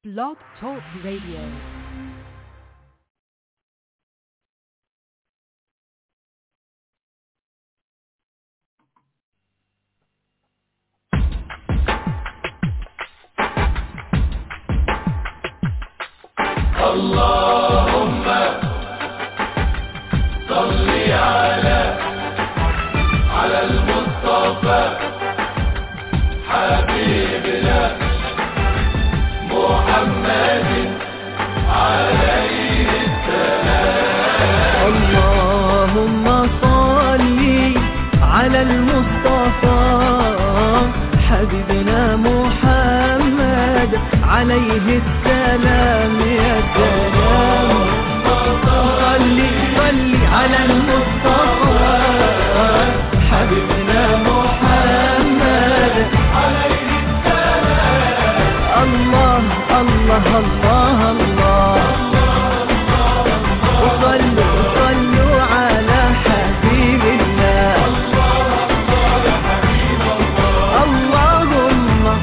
Blog Talk Radio. اللهم صل على على المصطفى حبيبنا محمد عليه اللهم صل على المصطفى حبيبنا محمد عليه السلام يا سلام صل صل على المصطفى حبيبنا محمد عليه السلام الله الله الله الله وصلوا صلوا على حبيب الله اللهم اللهم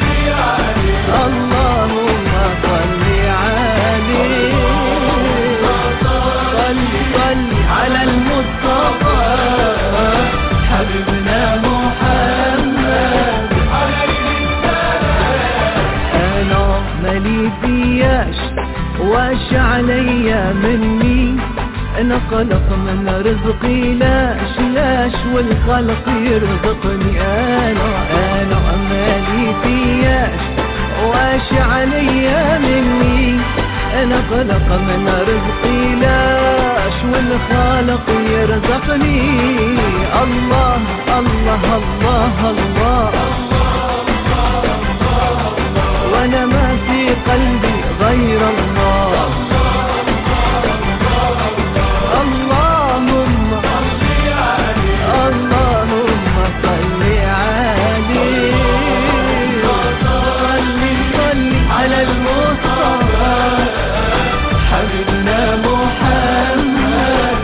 صل عليه صل صل على المصطفى حبيبنا محمد انا مالي فياش واش عليا مني انا خلق من رزقي لاش لاش والخلق يرزقني انا انا مالي فياش واش عليا مني انا خلق من رزقي لاش والخالق يرزقني الله الله الله, الله وانا ما في قلبي غير الله اللهم اللهم صل عليه صل صل على المصطفى حبيبنا محمد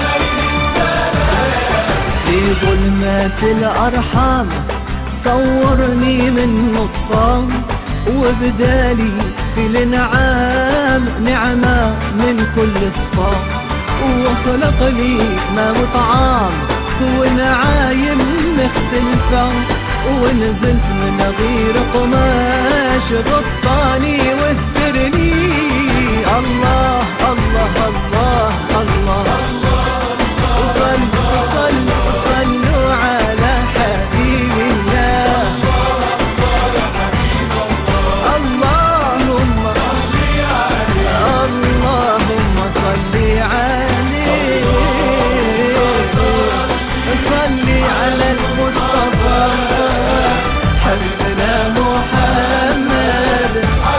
في ظلمات الأرحام صورني من نصام وبدالي في الانعام نعمة من كل الصام وخلق لي ما وطعام ونعايم مختلفة ونزلت من غير قماش غطاني واسترني الله الله الله الله, صلوا صلوا صلوا على حبيب الله اللهم اللهم صل عليه صل على المصطفى حبيبنا محمد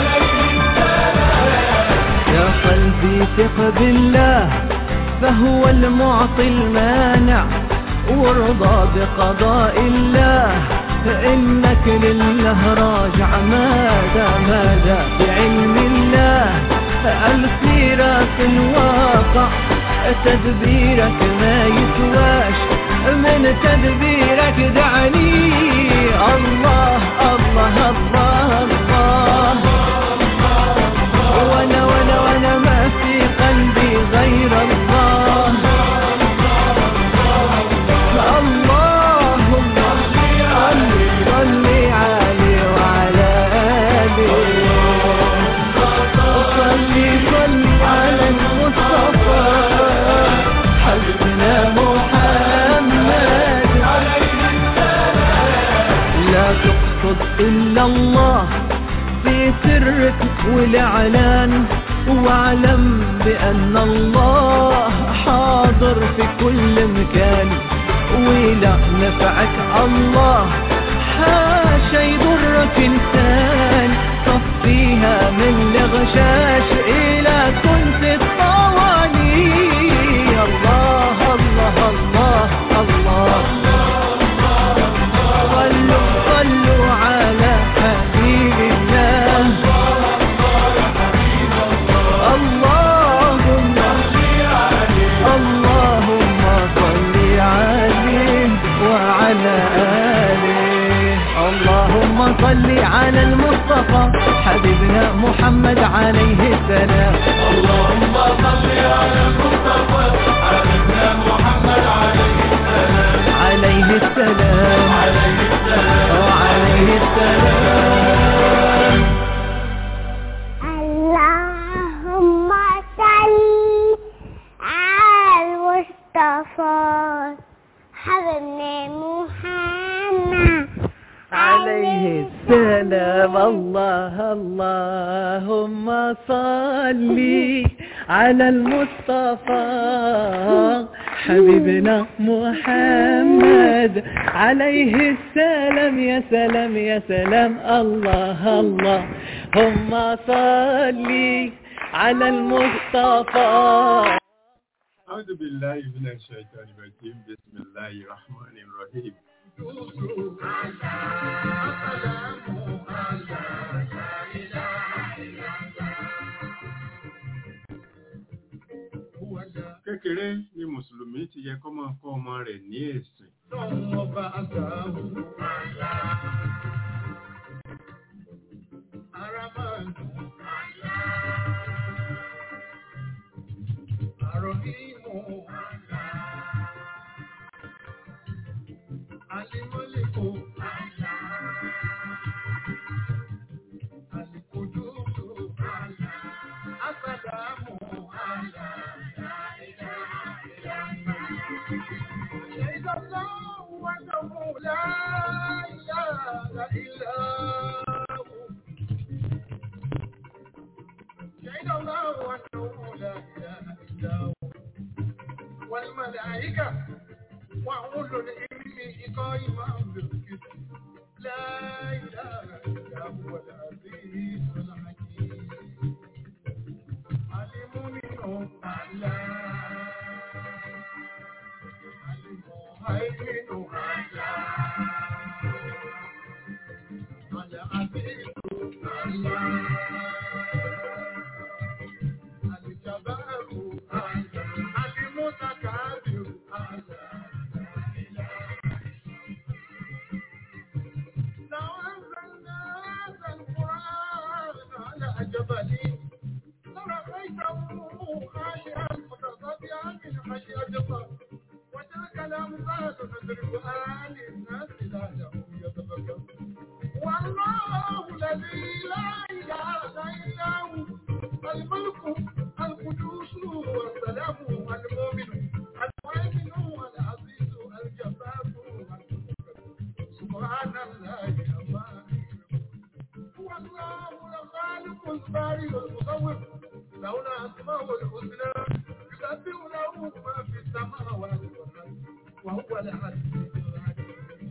يا قلبي ثق بالله فهو المعطي المانع وارضى بقضاء الله فإنك لله راجع ماذا ماذا بعلم الله الخيرات الواقع تدبيرك ما يسواش من تدبيرك دعني الله الله الله الله وانا وانا وانا ما في قلبي غير الله اللهم صل صل عليه وعلى آله صل صل على المصطفى حبيبنا محمد لا تقصد إلا الله في سرك والإعلان واعلم بأن الله حاضر في كل مكان ولا نفعك الله حاشا يضرك إنسان صفيها من الغشاش إلى كنت الطواني الله الله الله الله صلوا صلوا على حبيب الله اللهم اللهم صل عليه وعلى آله اللهم صل على المصطفى محمد عليه السلام اللهم صل على المصطفى حبيبنا محمد عليه السلام عليه السلام عليه السلام وعليه السلام اللهم صل على المصطفى حبيبنا محمد عليه السلام الله اللهم صل على المصطفى حبيبنا محمد عليه السلام يا سلام يا سلام الله الله اللهم صل على المصطفى أعوذ بالله من الشيطان الرجيم بسم الله الرحمن الرحيم kékeré ni mùsùlùmí ti yẹ kó máa kọ́ ọmọ rẹ̀ ní ẹ̀sìn والملائكة وأولو العلم قائما بالقسط لا إله إلا هو العزيز الحكيم المؤمن الله المهيمن الله العزيز الله الجبار الله المتكبر الله لو أنزلنا هذا القرآن على جبل لرأيته خاشعا متصدعا من خشية الله وتلك الأمثال نضربها للناس لعلهم يتفكرون والله الذي لا إله إلا هو الملك القدوس والسلام المؤمن المؤمن العزيز الجبار سبحان الله عما هو الله الخالق البارئ المصور له الأسماء الحسنى يسبح له ما في السماوات والأرض وهو العزيز الحكيم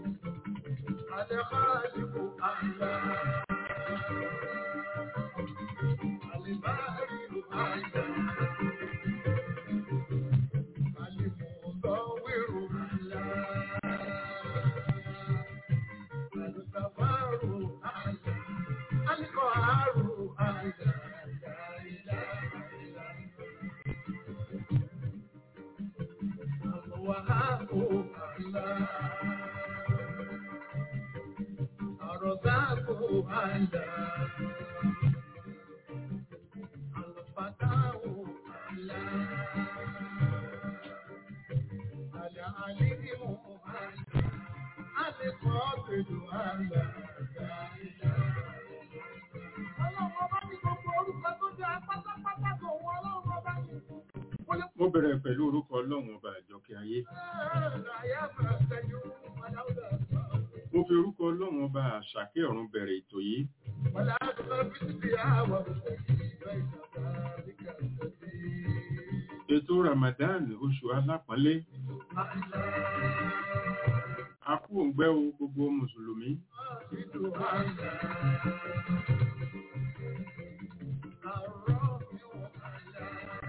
الخالق الله البارئ الله المصور الله الغفار الله القهار الله لا إله إلا هو الوهاب الله الرزاق الله الفتاح الله العليم الله القابل الله لا إله Ọlọ́run ọba ní gbogbo orúkọ tó jẹ́ pátápátá tó wọ ọlọ́run ọba ní. Mo lè mo bẹ̀rẹ̀ pẹ̀lú orúkọ ọlọ́run ọba àjọkẹ́ ayé àyà máa tẹ̀yìn aláwùdà. mo fi orúkọ ọlọ́run ọba àṣàkẹ́ ọ̀run bẹ̀rẹ̀ ètò yìí Wàlá àdúrà bísí bí àwọ̀ ìgbà ìjọba àríkà tẹ̀lé. ètò ramadan oṣù alápọ̀nlé a kú òǹgbẹ́ o gbogbo mùsùlùmí Ìdù àyà. Àrọ́ mi wọ̀ àyà.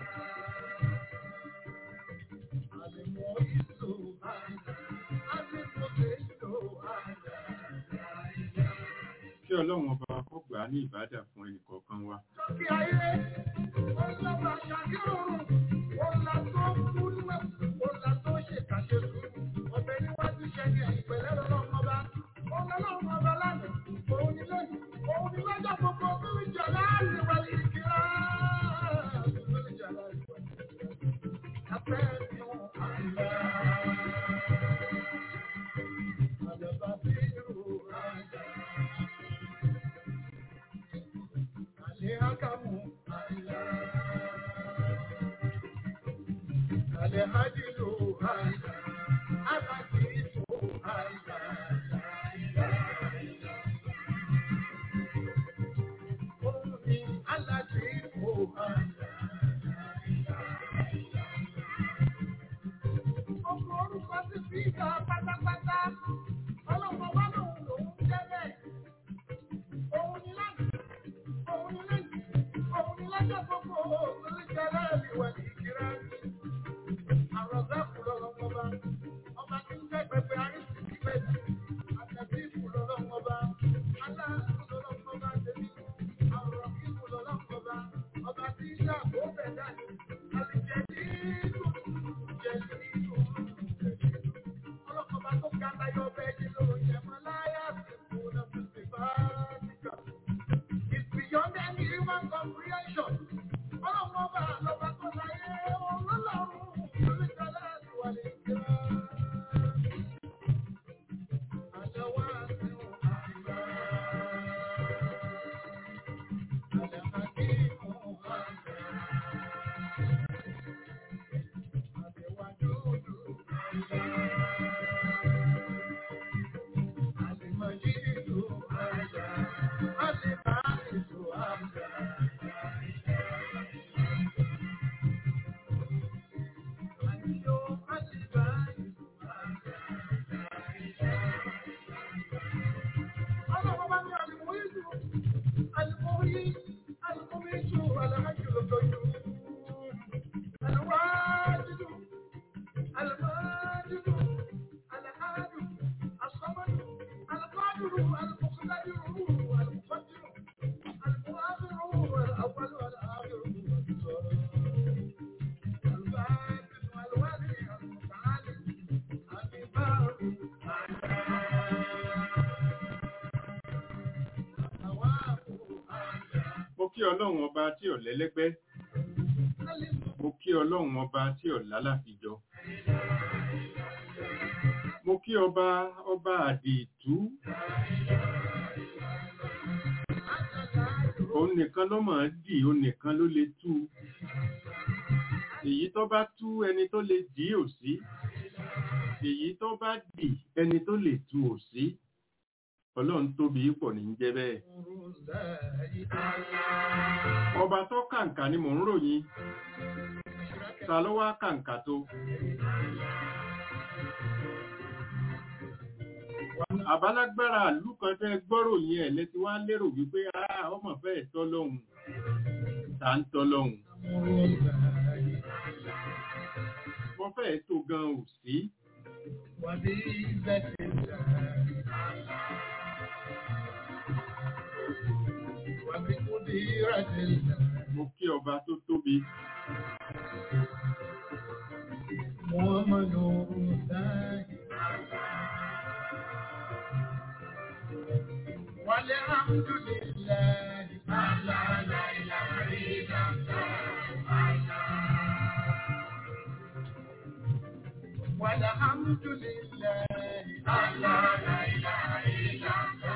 Àlèmọ̀ ìlú àyà. Àlèmọ̀ ìlú àyà. kí ọlọ́run ọba kó gbà á ní ìbádà fún ẹnìkọ̀ọ̀kan wa Lókè ayé, ọlọ́ba ṣàkíyòrò, ọ̀la tó kú níwẹ̀, ọ̀la tó ṣe kàṣe sùn. Ọbẹ̀ níwájú ṣẹ́ni ìpẹ̀lẹ́ lọ́lọ́run ọba. Ọlọ́run ọba lánàá, òun ni lónìí, òun ni lọ́jọ́ gbogbo, òun ni jọ̀lá Alihakamu Alihadilu Alakiritu Omi Alakiritu Ọkọ̀ orúkọ sí fíìkà pátápátá. Ọlọ́pàá wá lòun lòun jẹ́ bẹ́ẹ̀. Òun ni láti òun ni lẹ́yìn, òun ni lọ́jọ́ gbogbo òun jẹ́ láàrin wà ní ìkírá. Àròsá kù lọ́lọ́mọ bá, ọba tí ń jẹ́ pẹpẹ àrísì ní pẹ̀lú. Àtẹ̀bí kù lọ́lọ́mọ bá, aláàkú lọ́lọ́mọ bá tẹ̀lé. Àwòrán kí kù lọ́lọ́mọ bá, ọba tí ń jà kó bẹ̀ dání. Àlìjẹ́ ní ìlú, jẹ́ ní ìlú, jẹ́ ní ìlú. Ọlọ́kọ̀ọ́ba tó ga láyọ̀ bẹ́ẹ̀ ni lóun yẹ mọ́ láyà sí kú lọ́sùn sí bá níkà. It's beyond any human comprehension. Ọlọ́run ọba lọ́ba tó láyé ọlọ́run lórí kálá àdúrà lè jẹ́. Àjọwọ́ àti òkàlà. Àlàkàkí ìmọ̀ àgbà. Àbẹ̀wájú òdò àgbà. Àlèmọ̀jídò àgbà. Àlèbáàlèdò àgbà. Àníyó àlèbáàlèdò àgbà. Ọlọ́run bá ní àlùmọ́yìdò, àlùmọ́yì, àlùmọ́mẹ́jọ, àlàájò lọ́dọ̀ọ́yò. Àlùwájìdò, àlùmájìdò, àlàájò, àsọ́mọ́dò, àlùkọ́dùrù, àlùkọ́kọ́dùrù, àlùkọ́dùrù, àlùkọ́dùrù, àlùkọ́dùrù, Mo kí ọlọ́run ọba tí ò lẹ́lẹ́gbẹ́. Mo kí ọlọ́run ọba tí ò lálàfijọ. Mo kí ọba ọba àdìtú. Òun nìkan ló mọ̀ ọ́n dì, òun nìkan ló lè tú. Èyí tó bá tú ẹni tó lè dì ò sí. Èyí tó bá dì ẹni tó lè tú ò sí. Ọlọ́run tóbi pọ̀ ní jẹ́ bẹ́ẹ̀. Ọba tó kàǹkà ni mò ń ròyìn. Ta ló wá kàǹkà tó? Àbálágbára ìlú kan tẹ́ gbọ́rò yẹn ẹ̀ lẹ́ti wá lérò wípé "Ah, ọmọ fẹ́ tọ́ lọ́hùn. Ta ń tọ́ lọ́hùn. Wọ́n fẹ́ tó gan ò sí. Mo kí ọba tó tóbi. والحمد لله الله لا إله إلا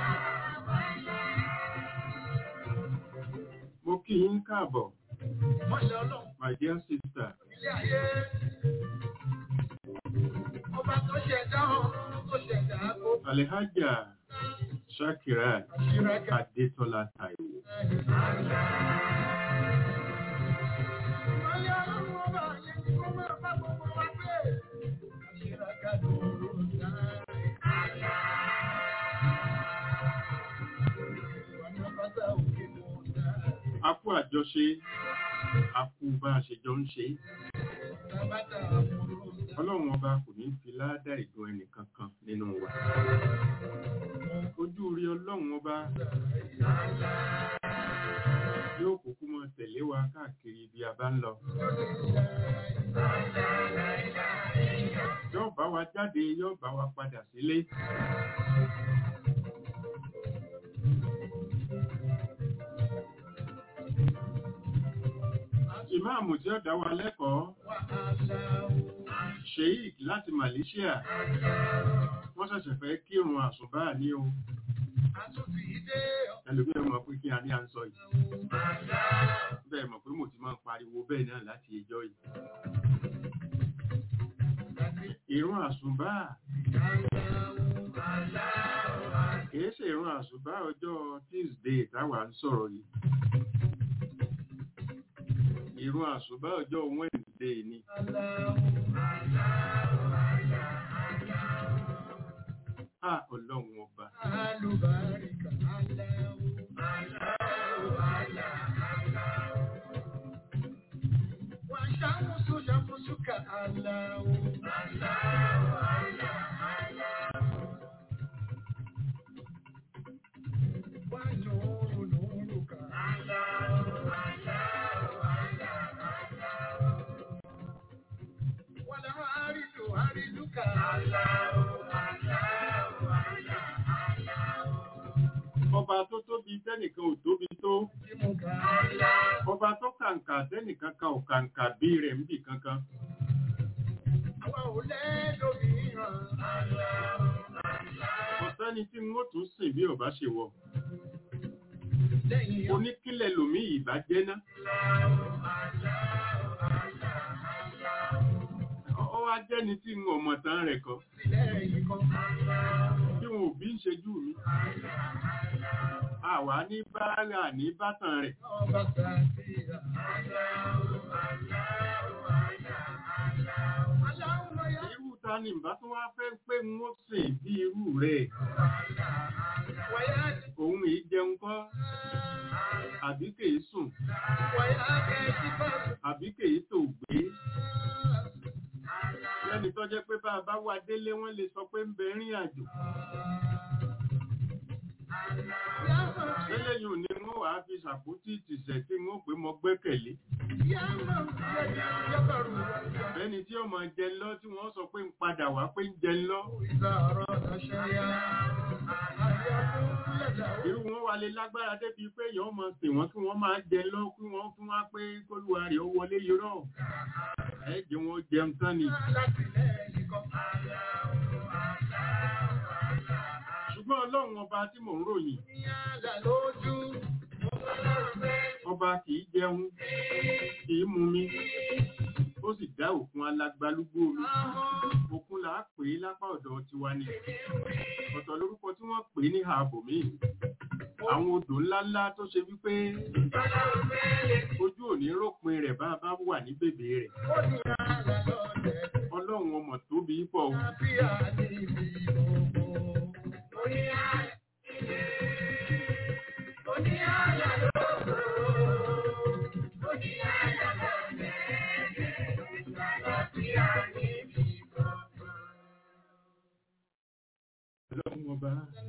Mo kí yín káàbọ̀, Mọ́ṣẹ́ ọlọ́run my dear sister. ilé ayé. Ọba tó ṣẹ̀dá ọ̀run tó ṣẹ̀dá gbogbo Alhaja Shakirat àṣírẹ́kẹ̀. Adétọ́lá Táíwò. Ọlẹ́ ọlọ́run ọba yẹn ni kó máa bá gbogbo wa gbé. Àṣírẹ́kẹ̀ lóró náà. Ọ̀nà bàtà òkè mọ̀ náà. A kú àjọṣe, a kú bá a ṣe jọ ń ṣe. Ọ̀nà bàtà àmúrò náà. Ọlọ́run ọba kò ní fi ládà ìdùn ẹnì kankan nínú wa. Ojú rí ọlọ́run ọba yóò kúkú mọ́ tẹ̀lé wa káàkiri ibi a bá ń lọ. Yóò bá wa jáde, yóò bá wa padà sílé. Ìmáàmù tí ó dá wa lẹ́kọ̀ọ́, Sheikh láti Malaysia, wọ́n ṣẹ̀ṣẹ̀ fẹ́ kírun àsùnbá ní o. àtúntì ìdè ẹlòmíràn mọ̀ pé kí a ní à ń sọ yìí bẹ́ẹ̀ mọ̀ pé mo ti máa ń pariwo bẹ́ẹ̀ náà láti ẹjọ́ yìí ìrun àsùnbà kìí ṣe ìrun àsùnbà ọjọ́ Tuesday táwa ń sọ̀rọ̀ yìí ìrun àsùnbà ọjọ́ Wednesday ni a ọlọ́run ọba alùbáríkà aláwọ̀ wà ṣàmùsù ṣàmùsùkà aláwọ̀ wà nùrù nùrùkà wà láàrídù àrídùkà ọba tó tóbi tẹ́nìkan ò tóbi tó jímùkà ọba tó kàǹkà tẹ́nìkan kan ò kàǹkà bí rẹ̀ ń bì kankan àwa ò lẹ́ẹ̀dọ̀míràn ọ̀sẹ́ni tí n ó tún sìn bí ọba ṣe wọ̀ lẹ́yìn oníkílẹ̀ lòmí ìbá jẹ́ná ọ wá jẹ́ni tí n ọmọ tán rẹ̀ kọ́ lẹ́yìn kan tí wọn ò bí ń ṣejú mi àwa ní báárà ní bátàn rẹ̀ ọba sàtìrà aláwọ̀ ya irú ta ni ìbá tó wá fẹ́ pé n ó sìn bí irú rẹ̀ wáyà òun èyí jẹun kọ́ àbí kèé sùn wáyà kẹ́ẹ̀kì bá àbí kèé tó gbé lẹ́ni tó jẹ́ pé bá a bá wá délé wọ́n lè sọ pé ń bẹ rìn àjò lẹ́lẹ́yìn òní wọ́n wàá fi ṣàpótí ìtìsẹ̀ tí wọ́n pé mo gbẹ́kẹ̀lé lẹ́ni tí ọmọ jẹ lọ tí wọ́n sọ pé ń padà wá pé ń jẹ lọ irú wọn wà lè lágbára débi pé èèyàn mọ̀ sí wọn kí wọ́n máa jẹ lọ kí wọ́n fún wa pé kólúwa rẹ̀ ó wọlé yọrọ̀ ẹ jẹ́ wọn jẹun tán ni ṣùgbọ́n ọlọ́run ọba tí mò ń ròyìn ọba kìí jẹun kìí mumi ó sì dá òkun alágbálúgbó omi òkun là á pè é lápá ọ̀dọ̀ tiwa ni ọ̀tọ̀ lórúkọ tí wọ́n pè é ní ààbò míì àwọn odò ńláńlá tó ṣe wípé ojú òní rópin rẹ̀ bá a bá wà ní bèbè rẹ̀ ọlọ́run ọmọ tóbi pọ̀ o. ọlọ́run ọba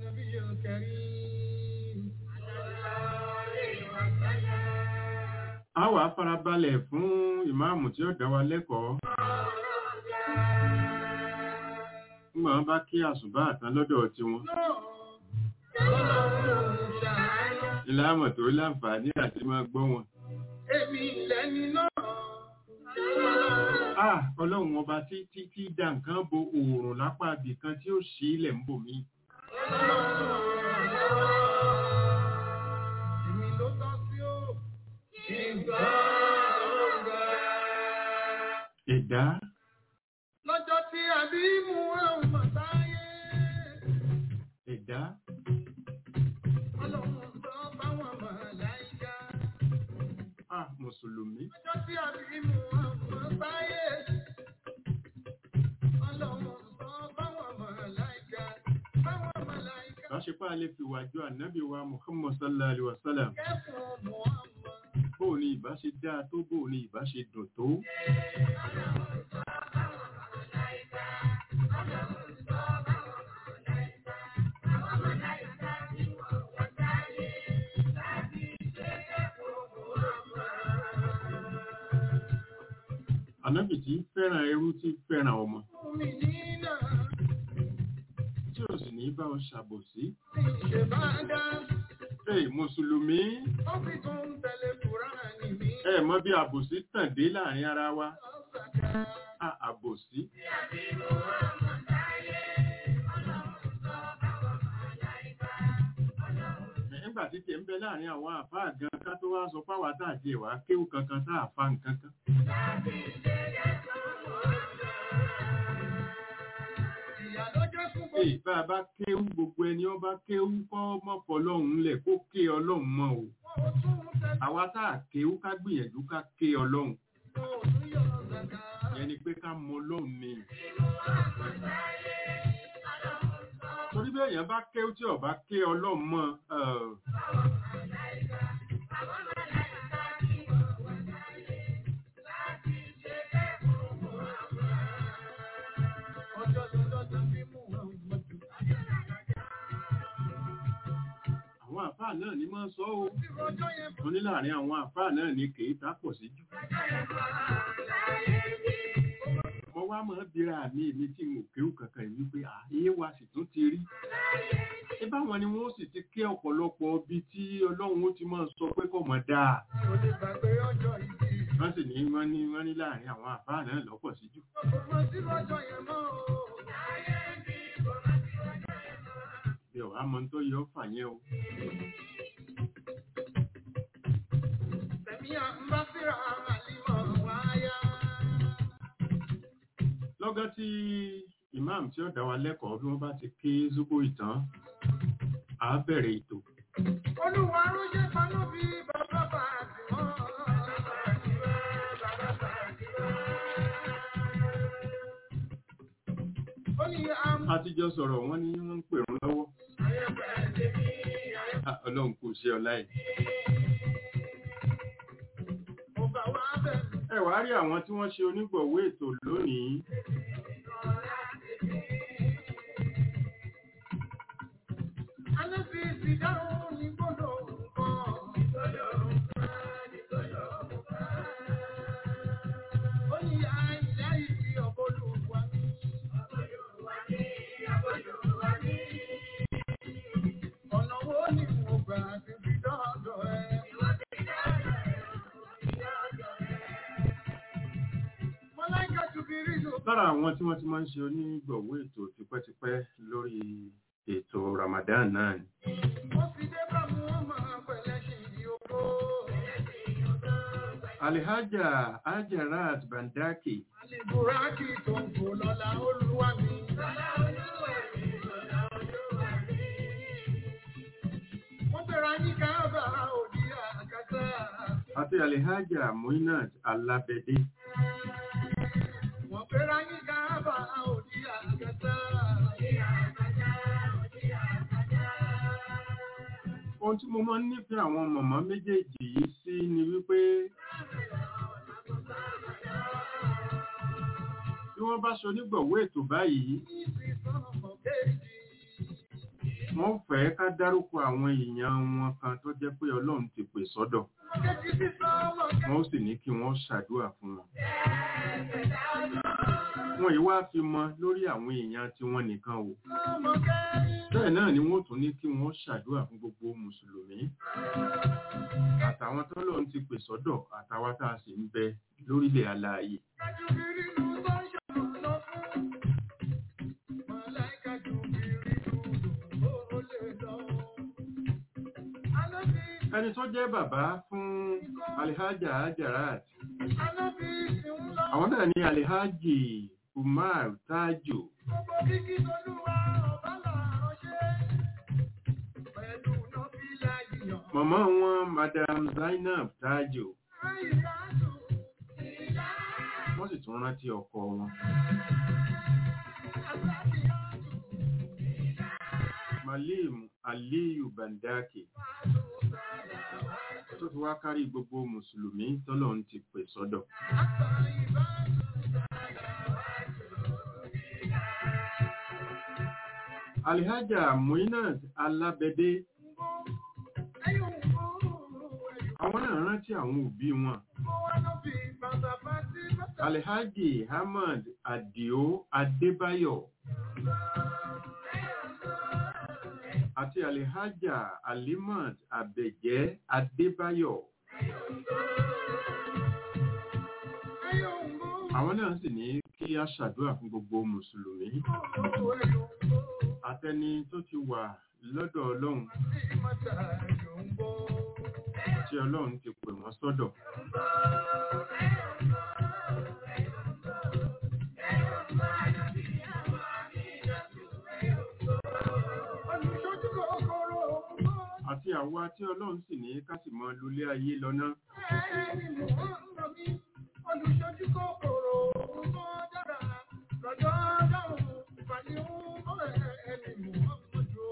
a wà farabalẹ̀ fún ìmáàmù tí ó dá wa lẹ́kọ̀ọ́ nígbà wọn bá kí àsùbá àtàn lọ́dọ̀ tiwọn ìlàmọ̀ tó láǹfààní àti máa gbọ́ wọn. Èmi lẹ́ni náà. Ah, ọlọ́run ọba tí tí tí dá nǹkan bo oòrùn lápá ibì kan tí ó ṣí ilẹ̀ ń bò mí. Èmi ló tọ́ sí ó. Ìgbà ọ̀gá. Ẹ̀dá Lọ́jọ́ tí àbí mú àwọn màtáyé. ẹ̀dá Ọlọ́run sọ báwọn màláìka. ah mùsùlùmí Lọ́jọ́ tí àbí mú àwọn màtáyé. Ọlọ́run sọ báwọn màláìka. Báwọn màláìka. láṣepá lè fi wàjọ ànábì wa Muhammad sallallahu alaihi wasallam Kẹ́fùn Muhammad. bó ni ìbá ṣe dáa tó bó ni ìbá ṣe dùn tó. Ànábì tí fẹ́ràn ẹrú tí fẹ́ràn ọmọ Mi nínà. tí ò sì ní bá ọ ṣàbòsí. Ṣé bá dá? Ẹ mùsùlùmí Ó fi tún tẹ̀lé Kùránì mi. ẹ mọ̀ bí àbòsí tàn dé láàrin ara wa. Ọ̀sàkà. À àbòsí. nígbà tí tiẹ̀ ń bẹ láàrin àwọn àfáà gan ká tó wá sọ páwà tá àti ẹ̀wà kéwù kankan tá àfa nǹkan kan. Ìyá ló jẹ́ fún gbogbo Èyí bá a bá kéwù gbogbo ẹni ó bá kéwù kọ́ mọ̀pọ̀ ọlọ́run lẹ̀ kó ké ọlọ́run mọ́ o. òtún tẹ̀sán Àwa tá à kéwù ká gbìyànjú ká ké ọlọ́run. òtún yọ̀ zàkà. Ìyẹn ni pé ká mọ ọlọ́run ni. Torí bí èèyàn bá kéwù tí ó bá ké ọlọ́run mọ́ ẹ̀, Ọjọ́ lọ́jọ́ bí mú wọn mọ̀jú. àwọn àfáà náà ni máa ń sọ o. Tí ọjọ́ yẹn Mo ní láàrin àwọn àfáà náà ni kèé tá pọ̀ sí jù. Mo wá máa ń bira àmì èmi tí mo kéwù kankan yìí wípé àyè wa sì tún ti rí. Ẹ báwọn ni wọ́n sì ti ké ọ̀pọ̀lọpọ̀ ibi tí Ọlọ́run ó ti máa sọ pé kò mọ̀ dáa. mi ò lè gbàgbé ọjọ́ ìbí. Wọ́n sì ní wọ́n ní wọ́n ní láàrin àwọn àfáà náà lọ́pọ̀ sí jù. Kò mọ̀ sí lọ́jọ́ yẹn mọ́ o. Bí ọ̀wá mọ tó yọ fà yẹn o. Tẹ̀mí à ń bá síra àlìmọ̀ wáyà. Lọ́gán tí ìmáàmù tí ó dá wa lẹ́kọ̀ọ́ bí wọ́n bá ti ké zúbò ìtàn, á bẹ̀rẹ̀ ètò. Olúwa ránṣẹ́ panú bí bàbá bá ti mọ́. Ó ní àmú A ti jọ sọ̀rọ̀ wọ́n ní wọ́n ń pè wọ́n lọ́wọ́. Ah, Ọlọ́run kò ṣe ọ̀la ẹ̀. ọba wa bẹ̀rù. Ẹ wàá rí àwọn tí wọ́n ṣe onígbọ̀wọ́ ètò lónìí. Alẹ́ fi ìsìdáhùn ní gbọ́dọ̀ nǹkan. Ó ní àìlá ìfi ọ̀bọ̀lù wa ní. Ọ̀nà wo ni mo gbà ti fi dọ́dọ̀ ẹ? Mọ́láìkà tún fi rí lò. Lára àwọn tí wọ́n ti máa ń ṣe onígbọ̀wọ́ ètò tipẹ́tipẹ́ lórí ètò Ramadan náà ni. Wọ́n fi dé bá mú wọn máa pẹ̀lẹ́ ṣe ìdí oko. Alihaja Ajarat Bandaki Àlèbùrákì tó ń fò lọ́la olúwa mi. Wọ́n bẹ̀rẹ̀ ní káàbà òdì àkàtà. àti Alihaja Muinat Alabede. Wọ́n bẹ̀rẹ̀ ní káàbà òdì àkàtà. Ohun tí mo máa ń nífẹ̀ẹ́ àwọn mọ̀mọ́ méjèèjì yìí sí ni wípé bí wọ́n bá ṣe onígbọ̀wọ́ ètò báyìí, Ní ìsìnkàn ọmọ kéèjì. wọ́n fẹ́ ká dárúkọ àwọn èèyàn wọn kan tó jẹ́ pé Ọlọ́run ti pè sọ́dọ̀. Ọmọ kéèjì sísọ ọmọ kéèjì. Wọ́n sì ní kí wọ́n ṣàdúrà fún wọn. Wọ́n yìí wá fi mọ lórí àwọn èèyàn tí wọ́n nìkan o. Ọmọ kéèjì. Bẹ́ẹ̀ náà ni wọ́n tún ní kí wọ́n ṣàdúrà fún gbogbo Mùsùlùmí. Àtàwọn tó lọ́n ti pè sọ́dọ̀ àtàwọn tá a sì ń bẹ lórílẹ̀ alààyè. Kájú bí rínú tó ń ṣàlùlọ fún. Màláìka jù bí rínú ó lè lọ. Ànábì Ẹni tó jẹ́ bàbá fún Alihaja Ajarat, Ànábì ti ń lọ. àwọn náà ní Alihaji Umar Tajo. Gbogbo kíkí tolúwa ọba làárọ̀ ṣe. Pẹ̀lú nọ́bílà yíyan. Màmá wọn Madam Zainab Tajo. Àìláàdù ìlà Wọ́n sì tún rántí ọkọ wọn. àgbàdìyàdù Malim Aliyu Bandaki. Tó fi wá kárí gbogbo Mùsùlùmí tọ́lọ́run ti pè sọ́dọ̀. àtà ìbádù. Alihaja Muinat Alabede. Ẹyọ̀ ń bọ̀ ẹ̀yọ̀. Àwọn náà rántí àwọn òbí wọn. Mo wá lọ bí bàbá bá sí bàtà. Alhaji Ahmad Adio Adébáyọ̀ àti Alhaja Alimat Abẹ̀jẹ́ Adébáyọ̀. Ẹyọ̀ ń bọ̀ Àwọn náà sì ní kí a ṣàdúrà fún gbogbo Mùsùlùmí. ẹ̀yọ̀ ń bọ̀. Àtẹni tó ti wà lọ́dọ̀ ọlọ́run tí ọlọ́run ti pè wọ́n sọ́dọ̀. àti àwa tí ọlọ́run sì ní ká sì mọ lólé ayé lọ́nà. Olùṣojú kòkòrò mọ́ dára lọ́jọ́ dáhùn ìpàdé ọmọ ẹni mọ́ mọ́jú.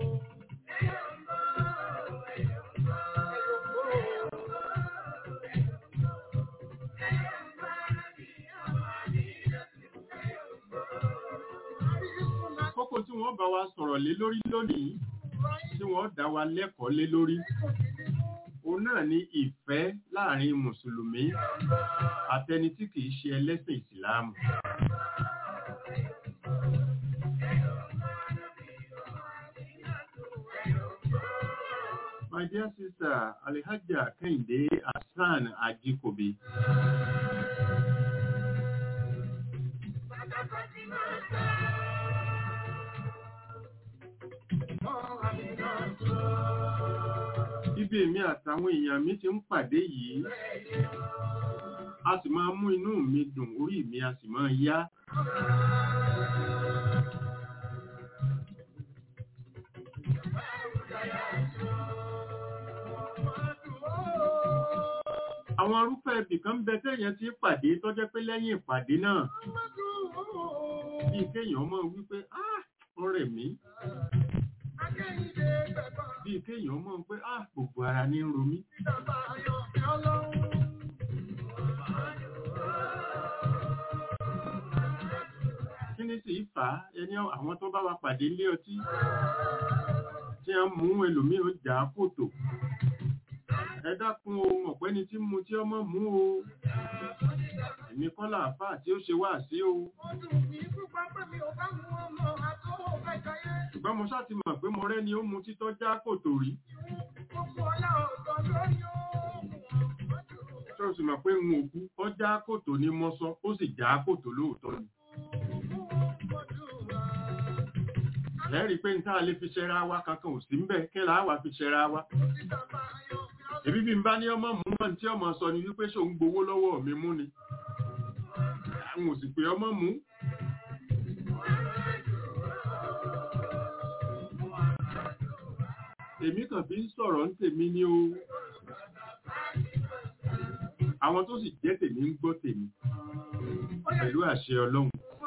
kókó tí wọ́n bá wa sọ̀rọ̀ lé lórí lónìí tí wọ́n dá wa lẹ́kọ̀ọ́ lé lórí òun náà ni ìfẹ́ láàrin mùsùlùmí àtẹni tí kìí ṣe ẹlẹ́sìn ìsìláàmù. My dear sister, Alhaja Kehinde Hassan Ajikobi. Ibi èmi àtàwọn èèyàn mi ti ń pàdé yìí, a sì máa mú inú mi dùn, orí mi a sì máa yá. Àwọn arúfẹ́ ibì kan bẹ tẹ́yẹn ti pàdé tó jẹ́ pé lẹ́yìn ìpàdé náà, bí kéèyàn mọ̀ wípé, ah, ọ̀rẹ́ mi, bí kéèyàn mọ̀ pé, ah, gbogbo ara ní ń ro mí. Kí ni sì fà á ẹni àwọn tó bá wa pàdé ilé ọtí tí a mú ẹlòmíì ó jà á kòtò. Ẹ dákun ohun ọ̀pẹ́ni tí mu tí ọmọ mú o. Èmi kọ́ làáfà tí ó ṣe wá sí o. Ṣùgbọ́n mo ṣáà ti mọ̀ pé mo rẹ́ni ó mu títọ́ já kòtò rí. Ṣé o sì mọ̀ pé n ò kú? Ó já kòtò ní mọ́sọ́, ó sì já kòtò lóòótọ́ ni. Lẹ́rìí pé n tá a lè fi ṣẹra wa kankan ò sí ń bẹ̀ kí là á wà fi ṣẹra wa. Èbí bí n bá ní ọmọ mú mọ́ tí ọmọ sọ ni wípé ṣò ń gbowó lọ́wọ́ mi mú ni. Àwọn ò sì pé ọmọ mú. Èmi kàn fi ń sọ̀rọ̀ ń tèmi ní o. Àwọn tó sì jẹ́ tèmi ń gbọ́ tèmi. Pẹ̀lú àṣẹ Ọlọ́run.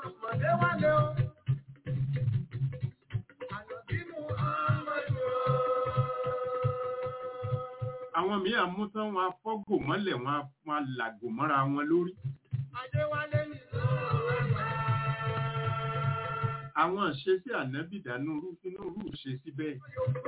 Àwọn míì àmútán wọn afọ́gò mọ́lẹ̀ wọn á- wọn á làgò mọ́ra wọn lórí. Àwọn ìṣesí ànábì dánú rú inú rú ṣe sí bẹ́ẹ̀.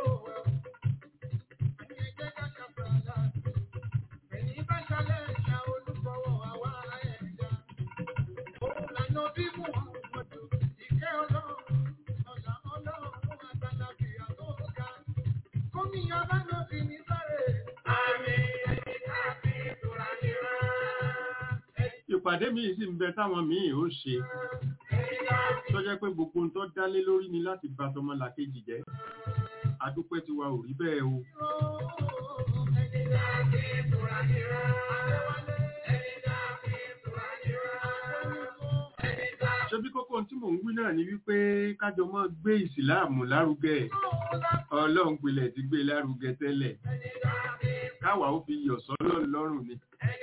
Ìpàdé míì sì ń bẹ táwọn míì ó ṣe. Tó jẹ́ pé gbogbo ohun tó dálé lórí ni láti bà tọmọlàkejì jẹ́. Adúpẹ́ tiwa ò rí bẹ́ẹ̀ o. Ṣé bí kókó ohun tí mò ń wí náà ni wípé kájọ mọ́ gbé ìsìláàmù lárugẹ. Ọlọ́run pilẹ̀ ti gbé lárugẹ tẹ́lẹ̀. Káwa ó fi yọ̀ sọ́lọ́ lọ́rùn ni.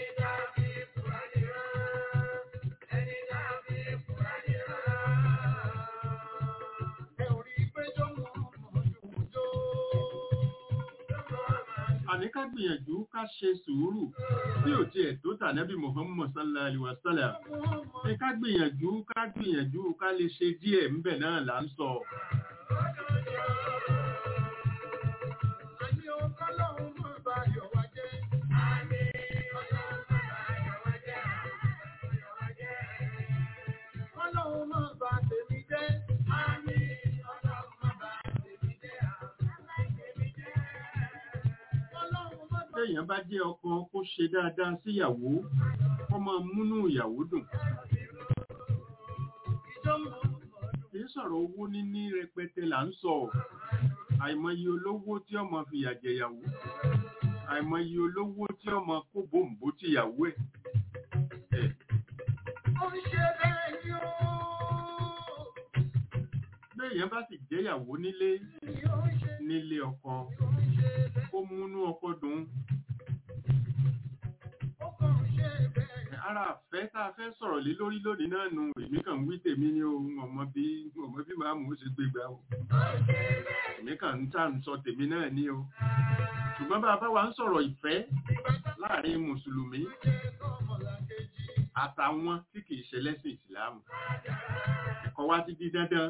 Àní ká gbìyànjú ká ṣe sùúrù tí ò tiẹ̀ tó tànẹ́bí Muhammad sallallahu alaihi wasallam. Ẹ ká gbìyànjú ká gbìyànjú ká lè ṣe díẹ̀ ńbẹ̀ náà là ń sọ. Téèyàn bá jẹ́ ọkọ kó ṣe dáadáa síyàwó, kó máa múnú ìyàwó dùn. Kì í sọ̀rọ̀ owó níní rẹpẹtẹ là ń sọ. àìmọye olówó tí ọmọ fìyà jẹyàwó àìmọye olówó tí ọmọ kó bòǹbò tìyàwó ẹ̀ ẹ̀ Ó ń ṣe bẹ́ẹ̀ ni ó. béèyàn bá sì jẹ́yàwó nílé Ni ó ń ṣe, nílé ọkọ ó ń ṣe bẹ́ẹ̀. kó múnú ọkọ dùn Ó kàn ń ṣe bẹ́ẹ̀ ni. ara àfẹ́ tá a fẹ́ sọ̀rọ̀ lé lórí lónìí náà nu èmi kàn ń wí tèmi ní ohun ọmọ bí ọmọ bí màá mú ṣe gbégbá o èmi kàn ń tà ń sọ tèmi náà ní o ṣùgbọ́n bá a bá wa ń sọ̀rọ̀ ìfẹ́ láàrin mùsùlùmí àtàwọn tí kìí ṣe lẹ́sìn ìsìláàmù ẹ̀kọ́ wa ti di dandan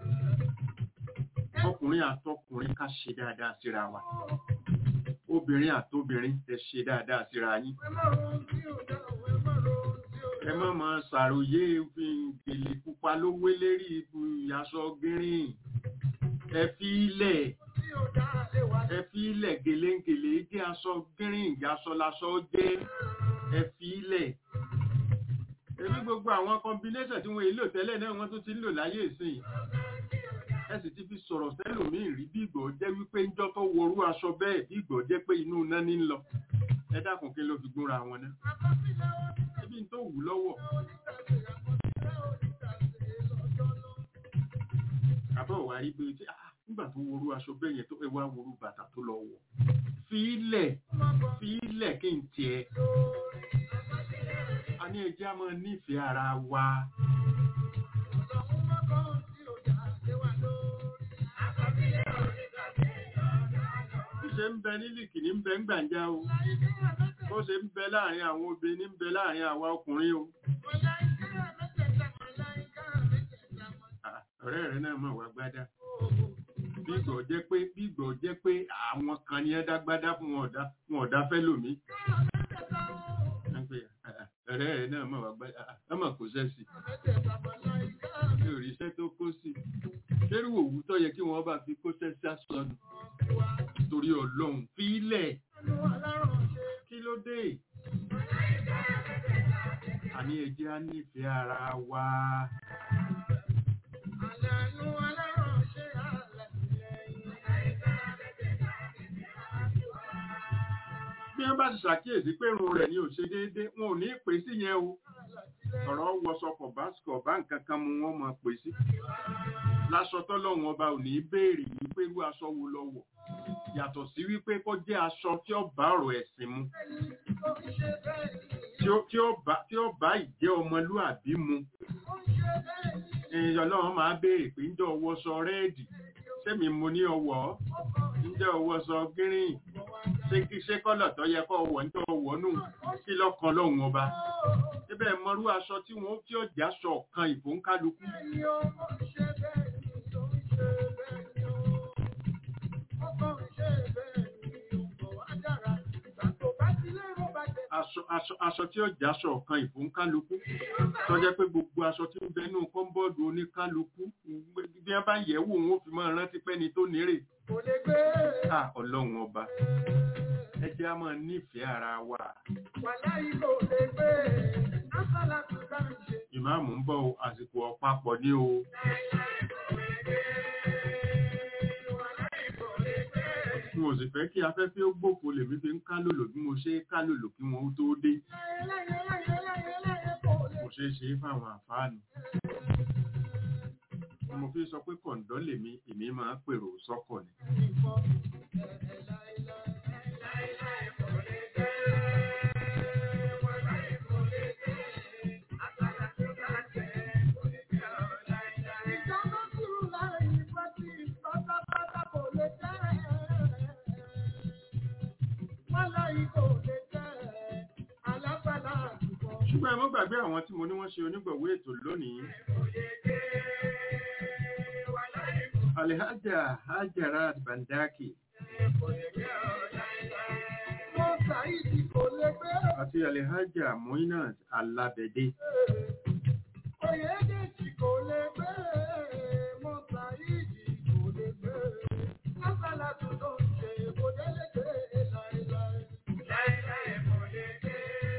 ọkùnrin àtọkùnrin ká ṣe dáadáa síra wa obìnrin àtobìnrin ẹ ṣe dáadáa síra yín Ẹ má ro ohun tí ò dá o, ẹ má ro ohun tí ò ẹ má máa ṣàròyé fi gèlè pupa ló wé lérí ibu aṣọ gírín ẹ fi ilẹ̀ tí ò dá lè wá ẹ fi ilẹ̀ gèlèǹgèlè jẹ́ aṣọ gírín aṣọ laṣọ jẹ́ ẹ fi ilẹ̀ èmi gbogbo àwọn combination tí wọ́n èlò tẹ́lẹ̀ náà wọ́n tún ti ń lò láyé ìsìn ẹ sì ti fi sọ̀rọ̀ sẹ́lòmíì rí bí ìgbọ̀ jẹ́ wípé ńjọ́ tó worú aṣọ bẹ́ẹ̀ bí ìgbọ̀ jẹ́ pé inú iná ní ń lọ ẹ dákun kí ló fi gbóra wọn náà ẹbí ń tó wù lọ́wọ́ àbọ̀ wà rí pé tí ah, nígbà tó worú aṣọ bẹ́ẹ̀ yẹn tó ẹ wá worú bàtà tó lọ wọ̀ fi ilẹ̀ fi ilẹ̀ kí n tiẹ̀ a ní ẹjẹ́ a máa nífẹ̀ẹ́ ara wa bí ṣe ń bẹ nílìkì ní ń bẹ ń gbàǹjà o bó ṣe ń bẹ láàrin àwọn obìnrin ń bẹ láàrin àwa ọkùnrin o Ah, ọ̀rẹ́ rẹ náà mọ̀ wá gbádá bí ìgbọ̀ jẹ́ pé bí ìgbọ̀ jẹ́ pé àwọn kan ní ẹ dágbádá fún wọn ọ̀dá wọn ọ̀dá fẹ́ lòmí Wọ́n pè, "Ah, ah, ọ̀rẹ́ rẹ náà mọ̀ wá gbádá Ah, ah, ọmọ kò sẹ́sì mi ò rí iṣẹ́ tó kó sí lérú òwú tó yẹ kí wọ́n bá fi kó sẹ́sì àsọnù torí ọlọ́run fi ilẹ̀ kí ló dé àní ẹjẹ́ á nífẹ̀ẹ́ ara wa bí wọ́n bá ti ṣàkíyèsí pé irun rẹ̀ ni ò ṣe déédé wọn ò ní pè sí yẹn o ọ̀rọ̀ wọṣọkọ̀ báṣkọ̀ bá nǹkan kan mu wọ́n máa pè sí láṣọ tọ́lọ́run ọba ò ní béèrè wípé irú aṣọ wo lọ wọ̀ yàtọ̀ sí wípé kó jẹ́ aṣọ tí ó bá ọ̀rọ̀ ẹ̀sìn mu tí ó- tí ó bá- tí ó bá ìjẹ́ ọmọlúàbí mu èèyàn náà máa béèrè pé ń jẹ́ ọwọ́ sọ rẹ́ẹ̀dì sẹ́mi mo ní ọwọ́ ń jẹ́ ọwọ́ sọ gírìn ṣé kí ṣé kọ́lọ̀ tó yẹ kó wọ̀ ń tó wọ̀ nù kí lọ́kàn lọ́hùn ọba síbẹ̀ mọ́rú aṣọ tí wọ́n tí ó jẹ́ aṣọ kan ìfòǹkálukú aṣọ aṣọ aṣọ tí ó jẹ́ aṣọ kan ìfòǹkálukú tó jẹ́ pé gbogbo aṣọ tí ń bẹ nínú kọ́ńbọ́ọ̀dù oníkálukú bí wọ́n bá yẹ̀ wò wọ́n fi máa rántí pẹ́ni tó nírè Kò lè gbé à ọlọ́run ọba ẹ jẹ́ á máa nífẹ̀ẹ́ ara wa wàláyé kò lè gbé asálà tó bá ń ṣe. ìmáàmù ń bọ̀ o, àsìkò ọ̀pápọ̀ ní o n ò sì fẹ́ kí afẹ́fẹ́ ó gbòfo lèmi fi ń ká lòlò bí mo ṣe ká lòlò kí wọn ó tó dé mo ṣe é ṣe é fáwọn àfáànù mo fi sọ pé kọ̀ǹdọ́ lèmi èmi máa ń pèrò sọ́kọ̀ ni ṣùgbọ́n ẹ mọ́ gbàgbé àwọn tí mo ní wọ́n ṣe onígbọ̀wé ètò lónìí Alhaja Hajarat Bandaki àti Alhaja Moinat Alabede Oyèdèjì kò lè gbé, Mọ́sáìdì kò lè gbé, Lásàlá tó ló ń ṣe kò délé gbé láéláé. Láéláé kò lè gbé,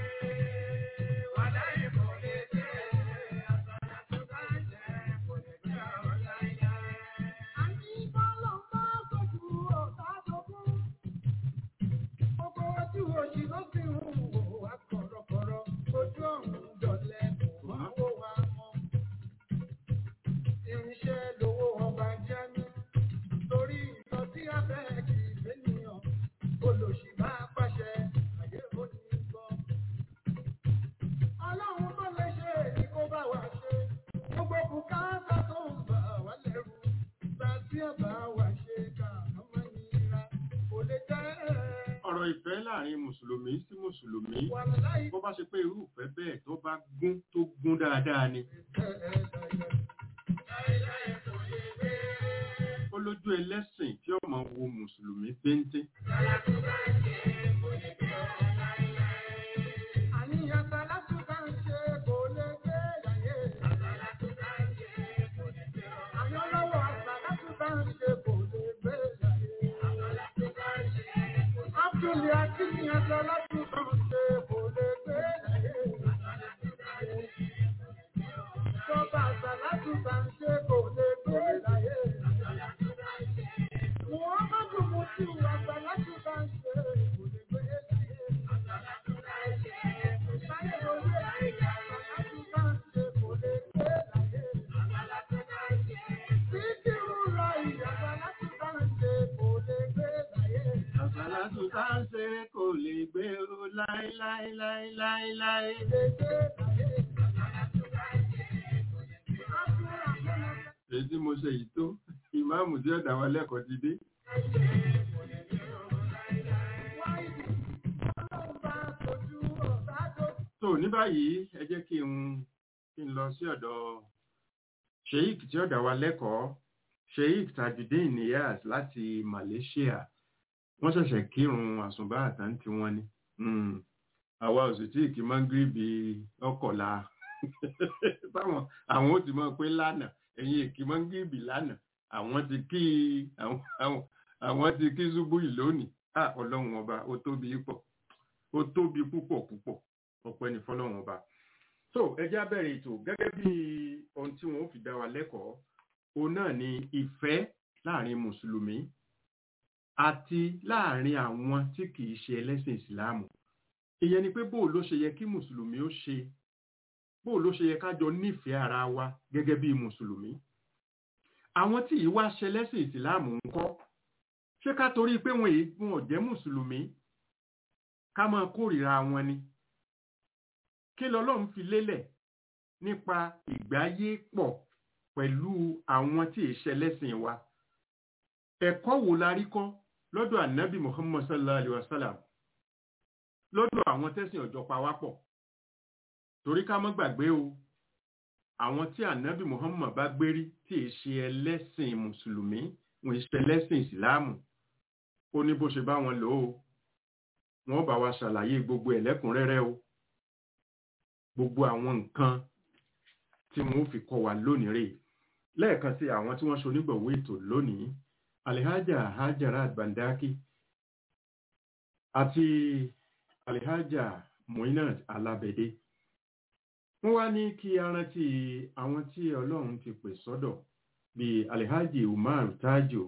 wàláì kò lè gbé, àsàlá tó bá jẹ kò lè gbé ọ̀ láéláé. Àní bọ́lọ̀ bá gbòdì láàrin mùsùlùmí sí mùsùlùmí wà láì bó bá ṣe pé irú ìfẹ́ bẹ́ẹ̀ tó bá gún tó gún dáadáa ni ó lójú ẹlẹ́sìn tí ó máa wo mùsùlùmí péńté àníyàn sàlátù bá ń ṣe kò lè gbé láyé. àyàn lọ́wọ́ sàlátù bá ń ṣe kò lè gbé láyé. Abdul Akínyàn sàlátù bá ń ṣe kò lè gbé láyé. Sọ́ba sàlátù bá ń ṣe kò lè gbé láyé. Muhammadu Mutu àsàlátù bá ń ṣe kò lè gbé láyé. àsàlátù tá ń ṣe kò lè gbé o láéláéláéláé èyí tí mo ṣe yìí tó ìmáàmù tí ó dá wa lẹ́kọ̀ọ́ ti dé tó ní báyìí ẹ jẹ́ kí n kí n lọ sí ọ̀dọ̀ sheik tí ó dá wa lẹ́kọ̀ọ́ sheik tajudeen niyaz láti malaysia wọ́n ṣẹ̀ṣẹ̀ kírun àsùnbá àtàntí wọn ni Mm. àwa ò sì tí kì í máa ń gíríbi ọkọ̀la báwọn àwọn ó ti mọ̀ pé lánàá ẹ̀yin èkì máa ń gíríbi lánàá àwọn ti kí àwọn- àwọn- àwọn ti kí ṣubú yìí lónìí à ọlọ́run ọba ó tóbi pọ̀ ó tóbi púpọ̀ púpọ̀ ọpẹ́ ní fọlọ́run ọba so ẹ já bẹ̀rẹ̀ ètò gẹ́gẹ́ bí ohun tí wọ́n ó fi dá wa lẹ́kọ̀ọ́ òun náà ni ìfẹ́ láàrin mùsùlùmí àti láàrin àwọn tí kìí ṣe ẹlẹ́sìn ìsìláàmù ìyẹn ni pé bóò ló ṣe yẹ kí mùsùlùmí ó ṣe bóò ló ṣe yẹ kájọ nífẹ̀ẹ́ ara wa gẹ́gẹ́ bí mùsùlùmí àwọn tí yìí wá ṣe ẹlẹ́sìn ìsìláàmù ń kọ́ ṣé ká torí pé wọn èyí wọn ò jẹ́ mùsùlùmí ká máa kórìíra wọn ni kí lọ́lọ́run fi lélẹ̀ nípa ìgbáyé pọ̀ pẹ̀lú àwọn tí ì ṣe ẹlẹ́sìn wa ẹ̀kọ́ wo la rí kọ́ lọ́dọ̀ ànábì muhammad sallallahu alaihi wasallam lọ́dọ̀ àwọn tẹ́sìn ọ̀jọ́ pawápọ̀ torí ká má gbàgbé o àwọn tí ànábì muhammad bá gbérí tí è ṣe ẹlẹ́sìn mùsùlùmí wọn ṣe ẹlẹ́sìn ìsìláàmù ó ní bó ṣe bá wọn lò ó wọn bá wa ṣàlàyé gbogbo ẹ̀lẹ́kùnrẹ́rẹ́ o gbogbo àwọn nǹkan tí wọn ó fi kọ́ wa lónìí rèé lẹ́ẹ̀kan sí àwọn tí wọ́n ṣonígbọ̀wé ètò lónìí alihaja hajarat bandaki àti alihaja moinat alabede wọ́n wá ní kí a rántí àwọn tí ọlọ́run ti pè sọ́dọ̀ bíi alihaji umar tajo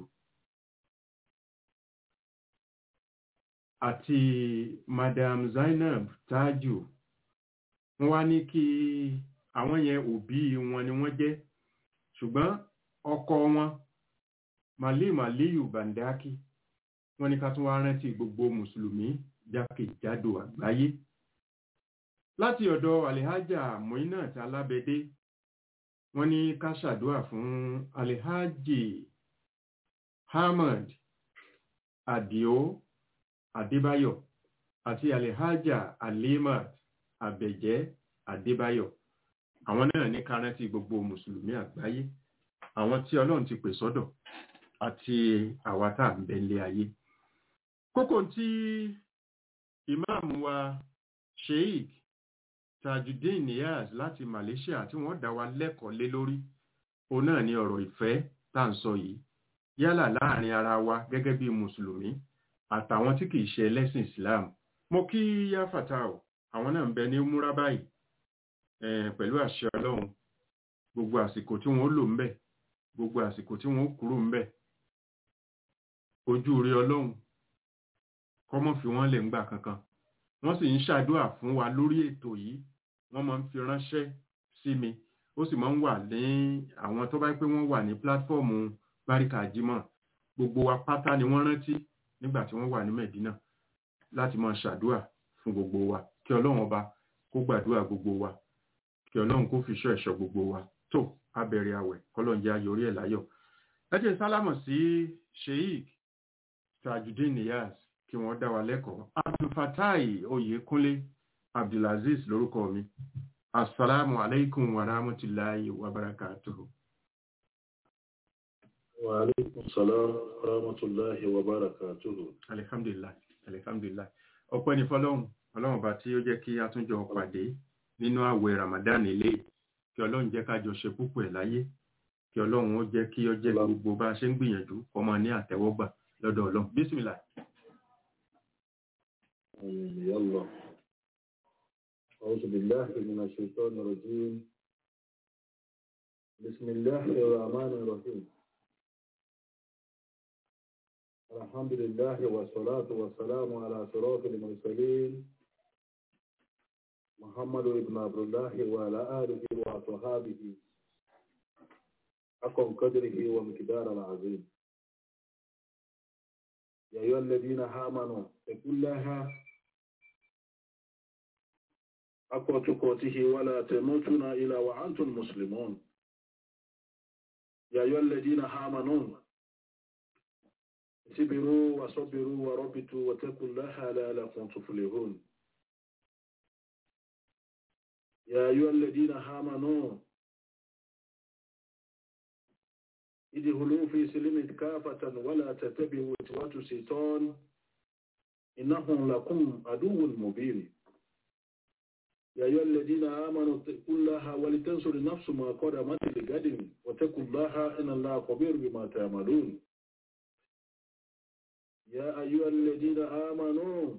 àti madam zainab tajo wọ́n wá ní kí àwọn yẹn òbí wọn ni wọ́n jẹ́ ṣùgbọ́n ọkọ wọn Màlí Màlíyù Bàndákì wọ́n ní ká tún wá rántí gbogbo Mùsùlùmí jákèjádò àgbáyé. Láti ọ̀dọ̀ Alihaja Moinat Alábẹ́dé, wọ́n ní ká ṣàdúrà fún Alihaji Ahmad Adio Adébáyọ̀ àti Alihaja Alimat Abẹ̀jẹ́ Adébáyọ̀. Àwọn náà ní ká rántí gbogbo Mùsùlùmí àgbáyé. Àwọn tí Ọlọ́run ti pè sọ́dọ̀ àti àwa tá à ń bẹ ilé ayé. Kókó tí ìmáàmù wa Sheikh Tajudeen Niyaz láti Malaysia tí wọ́n dá wa lẹ́kọ̀ọ́ lé lórí, òun náà ni ọ̀rọ̀ ìfẹ́ tá à ń sọ yìí, yálà láàrin ara wa gẹ́gẹ́ bí Mùsùlùmí àtàwọn tí kìí ṣe ẹlẹ́sìn Islam. Mo kí Yá Fatao, àwọn náà ń bẹ ní Múra báyìí, eh, pẹ̀lú àṣẹ Ọlọ́run, gbogbo àsìkò tí wọ́n lò ń bẹ̀, gbogbo àsìkò tí wọ́n kúrò ń bẹ̀ ojú rí ọlọ́run kọ́mọ́ fi wọ́n lè ń gbà kankan wọ́n sì ń ṣàdúrà fún wa lórí ètò yìí wọ́n máa ń fi ránṣẹ́ sí mi ó sì máa ń wà ní àwọn tó bá pé wọ́n wà ní pílátífọ́ọ̀mù báríkà jímọ̀ gbogbo wa pátá ni wọ́n rántí nígbà tí wọ́n wà ní Mẹ̀dínà láti máa ṣàdúrà fún gbogbo wa kí ọlọ́run ọba kó gbàdúrà gbogbo wa kí ọlọ́run kó fi ṣọ́ ẹ̀ṣọ́ gbogbo wa tó abẹ̀rẹ̀ àwẹ̀ kọ́lọ́n jẹ́ ayọ̀rí ẹ̀ láyọ̀ ẹ jẹ́ sálámọ̀ sí Sheikh Tajudeen Niyaz kí wọ́n dá wa lẹ́kọ̀ọ́ Abdul Fatai Oyèkúnlé Abdulaziz lórúkọ mi. Assalamu alaikum wa rahmatullahi wa barakatuhu. وعليكم السلام ورحمة الله وبركاته Alhamdulillah, alhamdulillah. Ọpẹ́ ni fọ́lọ́run, ọlọ́run bá tí ó jẹ́ kí a tún jọ pàdé nínú àwẹ̀ Ramadan ilé, kí ọlọ́run jẹ́ ká jọ ṣe púpọ̀ ẹ̀ láyé, kí ọlọ́run ó jẹ́ kí ó jẹ́ gbogbo bá a ṣe ń gbìyànjú ọmọ ní àtẹ́wọ́gbà lọ́dọ̀ ọlọ́run. Bísmìlá. آمين يلا أعوذ بالله من الشيطان الرجيم بسم الله الرحمن الرحيم الحمد لله والصلاة والسلام على صراط المرسلين محمد بن عبد الله وعلى آله وصحابه أقم قدره ومقدار العظيم يا أيها الذين آمنوا اتقوا الله حق تقاته ولا تموتن إلا وأنتم مسلمون يا أيها الذين آمنوا اصبروا وصبروا وربطوا واتقوا الله لعلكم تفلحون يا أيها الذين آمنوا ادخلوا في سلم كافة ولا تتبعوا خطوات الشيطان إنه لكم عدو مبين يا أيها الذين آمنوا اتقوا الله ولتنصر نفس ما قدمت لغد واتقوا الله إن الله خبير بما تعملون يا أيها الذين آمنوا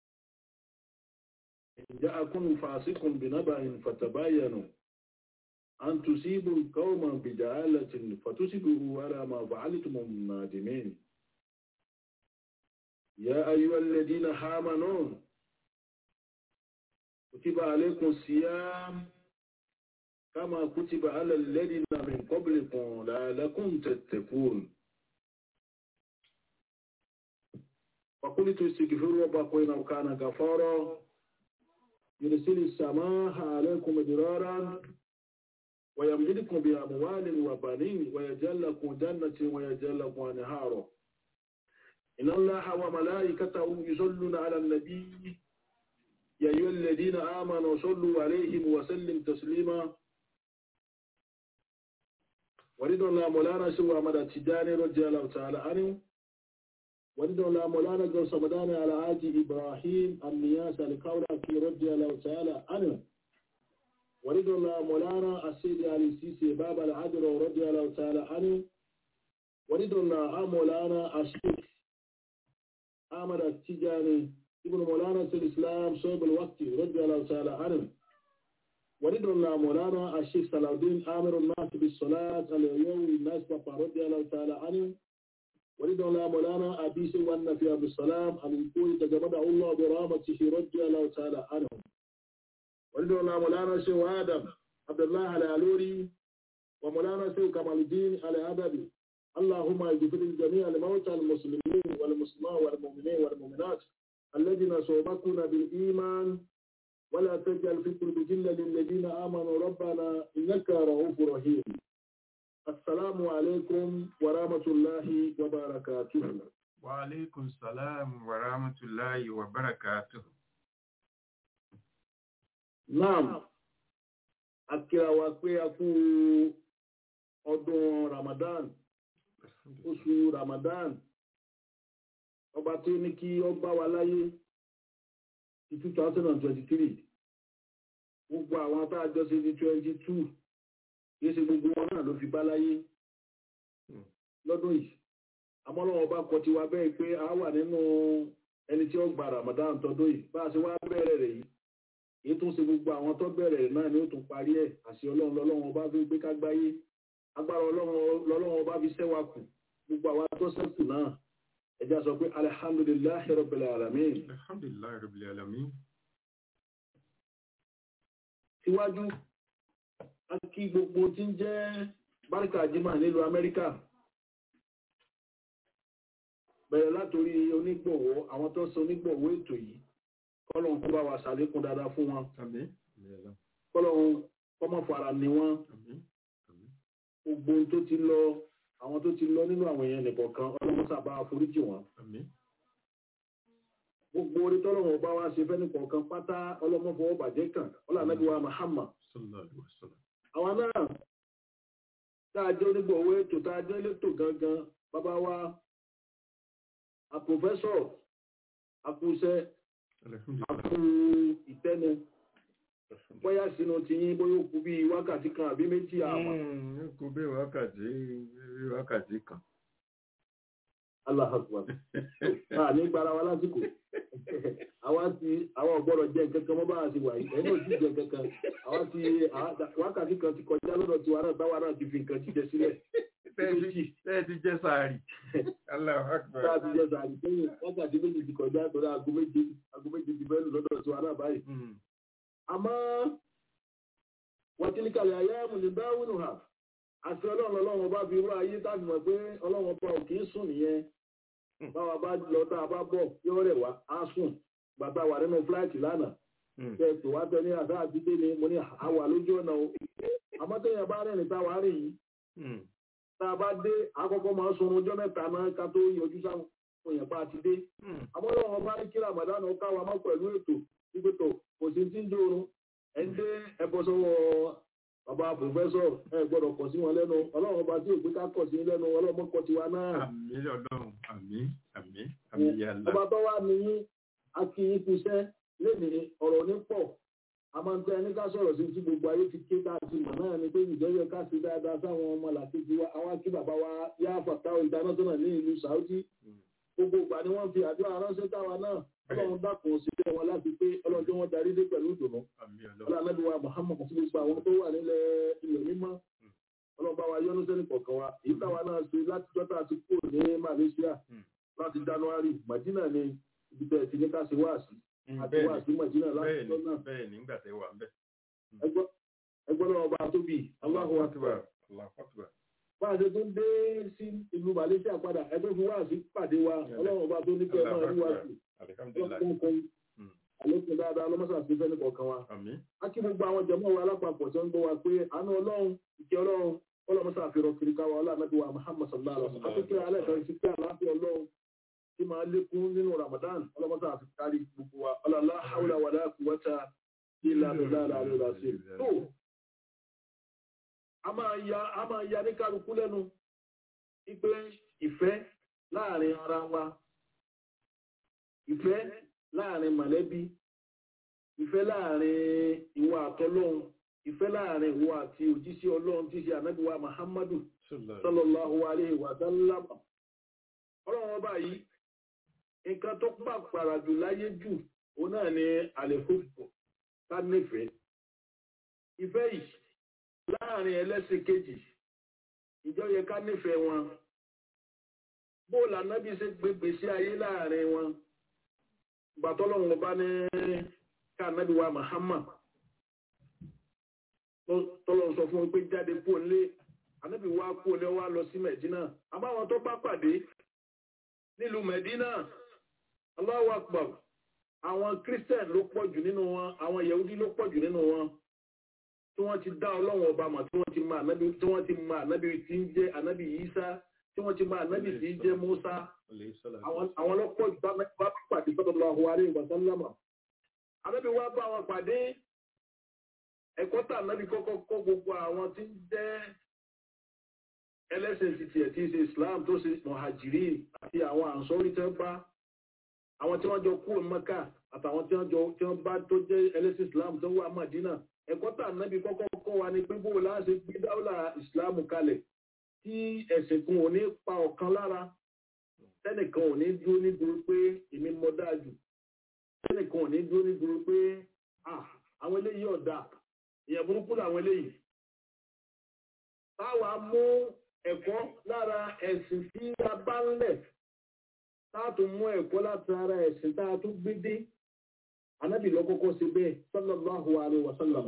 إن جاءكم فاسق بنبأ فتباينوا أن تصيبوا قوما بجهالة فتصبحوا على ما فعلتم نادمين يا أيها الذين آمنوا كتب عليكم الصيام كما كتب على الذين من قبلكم لعلكم تتقون فقلت استغفروا ربكم إنه كان غفارا يرسل السماء عليكم مدرارا ويمددكم بأموال وبنين ويجعل لكم جنة ويجعل لكم أنهارا إن الله وملائكته يصلون على النبي يا أيها الذين آمنوا صلوا عليه وسلم تسليما ورد الله مولانا سوى أحمد التجاني رضي الله تعالى عنه ورد الله مولانا جو صمدان على آجي إبراهيم النياس الكوركي رضي الله تعالى عنه ورد الله مولانا السيد علي السيسي باب العدل رضي الله تعالى عنه ورد الله مولانا الشيخ أحمد التجاني ابن مولانا سيد الإسلام صوب الوقت رضي الله تعالى عنه ورد الله مولانا الشيخ صلاح الدين آمر الناس بالصلاة اليوم الناس بابا رضي الله تعالى عنه ورد الله مولانا أبي سوى في عبد السلام الوقوي تجمده الله برحمته رضي الله تعالى عنه ورد الله مولانا شيخ آدم عبد الله العلوري ومولانا شيخ كمال الدين الأدبي اللهم اغفر لجميع الموتى المسلمين والمسلمات والمؤمنين والمؤمنات الذين سبقونا بالإيمان ولا تجعل في قلوب جلة للذين آمنوا ربنا إنك رؤوف رحيم السلام عليكم ورحمة الله وبركاته Wa alaikum salam wa rahmatullahi wa barakatuhu. Naam, akíra wa pé a kú ọdún Ramadan, oṣù Ramadan, ọba tó ní kí ọ bá wa láyé ti 2023. Gbogbo àwọn tá a jọ sí ní 22, kìí ṣe gbogbo wọn náà ló fi bá láyé lọ́dún yìí. Àmọ́lọ́wọ́ bá kọ tiwa bẹ́ẹ̀ pé a wà nínú ẹni tí ó gba Ramadan tọdún yìí. Bá a ṣe wá bẹ̀rẹ̀ rẹ̀ yìí èyí tó ń ṣe gbogbo àwọn tó bẹ̀rẹ̀ náà ni ó tún parí ẹ̀ àṣẹ ọlọ́run lọ́lọ́run ọba fi gbé kágbáyé agbára ọlọ́run lọ́lọ́run ọba fi ṣẹ́wà kù gbogbo àwọn tó ṣẹ́kù náà ẹja sọ pé alihamdulilayi rabbil alamin Alhamdulillahi rabbil alamin. síwájú a kí gbogbo tí ń jẹ́ báríkà jimá nílùú amẹ́ríkà bẹ̀rẹ̀ látòrí onígbọ̀wọ́ àwọn tó ń ṣe onígbọ̀wọ́ ètò yìí kọ́lọ̀ ń kó bá wa ṣàlékún dáadáa fún wọn Àmín. kọ́lọ́hún kọ́mọ̀ fara ni wọ́n Àmín. Àmín. gbogbo ohun tó ti lọ àwọn tó ti lọ nínú àwọn èèyàn nìkọ̀ọ̀kan ọlọ́run sábà foríjì wọn Àmín. gbogbo orí tọ́lọ́wọ́n bá wá ṣe fẹ́ni kọ̀ọ̀kan pátá ọlọ́mọfọwọ́ bàjẹ́ kàn ọlọ́ànàbí wa Muhammad sallallahu alaihi wasallam. àwọn náà tá a jẹ́ onígbọ̀wé ètò tá a jẹ́ elétò gangan bàbá wa a pòfẹ́sọ̀ akúṣẹ́ alhamdulillah akú ìtẹ́nu bóyá sínú ti yín bóyá ó kú bí wákàtí kan àbí méjì àmọ́ Mm, kò bí wákàtí bí wákàtí kan aláhàkùn à ní gbára wa lásìkò àwa ti àwọn ọ̀gbọ́dọ̀ jẹ́ kankan mọ́ bá a ti wà yìí ẹni ò tí jẹ́ kankan àwa ti àwa- wákàtí kan ti kọjá lọ́dọ̀ tiwa náà táwa náà ti fi nǹkan jíjẹ sílẹ̀ méjì tẹ́ẹ̀ ti jẹ́ sáàrì Allahu Akbar. tá a ti jẹ sàárì sẹ́yìn wákàtí méjì ti kọjá torí aago méje aago méje ti fẹ́ lù lọ́dọ̀ tiwa náà báyìí Mm, àmọ́ wàtílíkàlẹ̀ ayé àmùlẹ̀ dáwùnù hà àti ọlọ́run ọlọ́run bá fi wá ayé tábì mọ̀ pé ọlọ́run ọba ò kì í sùn nìyẹn báwa bá lọ tá a bá bọ̀ yóò rẹ̀ wá á sùn bàbá wà nínú fúláìtì lánàá mm, tẹ pé wá tẹ ní àdá àdídé ni mo ní àwà lójú ọ̀nà o àmọ́ téèyàn bá rìnrìn tá a wá rìn yìí mm, tá a bá dé àkọ́kọ́ máa ń sun ọjọ́ mẹ́ta náà ká tó yọjú sáwọn èèyàn bá ti dé mm. àmọ́ ọlọ́run ọba ní kí ramadan ó káwa mọ́ pẹ̀lú ètò ìgbésọ̀ kò sí tí ń dórun ẹ̀ ń dé ẹbọ sọ́wọ́ bàbá pòfẹ́sọ̀ ẹ gbọ́dọ̀ kọ̀ sí wọn lẹ́nu ọlọ́run ọba tí ò gbé ká kọ̀ sí lẹ́nu ọlọ́run mọ́ kọ̀ tiwa náà àmì ọlọ́run àmì àmì àmì yàrá. ọba tó wà ní akíyín kúṣẹ́ lénìí ọ̀rọ̀ ní pọ̀ a máa ń tẹ́ ẹni ká sọ̀rọ̀ sí tí gbogbo ayé ti ké ká ti mọ̀ náà ni pé ìjẹ́yẹ ká sí dáadáa sáwọn ọmọ làkejì wa àwa kí bàbá wa yá fàtàwọ̀ international ní ìlú Saudi gbogbo ìgbà ni wọ́n fi àdúrà ránṣẹ́ táwa náà ọlọ́run dákun òṣìṣẹ́ wọn láti pé ọlọ́run tí wọ́n darí dé pẹ̀lú ìdùnnú àmì ọlọ́run. ọlọ́run anábìwá Muhammad àti gbogbo àwọn tó wà nílẹ̀ ilẹ̀ mímọ́ ọlọ́run bá wa yọ́nú sẹ́ni kọ̀ọ̀kan wa èyí táwa náà ṣe láti jọ́ta àti kúrò ní Malaysia Mm. láti January Madina ni ibi tẹ̀ ti ní ká ṣe wáàsí àti bẹ́ẹ̀ wáàsí Madina láti ni jọ́ náà bẹ́ẹ̀ ni nígbà tẹ́ wà ń bẹ̀. ẹgbọ́n náà ọba tóbi Allahu Akbar Allahu Akbar. bá a ṣe tún dé sí ìlú Malaysia padà ẹgbẹ́ fún wáàsí pàdé wa ọlọ́run ọba tó ní kí ẹ máa rí wáàsí alihamdulilayi. ọlọ́run kan Mm. àlékún dáadáa ọlọ́mọṣà sí fẹ́ni kọ̀ọ̀kan wa àmì a kí gbogbo àwọn jẹmọ́ wa alápapọ̀ tí wọ́n ń gbọ́ wa pé àánú ọlọ́run ìkẹ́ ọlọ́run ọlọ́mọṣà àfihàn kiri káwa ọlọ́mọdé wa Muhammad sallallahu alaihi wasallam àti kí alẹ́ kan sí pé àlàáfíà ọlọ́run tí máa lékún nínú Ramadan ọlọ́mọṣà àfi kárí gbogbo wa ọlọ́lá haúlá wàlá quwwata illa billahi al-aliyyil azim. tó a máa ya a máa ya ní kálukú lẹ́nu wípé ìfẹ́ láàrin ara wa ìfẹ́ láàrin mọ̀lẹ́bí ìfẹ́ láàrin ìwọ àtọlọ́hun ìfẹ́ láàrin ìwọ àti òjíṣẹ́ ọlọ́run tí í ṣe ànábìwá Muhammadu sallallahu alayhi wa sallam ọlọ́run ọba yìí nǹkan tó pàpàrà jù láyé jù òun náà ni àlèfófò ká nífẹ̀ẹ́ ìfẹ́ yìí láàrin ẹlẹ́sìn kejì ìjọ yẹ ká nífẹ̀ẹ́ wọn bóòlù ànábì ṣe gbégbé sí ayé láàrin wọn gbàtọ́lọ́run ọba ní ká ànábì wa Muhammad tọ́lọ́ sọ fún wọn pé jáde kúrò nílé ànábì wa kúrò ní wa lọ sí Mẹ̀dínà àbáwọn tó bá pàdé nílùú Mẹ̀dínà Allahu Akbar àwọn Christian ló pọ̀ jù nínú wọn àwọn Yahudi ló pọ̀ jù nínú wọn tí wọ́n ti dá ọlọ́run ọba mọ̀ tí wọ́n ti mọ ànábì tí wọ́n ti mọ ànábì tí ń jẹ́ ànábì Ìsá tí wọ́n ti mọ ànábì tí ń jẹ́ Mùsá àwọn lọ́pọ̀ jù bá pàdé sallallahu alaihi wa sallam ànábì wa bá wọn pàdé ẹ̀kọ́ tà nábì kọ́kọ́ kọ́ gbogbo àwọn tí ń jẹ́ ẹlẹ́sìn títí ẹ̀ tí ń ṣe Islam tó ṣe mọ̀hàjìrí àti àwọn àǹsọ́rí tẹ́ bá àwọn tí wọ́n jọ kúrò Mẹ́kà àtàwọn tí wọ́n jọ tí wọ́n bá tó jẹ́ ẹlẹ́sìn Islam tó wà Mádínà ẹ̀kọ́ tà nábì kọ́kọ́ kọ́ wa ni pé bó láṣẹ gbé dáwọ́là Islam kalẹ̀ tí ẹ̀sìn kan ò ní pa ọ̀kan lára tẹ́nìkan ò ní dúró ní dúró pé èmi mọ dáa jù tẹ́nìkan ò ní dúró ní dúró pé àwọn eléyìí ọ̀dà ìyẹn burúkú làwọn eléyìí. Táwa mú ẹ̀kọ́ lára ẹ̀sìn tí a bá ń lẹ̀, táàtún mú ẹ̀kọ́ láti ara ẹ̀sìn tá a tún gbé dé. Ànábì lọ kọ́kọ́ ṣe bẹ́ẹ̀, sallallahu alaihi wa sallam.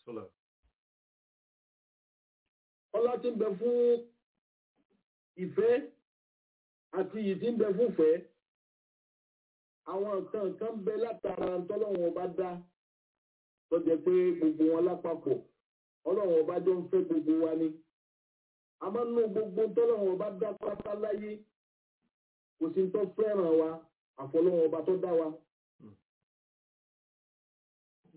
Ọlá tí ń bẹ fún ìfẹ́ àti ìyí tí ń bẹ fún ìfẹ́. Àwọn nǹkan kan bẹ látara tọ́lọ́wọ́n ọba dá tó jẹ́ pé gbogbo wọn lápapọ̀ ọlọ́run ọba jọ ń fẹ́ gbogbo wa ni a máa ń ná gbogbo tọ́lọ́run ọba dá pátá láyé kò sí tó fẹ́ràn wa àfọlọ́run ọba tó dá wa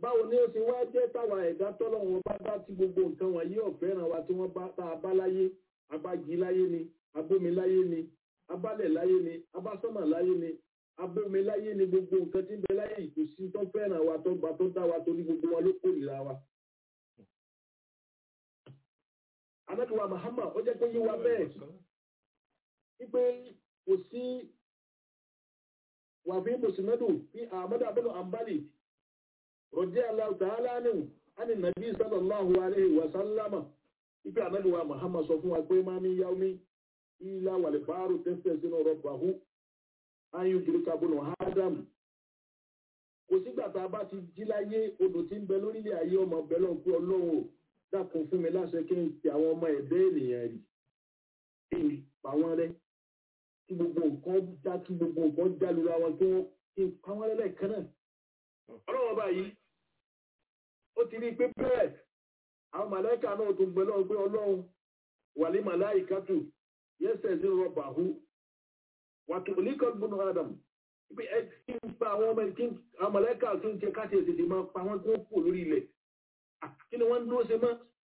báwo ni ó ṣe wá jẹ́ táwa ẹ̀dá tọ́lọ́wọ́n bá dá tí gbogbo nǹkan wọ̀nyí ọ̀fẹ́ràn wa tí wọ́n bá tá a bá láyé abájí láyé ni abómi láyé ni abálẹ̀ láyé ni abásọ́mà láyé ni abómi láyé ni gbogbo nǹkan tí ń bẹ láyé yìí kò sí tó fẹ́ràn wa tó gba tó dá wa torí gbogbo wọn ló kórìíra wa. anábìwá Muhammad ó jẹ́ pé yí wa bẹ́ẹ̀ wípé kò sí wàfí mùsùlùmí bí ahmadu abunu ambali rọ̀dí aláwọ̀ tààlà ní àni nàbí sallallahu alaihi wa sallama wípé anábìwá Muhammad sọ fún wa pé máa ní yáwó mi ilá wàlẹ̀ báárù tẹ́sẹ̀ sínú rọ̀bàhú ayé gíríkà bùnú ádámù kò sígbà tá a bá ti jí láyé odò tí ń bẹ lórílẹ̀ ayé ọmọ bẹ́lọ̀ pé ọlọ́run ò dákun fún mi láṣẹ kí n ti àwọn ọmọ ẹ̀dẹ́ ènìyàn rí kí n pa wọ́n rẹ́ kí gbogbo nǹkan já kí gbogbo nǹkan já lura wọn kí wọ́n kí n pa wọ́n rẹ́ lẹ́ẹ̀kan náà ọlọ́run báyìí ó ti rí i pé bẹ́ẹ̀ àwọn màláìka náà tó gbẹ lọ́wọ́ pé ọlọ́run wàlí màláìkátù yẹ́sẹ̀ sí rọ̀bà hù wàtò oníkan gbóná adam ibi ẹ kí n pa àwọn ọmọ kí àwọn mọ̀lẹ́kà kí n jẹ káṣí ètètè máa pa wọ́n tó kù lórí ilẹ̀ kí ni wọ́n ń dúró ṣe mọ́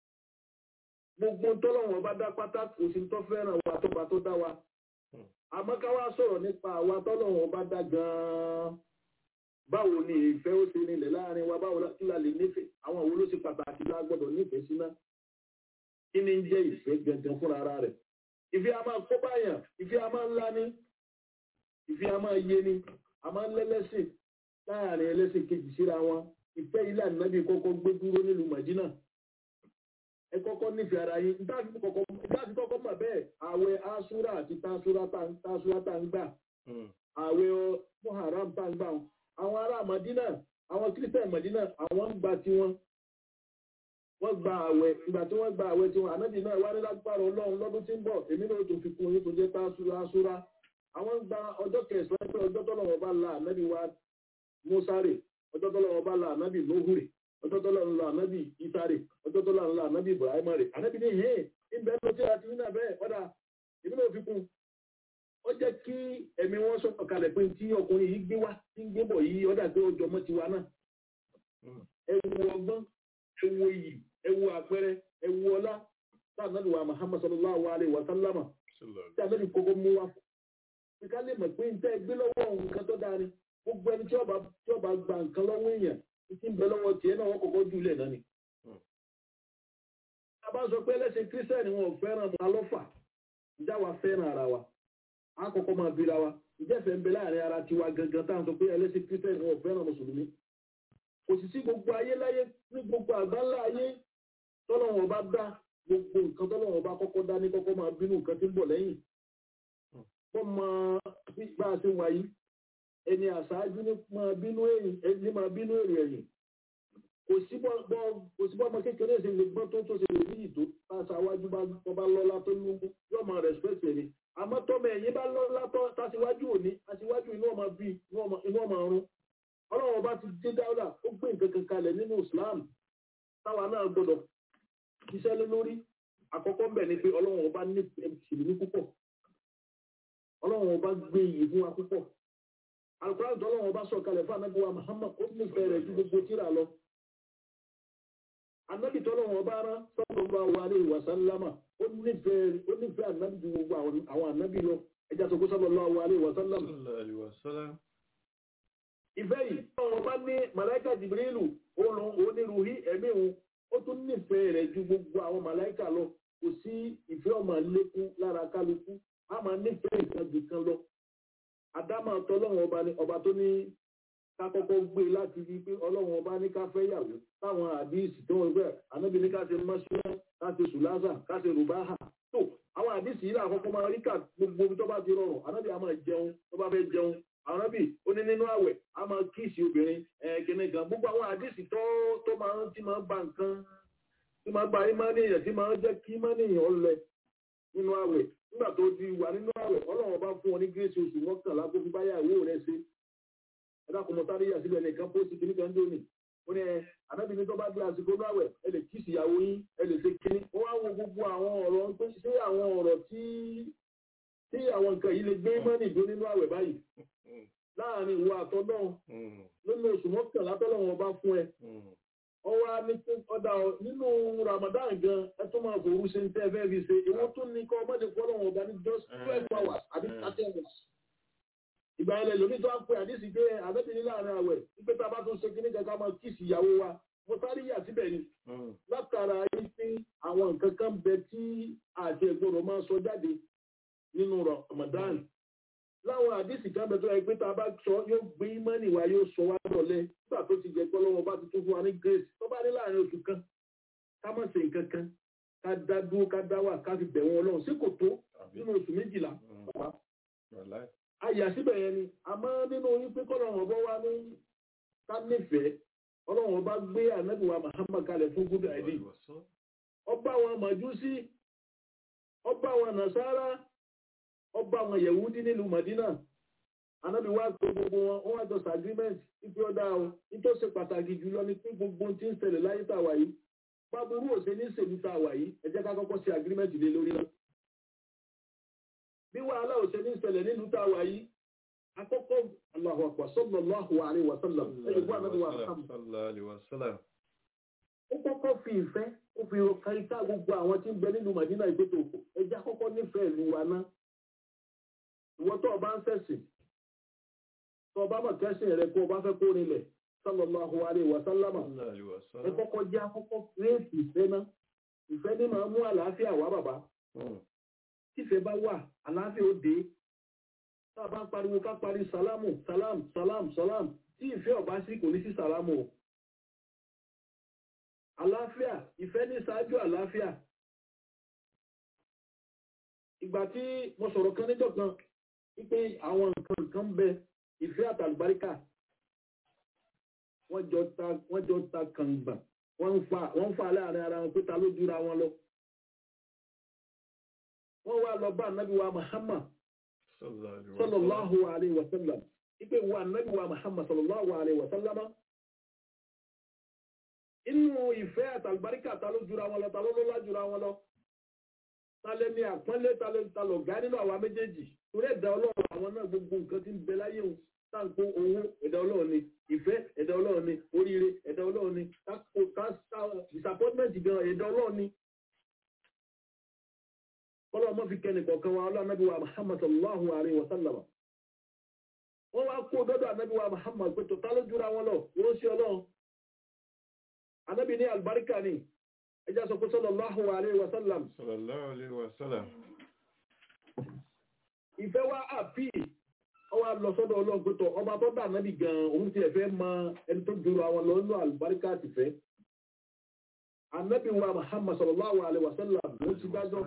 gbogbo tọ́lọ́wọ́n bá dá pátá kò sí tó fẹ́ràn wa tó bá tó dá wa àmọ́ ká wá sọ̀rọ̀ nípa àwa tọ́lọ́wọ́n bá dá gan-an báwo ni ìfẹ́ ó ṣe nílẹ̀ láàrin wa báwo kí la lè nífẹ̀ẹ́ àwọn òwò ló ṣe pàtàkì lá gbọ́dọ̀ nífẹ̀ẹ́ síná kí ni ń jẹ́ ìfẹ́ gẹ̀gẹ̀ fúnra ara rẹ̀ ìfẹ́ a máa kó báyàn ìfẹ́ a máa ńlá ní ìfẹ́ a máa yé ní a máa ń lẹ́lẹ́sìn láàrin ẹlẹ́sìn kejì síra wọn ìfẹ́ ilé ànábì kọ́kọ́ gbé dúró nílùú Màdínà ẹ kọ́kọ́ nífẹ̀ẹ́ ara yín dáàbí kọ́kọ́ mọ̀ bẹ́ẹ̀ ààwẹ̀ asúra àti tásúra tá ń gbà ààwẹ̀ muharram tá ń gbà àwọn ará Màdínà àwọn kírísítẹ̀ Màdínà àwọn ń gba tiwọn wọ́n gba àwẹ̀ ìgbà tí wọ́n gba àwẹ̀ tiwọn ànábì náà wá ní lágbára ọlọ́run lọ́dún tí ń bọ̀ èmi náà tó fi kún yín tó jẹ́ tásúra asúra àwọn ń gba ọjọ́ kẹsàn-án pé ọjọ́ tọ́lọ́wọ́ bá la ànábì wa mọ́sáré ọjọ́ tọ́lọ́wọ́ bá la ànábì lóhùrè ọjọ́ tọ́lọ́wọ́ la ànábì ìsáré ọjọ́ tọ́lọ́wọ́ la ànábì ibrahima rè ànábì ní hẹ́ẹ̀ ìbẹ́ ló tí a ti ní abẹ́ ọ̀dà èmi náà fi kún ó jẹ́ kí ẹ̀mí wọn sọ kalẹ̀ pé tí ọkùnrin yìí gbé wá tí ń gbé bọ̀ yìí ọ̀dà pé ó jọmọ́ tiwa náà ẹ wo ọgbọ́n ẹ wo iyì ẹ wo àpẹẹrẹ ẹ wo ọlá tá ànábì wa muhammad sallallahu alayhi wa sallama tí ànábì kọ́kọ́ mú wá fún ká lè mọ̀ pé nǹkan ẹgbẹ́ lọ́wọ́ nǹkan tó dáa ni gbogbo ẹni tí ọba tí ọba gba nǹkan lọ́wọ́ èèyàn tí ń bẹ lọ́wọ́ tiẹ̀ náà wọ́n kọ́kọ́ jù lẹ̀ náà ni. a bá sọ pé ẹlẹ́sìn kírísítẹ́nì wọn ò fẹ́ràn mọ́ alọ́fà ìjà wa fẹ́ràn ara wa a kọ́kọ́ máa bíra wa ìjẹ́fẹ̀ ń bẹ láàrin ara tiwa gangan tá à ń sọ pé ẹlẹ́sìn kírísítẹ́nì wọn ò fẹ́ràn mùsùlùmí. kò sì sí gbogbo ayé láyé ní gbogbo àgbáńlá ayé tọ́lọ́wọ́n bá dá gbogbo nǹkan tọ́lọ́wọ́n bá kọ́kọ́ dá ní kọ́kọ́ máa bínú nǹkan tí ń bọ̀ lẹ́yìn wọ́n mọ bá a ṣe wà yìí ẹni àṣáájú ní máa bínú èrè ẹ̀yìn kò sí bọ́ ọmọ kékeré ṣe lè gbọ́n tó tó ṣe lè ní ìtò táṣáwájú bá lọ́lá tó lú yóò máa respect ẹni àmọ́ tọ́mọ ẹ̀yìn bá lọ́lá tó táṣíwájú òní aṣíwájú inú ọmọ bí inú ọmọ ọrún ọlọ́run bá ti dé dáúdà ó gbé nǹkan kan kalẹ̀ nínú Islam táwa náà gbọ́dọ̀ ṣiṣẹ́ lé lórí àkọ́kọ́ mbẹ̀ ni pé ọlọ́run ọba nífẹ̀ẹ́ ìṣèlú púpọ̀ ọlọ́run ọba gbé iyì fún wa púpọ̀ alukóran tó ọlọ́run ọba sọ kalẹ̀ fún anabi wa Muhammad ó nífẹ̀ẹ́ rẹ̀ ju gbogbo tíra lọ anabi tó ọlọ́run ọba rán sallallahu alaihi wa sallama ó nífẹ̀ẹ́ ó nífẹ̀ẹ́ anabi ju gbogbo àwọn anabi lọ ẹja tó kó sallallahu alaihi wa sallama. ìfẹ́ yìí ọlọ́run ọba ní màláìka Jibrilu onírúurú ẹ̀mí òun ó tún nífẹ̀ẹ́ rẹ̀ ju gbogbo àwọn màláìka lọ kò sí ìfẹ́ ọmọ lékún lára kálukú a máa nífẹ̀ẹ́ nǹkan jù kan lọ. Àdámà tọ́lọ́run ọba ni ọba tó ní ká kọ́kọ́ gbé láti rí pé ọlọ́run ọba ní ká fẹ́ yàwó táwọn àdíìsì tó wọ́n gbẹ́ ànábi ní ká ṣe mọ́ṣúná ká ṣe sùlásà ká ṣe rùbáhà. tó àwọn àdíìsì yìí làkọ́kọ́ máa rí kà gbogbo ibi tó bá ti rọrùn ànábi a máa jẹun tó bá fẹ́ jẹun ànábi ó ní nínú àwẹ̀ a máa kíìsì obìnrin ẹ̀ẹ́kẹ́ni kan gbogbo àwọn àdíìsì tó tó máa ti máa ba nǹkan tí máa ba ìmánìyàn tí máa jẹ́ kí ìmánìyàn lẹ nínú àwẹ̀ nígbà tó ti wà nínú àwẹ̀ ọlọ́run bá fún ọ ní gírèsì oṣù mọ́kànlá tó fi báyà ìwé rẹ̀ ṣe ẹ̀dá kò mọ̀ sáré yà síbẹ̀ nìkan pósì kìíní kan dóni ó ní ẹ ànábì ní tó bá dé àsìkò láwẹ̀ ẹ lè kíìsì ìyàwó yín ẹ lè ṣe kíní ó wá wo gbogbo àwọn ọ̀rọ̀ tó ṣe àwọn ọ̀rọ̀ tí tí àwọn nǹkan yìí lè gbé mọ́nì dó nínú àwẹ̀ báyìí láàrin ìwọ àtọ́ náà nínú oṣù mọ́kànlá tọ́lọ́wọ́n bá fún ẹ ọwọ́ á ní pé ọ̀dà ọ̀- nínú Ramadan gan ẹ tún máa fòru ṣe ń tẹ́ ẹ fẹ́ fi ṣe ìwọ tún ní kọ́ ọmọdé kọ́ lọ́wọ́ ọba ní just twelve hours àbí thirty hours. ìgbà yẹn lè lómi tó á pe àdísì pé àbẹ́bìnrin láàrin àwẹ̀ wípé tá a bá tún ṣe kíní kankan máa kíìsì ìyàwó wa mo sáré yà síbẹ̀ ni látara yìí pé àwọn nǹkan kan bẹ tí àti ẹ̀gbọ́dọ̀ máa sọ jáde nínú Ramadan láwọn àdísì kan bẹ tó yẹ pé tá a bá sọ yóò gbé ìmọ̀nì wa yóò sọ wá dọ̀lẹ́ nígbà tó ti jẹ pé ọlọ́wọ́ bá ti tún fún wa ní grace tó bá ní láàrin oṣù kan ká má ṣe nǹkan kan ká dá dúró ká dá wà ká fi bẹ̀ wọn ọlọ́run sí kò tó nínú oṣù méjìlá bàbá àyà síbẹ̀ yẹn ni àmọ́ nínú oyún pé kọ́lọ́run ọba wa ní ká nífẹ̀ẹ́ ọlọ́run ọba gbé ànábìwá Muhammad kalẹ̀ fún gúdà ẹ̀dí ọba àwọn màjúsí ọba àwọn nàṣàrà ọba àwọn yẹ̀wúdí nílùú Madina anábì wá pé gbogbo wọn wọn wá jọ sí agreement ipe ọdá o nítorí ṣe pàtàkì jùlọ ni pé gbogbo ohun tí ń ṣẹlẹ̀ láyé tá a wà yìí báburú òṣè ní ṣèlú tá a wà yìí ẹ jẹ́ ká kọ́kọ́ ṣe agreement lé lórí náà bí wàhálà òṣè ní ṣẹlẹ̀ nílùú tá a wà yìí akọ́kọ́ Allahu akbar sallallahu alaihi wa sallam ẹ̀yìn fún anábì wa Muhammad ó kọ́kọ́ fi ìfẹ́ ó fi káríká gbogbo àwọn tí ń bẹ nínú Madina ìgbésẹ̀ òkú ẹja kọ́kọ́ nífẹ̀ẹ́ ìlú wa ná ìwọ tó o bá ń ṣẹ̀sìn tó o bá mọ̀ kẹ́sìn rẹ kó o bá fẹ́ kó rinlẹ̀ sallallahu alaihi wa sallama ẹ kọ́kọ́ jẹ́ akọ́kọ́ réètì ìfẹ́ ná ìfẹ́ ní máa mú àlàáfíà wá bàbá tífẹ́ bá wà àlàáfíà ó dé tá a bá ń pariwo ká parí sálámù sálám sálám sálám tí ìfẹ́ ọ̀bá sí kò ní sí sálámù o àlàáfíà ìfẹ́ ní ṣáájú àlàáfíà ìgbà tí mo sọ̀rọ̀ kan níjọ́ kan wípé àwọn nǹkan kan ń bẹ ìfẹ́ àtàlùbáríkà wọ́n jọ ta wọ́n jọ ta kàngbà wọ́n ń fa wọ́n ń fa láàrin ara wọn pé ta ló jura wọn lọ wọ́n wá lọ bá ànábì wa Muhammad sallallahu alayhi wa sallam wípé wa ànábì wa Muhammad sallallahu alayhi wa sallam inú ìfẹ́ àtàlùbáríkà ta ló jura wọn lọ ta ló lọ́lá jura wọn lọ ta lẹ ní àpọ́nlé ta lẹ ta lọ gá nínú àwa méjèèjì torí ẹ̀dá ọlọ́run àwọn náà gbogbo nǹkan tí ń bẹ láyé òun táǹkó owó ẹ̀dá ọlọ́run ni ìfẹ́ ẹ̀dá ọlọ́run ni oríire ẹ̀dá ọlọ́run ni káko ká disappointment gan ẹ̀dá ọlọ́run ni. kọ́lọ́ ọmọ fi kẹ́ni kọ̀ọ̀kan wa ọlọ́run anábì wa Muhammad sallallahu alayhi wa sallam. wọ́n wá kó dọ́dọ̀ anábì wa Muhammad pé tó ta ló jura wọn lọ wọ́n ṣe ọlọ́run anábì ní albarka ni ẹjá sọ pé sallallahu alaihi wasallam ìfẹ́ wá àpí ọwá lọ sọ́dọ̀ ọlọ́run pé tọ ọba tó dà nábì gan òun ti ẹ̀fẹ́ mọ ẹni tó jùlọ àwọn lọ nínú albarka ti fẹ́ anábì wa Muhammad sallallahu alaihi wasallam ló ti dájọ́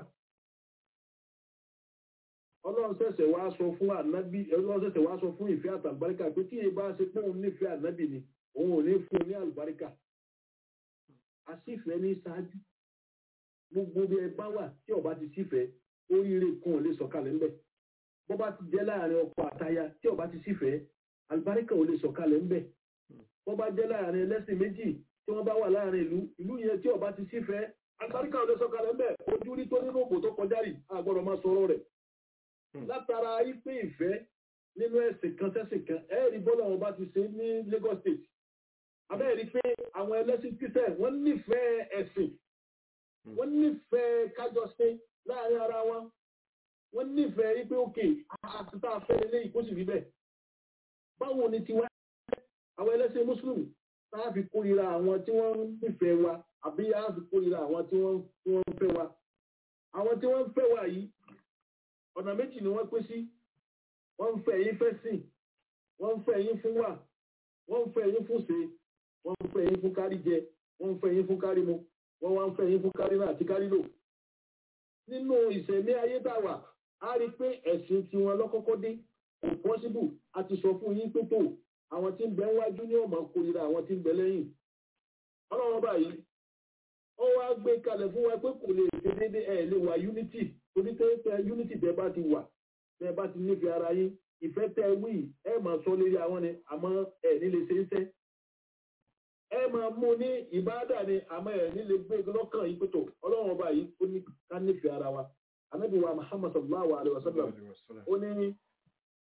ọlọ́run ṣẹ̀ṣẹ̀ wá sọ fún ànábì ọlọ́run ṣẹ̀ṣẹ̀ wá sọ fún ìfẹ́ àtàlùbáríkà pé tí èyí bá ṣe pé òun nífẹ̀ẹ́ ànábì ni òun ò ní fún un ní àlùbáríkà àsìfẹ́ ní ṣáájú gbogbo bí ẹ bá wà tí ọba ti sífẹ́ oríire kan ò lè sọ̀kalẹ̀ ńbẹ̀ bó bá ti jẹ́ láàrin ọkọ àtaya tí ọba ti sífẹ́ àlùbáríkà ò lè sọ̀kalẹ̀ ńbẹ̀ bó bá jẹ́ láàrin ẹlẹ́sìn méjì tí wọ́n bá wà láàrin ìlú ìlú yẹn tí ọba ti sífẹ́ àlùbáríkà ò lè sọ̀kalẹ̀ ńbẹ̀ ojú rí tó nínú òbò tó kọjá rì àgbọ̀dọ̀ máa sọ̀rọ̀ rẹ̀ látara ipe ìfẹ́ nínú ẹ̀sìn kan sẹ́sìn kan ẹ̀ẹ́rì bọ́lá wọn bá ti ṣe ní Lagos State abẹ́ẹ̀rí pé àwọn ẹlẹ́sìn kírísẹ̀ wọ́n nífẹ̀ẹ́ ẹ̀sìn wọ́n nífẹ̀ẹ́ kájọṣe láàrin ara wọn wọ́n nífẹ̀ẹ́ wípé òkè àtúntà afẹ́lẹ́ lẹ́yìn kó sì rí bẹ́ẹ̀ báwo ni tiwa àwọn ẹlẹ́sìn mùsùlùmí táà fi kórìíra àwọn tí wọ́n nífẹ̀ẹ́ wa àbí yá fi kórìíra àwọn tí wọ́n ń fẹ́ wa àwọn tí wọ́n ń fẹ́ wa yìí ọ̀nà méjì ni wọ́n pín sí wọ́n ń fẹ́ yín fẹ́ sìn wọ́n ń fẹ́ yín fún wà wọ́n ń fẹ́ yín fún ṣe wọ́n ń fẹ́ yín fún kárí jẹ wọ́n ń fẹ́ yín fún kárí mu wọ́n wá ń fẹ́ yín fún kárí náà àti kárí lò. nínú ìṣẹ̀mí ayé dàwà a rí i pé ẹ̀sìn tiwọn lọ́kọ́kọ́ dé kò pọ́síbù a ti sọ fún yín pé tó àwọn tí ń bẹ wájú ní ọmọ kórìíra àwọn tí ń bẹ lẹ́yìn. ọlọ́wọ́n báyìí ó wá gbé kalẹ̀ fún wa pé kò lè ṣe déédéé ẹ̀ lè wà unity torí pé unity tẹ bá ti wà tẹ bá ti nífẹ̀ẹ́ ara yín ìfẹ́ tẹ wí ẹ máa sọ lórí àwọn ni àmọ́ ẹ nílé ṣe ń sẹ́ ẹ máa mú ní ìbáàdà ni àmọ́ ẹ nílé gbé lọ́kàn yìí pẹ̀tọ̀ ọlọ́run ọba yìí ó ní ká nífẹ̀ẹ́ ara wa anábì wa muhammad sallallahu alayhi wa sallam ó ní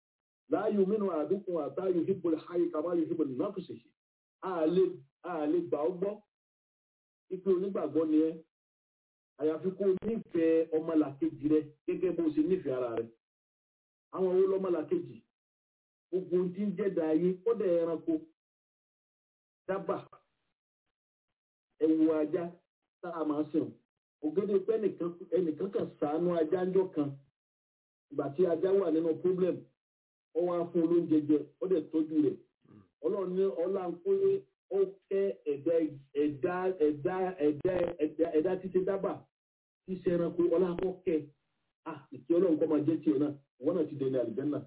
láàyò mínú àdúkùn àtàyò híbo ayé kàmáyò híbo nàfùsèṣì àlè gbà ó gbọ́ ipe onígbàgbọ́ ni ẹ́ àyàfi kó o nífẹ̀ẹ́ ọmọlàkejì rẹ gẹ́gẹ́ bó o ṣe nífẹ̀ẹ́ ara rẹ àwọn owó lọ́mọlàkejì gbogbo ohun tí ń jẹ́dá ayé ó dẹ̀ ẹranko dábà ẹ̀wù ajá tá a máa sìn ògèdè pé ẹnìkan kan sàánú ajá ńjọ́ kan ìgbà tí ajá wà nínú problem ó wá fún olóúnjẹ jẹ ó dẹ̀ tọ́jú rẹ̀ ọlọ́run ní ọlá ń pé ó kẹ́ ẹ̀dá ẹ̀dá ẹ̀dá ẹ̀dá ẹ̀dá ẹ̀dá títí dábà tí ṣe ẹranko ọlá kọ́ kẹ́ ah ìkí ọlọ́run kọ́ máa jẹ́ tiẹ̀ náà wọ́n náà ti dẹ̀lẹ̀ àlùjànnà.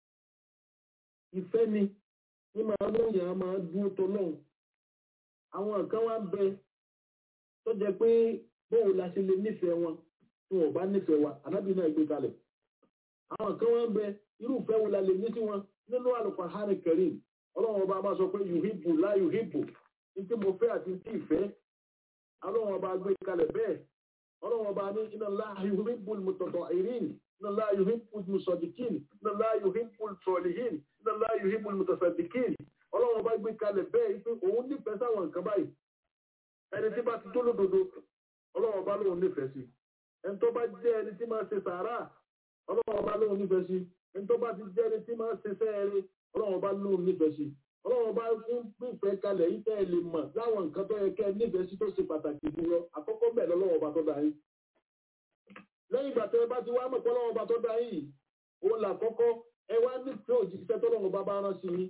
ìfẹ́ ni ní máa mú yàn máa dúró tọ́lọ́run àwọn kan wá bẹ tó jẹ pé bóun la ṣe lè nífẹ̀ẹ́ wọn tí wọn ò bá nífẹ̀ẹ́ wa ànábì náà gbé kalẹ̀ àwọn kan wá bẹ irúfẹ́ wo la lè ní sí wọn nínú Al-Qur'an Karim ọlọ́run ọba máa sọ pé yuhibu la yuhibu ní tí mo fẹ́ àti tí ìfẹ́ ọlọ́run ọba gbé kalẹ̀ bẹ́ẹ̀ ọlọ́run ọba ní inna Allaha yuhibbu al-mutatahhirin inna Allaha yuhibbu al-musaddiqin inna Allaha yuhibbu al-salihin inna Allaha yuhibbu al-mutasaddiqin ọlọ́run ọba gbé kalẹ̀ bẹ́ẹ̀ pé òun nífẹ̀ẹ́ sáwọn nǹkan báyìí ẹni tí bá ti tó lódodo ọlọ́run ọba lóun nífẹ̀ẹ́ sí ẹni tó bá jẹ́ ẹni tí máa ṣe sàárà ọlọ́run ọba lóun nífẹ̀ẹ́ sí ẹni tó bá ti jẹ́ ẹni tí máa ṣe sẹ́ẹ̀rẹ́ ọlọ́run bá lóun nífẹ̀ẹ́ sí ọlọ́run bá fún pípẹ́ kalẹ̀ yìí tẹ́ ẹ lè mọ̀ láwọn nǹkan tó yẹ kẹ́ ẹ nífẹ̀ẹ́ sí tó ṣe pàtàkì jù lọ àkọ́kọ́ bẹ́ẹ̀ lọ́lọ́run bá tó dá yín lẹ́yìn ìgbà tẹ́ ẹ bá ti wá mọ̀ pé ọlọ́run bá tó dá yín òun là kọ́kọ́ ẹ wá nífẹ̀ẹ́ òjíṣẹ́ tọ́lọ́run bá bá rán sí yín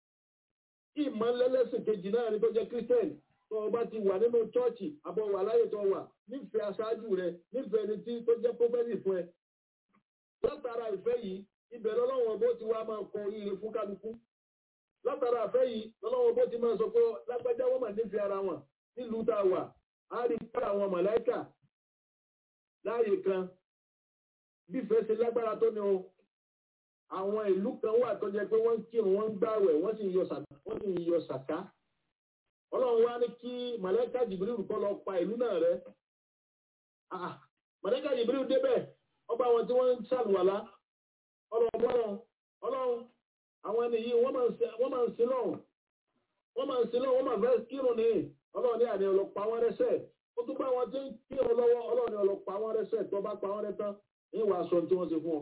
ìmọ̀ lẹ́lẹ́sìn kejì náà ni tó jẹ́ kírísítẹ́nì tó o bá ti wà nínú chọ́ọ̀chì àbọ̀ wà láyé tó wà nífẹ̀ẹ́ aṣáájú rẹ nífẹ̀ẹ́ ẹni tí tó jẹ́ pọ́fẹ́sì fún ẹ látara ìfẹ́ yìí ibẹ̀ lọ́lọ́wọ́ bó ti wá máa kọ oríire fún kálukú látara àfẹ́ yìí lọ́lọ́wọ́ bó ti máa sọ pé lágbájá wọ́n mà nífẹ̀ẹ́ ara wọn nílùú tá a wà á rí pé àwọn màláìkà láàyè kan bí ìfẹ́ ṣe lágbára tó ní o àwọn ìlú kan wà tó jẹ́ pé wọ́n ń kírun wọ́n ń gbààwẹ̀ wọ́n sì ń yọ sàká wọ́n sì ń yọ sàká ọlọ́run wá ní kí màláìkà jìbìrì kọ́ lọ pa ìlú náà rẹ́ màláìkà jìbìrì débẹ̀ ọba àwọn tí wọ́n ń ṣàlùwàlá ọlọ́run ọlọ́run àwọn ẹni yìí wọ́n máa ń sin lọ́run wọ́n máa ń sin lọ́run wọ́n máa fẹ́ kírun ní ọlọ́run ní àní ọlọ́pàá wọn rẹ́sẹ̀ ó tún bá wọn tí ń kírun lọ́wọ́ ọlọ́run ní ọlọ́pàá wọn rẹ́sẹ̀ tó bá pa wọn rẹ́ tán ní ìwà aṣọ tí wọ́n ṣe fún ọ.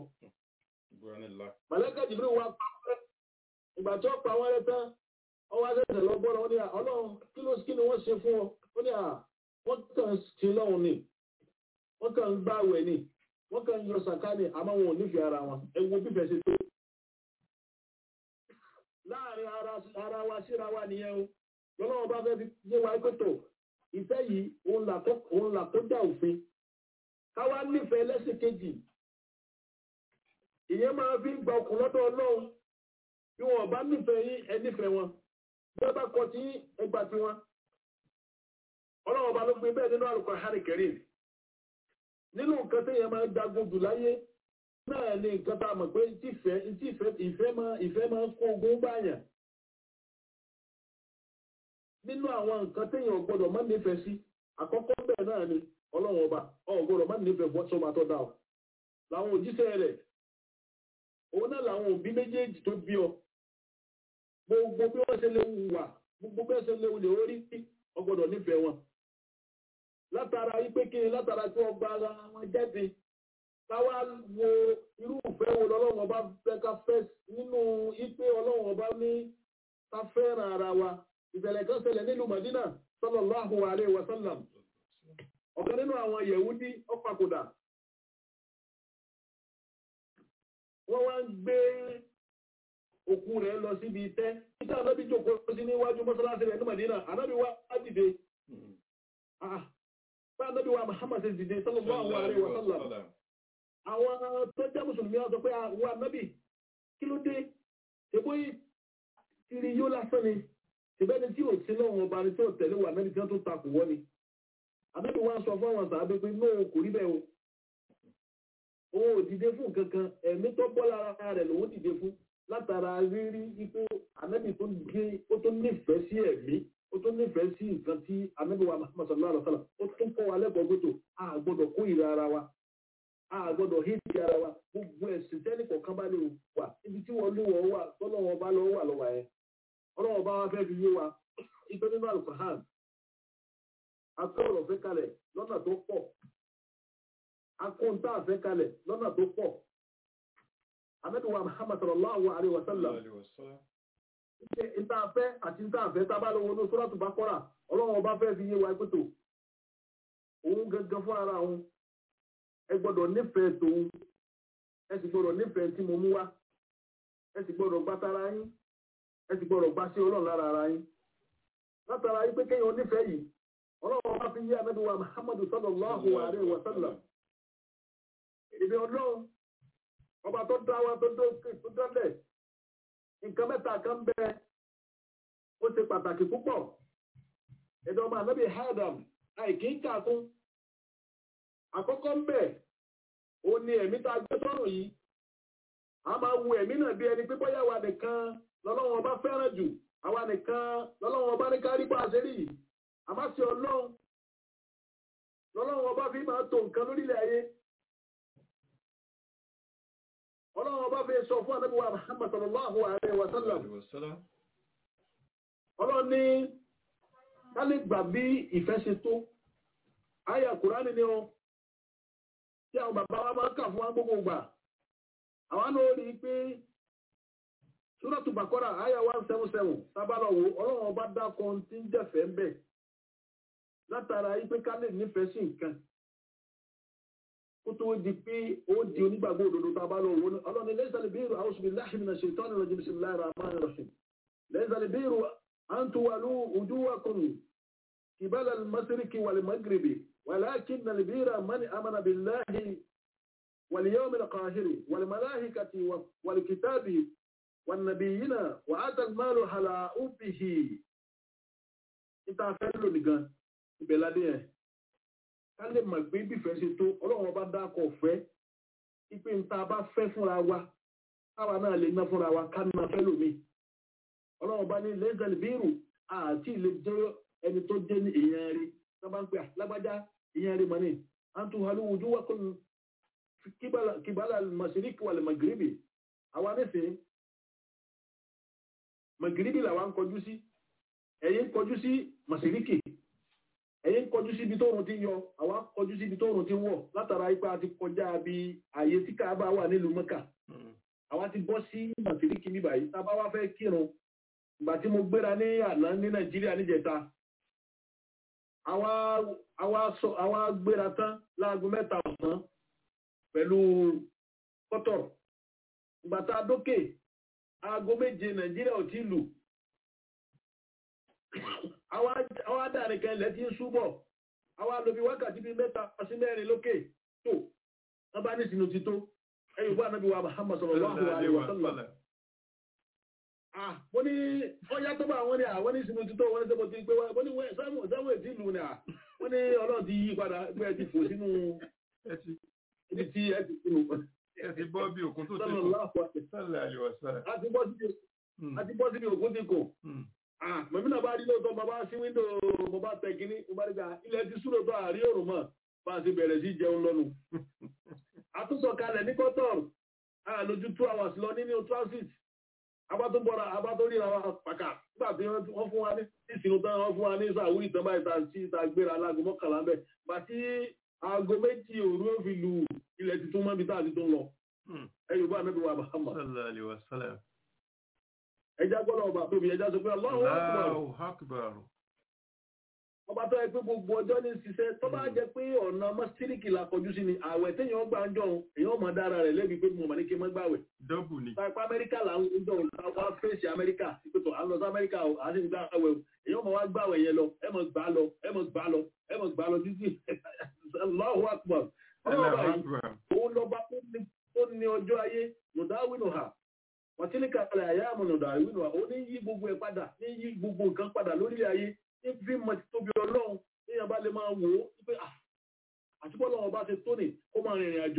màlẹ́kà jìbìrì wa pa wọn rẹ́ ìgbà tí wọ́n pa wọn rẹ́ tán ọwọ́ akẹ́kẹ́ lọ́gbọ́n wọn ní ọlọ́run kí ló kí ni wọ́n ṣe fún ọ ó ní à wọ́n kàn sí lọ́run ni wọ́n kàn ń gbààwẹ̀ ni wọ́n kàn ń yọ sàkáàní àmọ́ wọn ò nífẹ̀ẹ́ ara wọn ẹ wo bíbẹ̀ ṣe tó. láàrin ara wa síra wa nìyẹn o lọ́lọ́wọ́ bá fẹ́ fi yé wa pẹ́tọ̀ ìfẹ́ yìí òun là tó dá òfin káwa nífẹ̀ẹ́ lẹ́sìn kejì ìyẹn máa fi ń gba ọkùn lọ́dọ̀ ọlọ́run bí wọn bá nífẹ̀ẹ́ yín ẹ nífẹ̀ẹ́ wọn bí wọ́n bá kọ tí ẹgbà tí wọn ọlọ́run ọba ló gbé bẹ́ẹ̀ nínú Al-Qur'an Karim nínú nǹkan tí èèyàn máa ń dagun jù láyé náà ni nǹkan tá a mọ̀ pé ìfẹ́ ìfẹ́ máa ìfẹ́ máa ń kó ogun báyàn nínú àwọn nǹkan tí èèyàn gbọ́dọ̀ má nífẹ̀ẹ́ sí àkọ́kọ́ bẹ́ẹ̀ náà ni ọlọ́run ọba ọ̀ gbọ́dọ̀ má nífẹ̀ẹ́ fún ọ̀ṣọ́ máa tọ́ da ọ làwọn òjíṣẹ́ rẹ̀ òun náà làwọn òbí méjèèjì tó bí ọ gbogbo bí wọ́n ṣe lè wà gbogbo bí wọ́n ṣe lè lè orí ọ gbọ́dọ̀ nífẹ̀ẹ́ wọn látara ipé kiri látara tí wọ́n gba ara wọn jáde káwá wo irú ìfẹ́ wo lọ́lọ́run ọba fẹ́ ká fẹ́ nínú ipé ọlọ́run ọba ní ká fẹ́ràn ara wa ìṣẹ̀lẹ̀ kan ṣẹlẹ̀ nílùú Madina sallallahu alaihi wa sallam ọ̀kan nínú àwọn Yẹ̀wúdí ó papòdà wọ́n wá ń gbé òkú rẹ̀ lọ síbi itẹ́ títà anábì jókòó sí níwájú mọ́sálásí rẹ̀ ní Madina anábì wá dìde bá anábì wa Muhammad ṣe dìde sallallahu alaihi wa sallam àwọn tó jẹ́ mùsùlùmí wọn sọ pé àwọn anábì kí ló dé ṣèbó ìrì yóò lásán ni ṣèbẹ́ni tí ò sí lọ́wọ́ ọba ni tí ò tẹ̀lé wà nábì tí wọ́n tó takò wọ́n ni anábì wa sọ fún àwọn sàábé pé náà kò rí bẹ́ẹ̀ o òun ò dìde fún kankan ẹ̀mí tó bọ́ lára rẹ̀ lòun dìde fún látara rírí ipò anábì tó gbé ó tó nífẹ̀ẹ́ sí ẹ̀mí ó tó nífẹ̀ẹ́ sí nǹkan tí anábì wa Muhammad sallallahu alaihi wa sallam ó tún kọ́ wa lẹ́kọ̀ọ́ gbọ́dọ̀ a gbọ́dọ̀ kó ìra ara wa a gbọ́dọ̀ hídìí ara wa gbogbo ẹ̀sìn tẹ́nì kọ̀ọ̀kan bá lè wà ibi tí wọ́n lé wọ́n wà tọ́lọ́wọ́n bá lọ́wọ́ wà lọ́wọ́ ẹ̀ ọlọ́wọ́n bá wá fẹ́ fi yé wa ìgbẹ́ nínú alufahan akọ́rọ̀ fẹ́ kalẹ̀ lọ́nà tó pọ̀ akóńtà fẹ́ kalẹ̀ lọ́nà tó pọ̀ amẹ́nuwa muhammad sallallahu alayhi wa sallam ṣe ìta fẹ́ àti ìta fẹ́ tábà lọ́wọ́ ní sọ́látù bá kọ́ra ọlọ́wọ́n bá fẹ́ fi yé wa pẹ́tò òun gangan fún ara òun ẹ gbọ́dọ̀ nífẹ̀ẹ́ tòun ẹ sì gbọ́dọ̀ nífẹ̀ẹ́ tí mo mú wá ẹ sì gbọ́dọ̀ gbá tara yín ẹ sì gbọ́dọ̀ gbá sí ọlọ́run lára ara yín látara yín pé kéèyàn nífẹ̀ẹ́ yìí ọlọ́run bá fi yé amẹ́nuwa muhammad sallallahu alayhi wa sallam ìbí ọlọ́run ọba tó dá wa tó dókè tó dọ́lẹ̀ nǹkan mẹ́ta kan bẹ ó ṣe pàtàkì púpọ̀ ẹ̀dọ̀ ọmọ ànábì Adam àìkí ń kàkún àkọ́kọ́ ń bẹ ó ní ẹ̀mí tá a gbé sọ́rùn yìí a máa wo ẹ̀mí náà bí ẹni pé bóyá wa nìkan lọ́lọ́wọ́n ọba fẹ́ràn jù àwa nìkan lọ́lọ́wọ́n ọba ní kárí bá a ṣe rí yìí àmọ́ sí ọlọ́run lọ́lọ́wọ́n ọba fi máa tó nǹkan lórílẹ̀ ayé ọlọ́run ọba fi sọ fún ànábì wa Muhammad sallallahu alayhi wa sallam ọlọ́run ní ká lè gbà bí ìfẹ́ ṣe tó àyà kùránì ni ọ tí àwọn bàbá wa máa ń kà fún wa gbogbo gbà àwọn náà rí i pé Suratu Baqara àyà one seven seven sábàlọ́wọ́ ọlọ́run ọba dákọ̀ tí ń jẹ̀fẹ́ ń bẹ̀ látara yìí pé ká lè nífẹ̀ẹ́ sí nǹkan kó tó di pé ó di onígbàgbọ́ òdodo tá a bá lọ wò ó ọlọ́ni lẹ́sàlẹ̀ bí irú a'udhu billahi minash shaitani rajim bismillahir rahmanir rahim lẹ́sàlẹ̀ bí irú an tuwalu wujuhakum qibala al-mashriqi wal maghribi walakinna al-birra man amana billahi wal yawmil akhir wal malaikati wal kitabi wan nabiyyina wa ata al-malu ala hubbihi ìta fẹ́ lónìí gan ìbẹ̀ládé yẹn ká lè mọ̀ pé bífẹ́ ṣe tó ọlọ́run ọba dákọ̀ fẹ́ ipe nta bá fẹ́ fúnra wa káwa náà lè ná fúnra wa ká ná fẹ́ lómi ọlọ́run ọba ní lẹ́sẹ̀lì bírù àti ilé jẹ́ ẹni tó jẹ́ ní èèyàn rí sábà ń pè lágbájá èèyàn rí mọ́ni àtún alúwùjú wá kún kíbálà màṣíríkì wà lè màgíríbì àwa nísìnyí màgíríbì làwa ń kọjú sí ẹ̀yin ń kọjú sí màṣíríkì ẹ̀yin ń kọjú síbi tóòrùn ti ń yọ àwa kọjú síbi tóòrùn ti ń wọ̀ látara ipa ti kọjá bí ààyè tí káàbà wà nílùú mọ́kà àwa ti bọ́ sí màsíríkì níbà yìí tá a bá wá fẹ́ kírun ìgbà tí mo gbéra ní àná ní nàìjíríà níjẹta àwa àwa sọ àwa gbéra tán láago mẹ́ta ọ̀sán pẹ̀lú kọ́tọ̀ ìgbà tá a dókè aago méje nàìjíríà ò tí lù àwa dàrin kan ilẹ̀ tí ń súbọ̀ àwa lóbi wákàtí bíi mẹ́ta sí mẹ́rin lókè tó wọ́n bá ní sinú ti tó ẹ̀yìn bá nàbí wa Muhammad sallallahu alaihi wa sallam ah wọ́n ní ọjà tó bá wọ́n ní àwọn ní sinú ti tó wọ́n ní sẹ́kọ̀ọ́ ti pé wọ́n ní sáwọn ètí ìlú ni à wọ́n ní ọlọ́run ti yí padà pé ẹ ti fò sínú ibi tí ẹ ti sínú. ẹ ti bọ́ bí òkun tó ti sallallahu kù sálẹ̀ àlùwàsálẹ̀. àti bọ́ síbi òkun ti kù mọ̀mí náà bá rí lóòótọ́ bàbá sí wíńdò mo bá tẹ kínní mo bá rí gba ilẹ̀ ti súrò tó àrí òrùn mọ̀ bá a ti bẹ̀rẹ̀ sí jẹun lọ́nu. àtúntò kalẹ̀ ní kọ́tọ̀rù àlójú two hours lọ nínú transit abátúbọ̀ra abátúríra wa pàkà nígbà tí wọ́n fún wa ní ìsinú tán wọ́n fún wa ní sàwúrì tán báyìí tán sí ìta gbéra alágo mọ́kànlá bẹ́ẹ̀ gbà tí aago méjì òru ó fi lu ilẹ̀ tuntun mọ́ ibi tá a ti tún lọ. ẹ yorùbá anábì wa Muhammad sálẹ̀ àlùwàsálẹ̀. ẹja gbọ́dọ̀ ọba tóbi ẹja sọ pé Allahu Akbar Allahu Akbar. ọba tó yẹ pé gbogbo ọjọ́ ní ṣiṣẹ́ tó bá jẹ́ pé ọ̀nà mọ́sítíríkì la kọjú sí ni àwẹ̀ téèyàn gbà ń jọun èèyàn mọ̀ dára rẹ̀ lẹ́bi pé mo mà ní kí n má gbàwẹ̀. dọ́bù ni. Pápá Amẹ́ríkà là ń jọ wá fèsì Amẹ́ríkà ìpètò à ń lọ sí Amẹ́ríkà o à ń sì gbà àwẹ̀ o èèyàn mọ̀ wá gbàwẹ̀ yẹn lọ ẹ mọ̀ gbà lọ ẹ mọ̀ gbà lọ ẹ mọ̀ gbà lọ títí Allahu Akbar. Allahu ọlọ́ọ̀bà yìí Akbar. òun lọ́ba tó ní- tó ní ọjọ́ ayé nùdáwìnù hà wàtílíkà alẹ́ àyà àmọ̀ nùdáwìnù hà ó ní yí gbogbo ẹ̀ padà ní yí gbogbo nǹkan padà lórílẹ̀ ayé ní fi mọ̀ tóbi ọlọ́run níyàn bá lè máa wò ó pé à àtúbọ̀ lọ́wọ́ bá ṣe tó ní kó máa rìnrìn àjò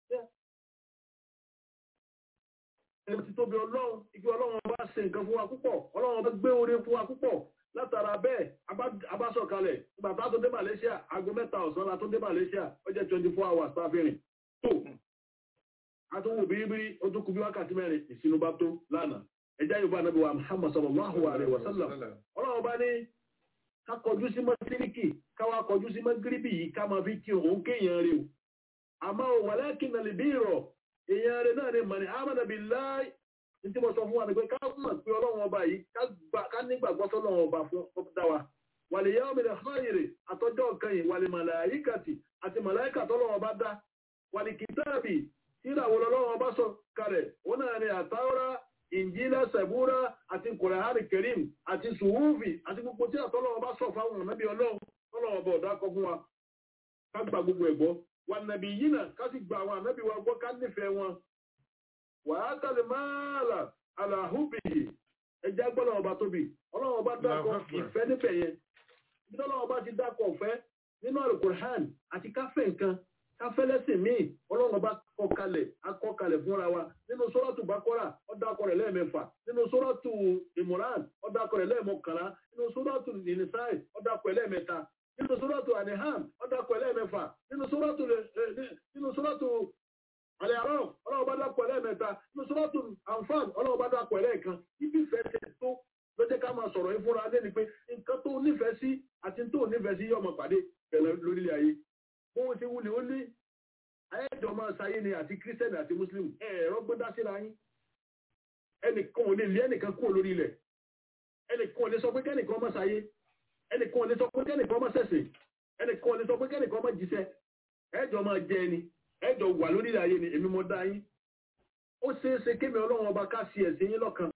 ẹni tí tóbi ọlọ́run igi ọlọ́run bá ṣe nǹkan fún wa púpọ̀ ọlọ́run bá gbé oore fún wa púpọ̀ látara bẹ́ẹ̀ abá- abásọ̀kalẹ̀ nígbà tá a tó dé Malaysia aago mẹ́ta ọ̀sán la tó dé Malaysia ó jẹ́ twenty four hours tá a fi rìn àtúnwò bíríbírí ó tún kú bí wákàtí mẹ́rin ìsinú bá tó lánàá ẹjá yorùbá nàbí wa muhammad sallallahu alaihi wa sallam ọlọ́run bá ní ká kọjú sí mọ́síríkì káwá kọjú sí mọ́gíríbì yìí ká máa fi kí òun kéèyàn rí o àmọ́ ò wàlẹ́kì nà lè bí ìrọ̀ èèyàn rẹ̀ náà ni mọ̀ni amánàbí láì ní tí mo sọ fún wa ni pé ká mọ̀ pé ọlọ́run ọba yìí ká nígbàgbọ́ sọ́lọ́run ọba fún ọdá wa wàlẹ̀ yẹ́ omi rẹ̀ fáyèrè àtọ́jọ́ kan yìí wàlẹ̀ màláyíkàtì àti màláyíkà tọ́lọ́run ọba dá wàlẹ̀ kìtàbì tíráwọ̀ lọ́lọ́run ọba sọ kalẹ̀ wọn náà ni àtàwọ́rá ìnjílá sẹ̀búrá àti kùrẹ̀hárì kẹrìm àti sùhúfì àti gbogbo tí àtọ́lọ́wọ́ bá sọ fáwọn ọ̀nàbí ọlọ́run tọ́lọ́wọ́ bọ̀ dákọ̀ fún wa ká gba gbogbo ẹ̀gbọ́ wà nàbí yìí náà ká sì gba àwọn ànábì wa gbọ́ ká nífẹ̀ẹ́ wọn wà á tàlẹ̀ máàlà àlàhùbìyì ẹjẹ́ gbọ́dọ̀ ọba tóbi ọlọ́run ọba dákọ̀ ìfẹ́ níbẹ̀ yẹn bí ọlọ́run ọba ti dákọ̀ ọ̀fẹ́ nínú àlùkùrán àti káfẹ́ nǹkan káfẹ́lẹ́sìn míì ọlọ́run ọba kọkalẹ̀ akọkalẹ̀ fúnra wa nínú sọ́rọ́tù bákọ́rà ọ̀dàkọ̀rẹ̀ lẹ́ẹ̀mẹ́fà nínú sọ́rọ́tù ìmọ̀ràn ọ̀dàkọ̀rẹ̀ lẹ́ẹ̀mọ́kànlá nínú sọ́rọ́tù ìnísáì ọ̀dàkọ̀rẹ̀ lẹ́ẹ̀mẹ́ta nínú sọ́rọ́tù aniham ọ̀dàkọ̀rẹ̀ lẹ́ẹ̀mẹ́fà nínú sọ́rọ́tù nínú sọ́rọ́tù alẹ́rọ̀ ọlọ́run bá dàkọ̀ lẹ́ẹ̀mẹ́ta nínú sọ́rọ́tù anfan ọlọ́run bá dàkọ̀ lẹ́ẹ̀kan ibi ìfẹ́ tẹ tó ló jẹ́ ká máa sọ̀rọ̀ ìfúnra lé ni pé nǹkan tó nífẹ̀ẹ́ sí àti tó nífẹ̀ẹ́ sí yọmọ pàdé pẹ̀lú lórílẹ̀ ayé bóun ti wuli ó ní ayéjọ máa sáyé ni àti kírísítẹ́nì àti mùsùlùmí ẹ̀rọ gbọ́dá síra yín ẹnìkan ò lè lé ẹnìkan kúrò lórí ilẹ̀ ẹnìkan ò lè sọ pé kẹ́nìkan má sáyé ẹnìkan ò lè sọ pé kẹ́nìkan má ṣẹ̀sìn ẹnìkan ò lè sọ pé kẹ́nìkan má jíṣẹ́ ẹjọ máa jẹ ẹni ẹjọ wà lórí ilẹ̀ ayé ni èmi mo dá yín ó ṣeé ṣe kémi ọlọ́run ọba ká sí ẹ̀sìn yín lọ́kan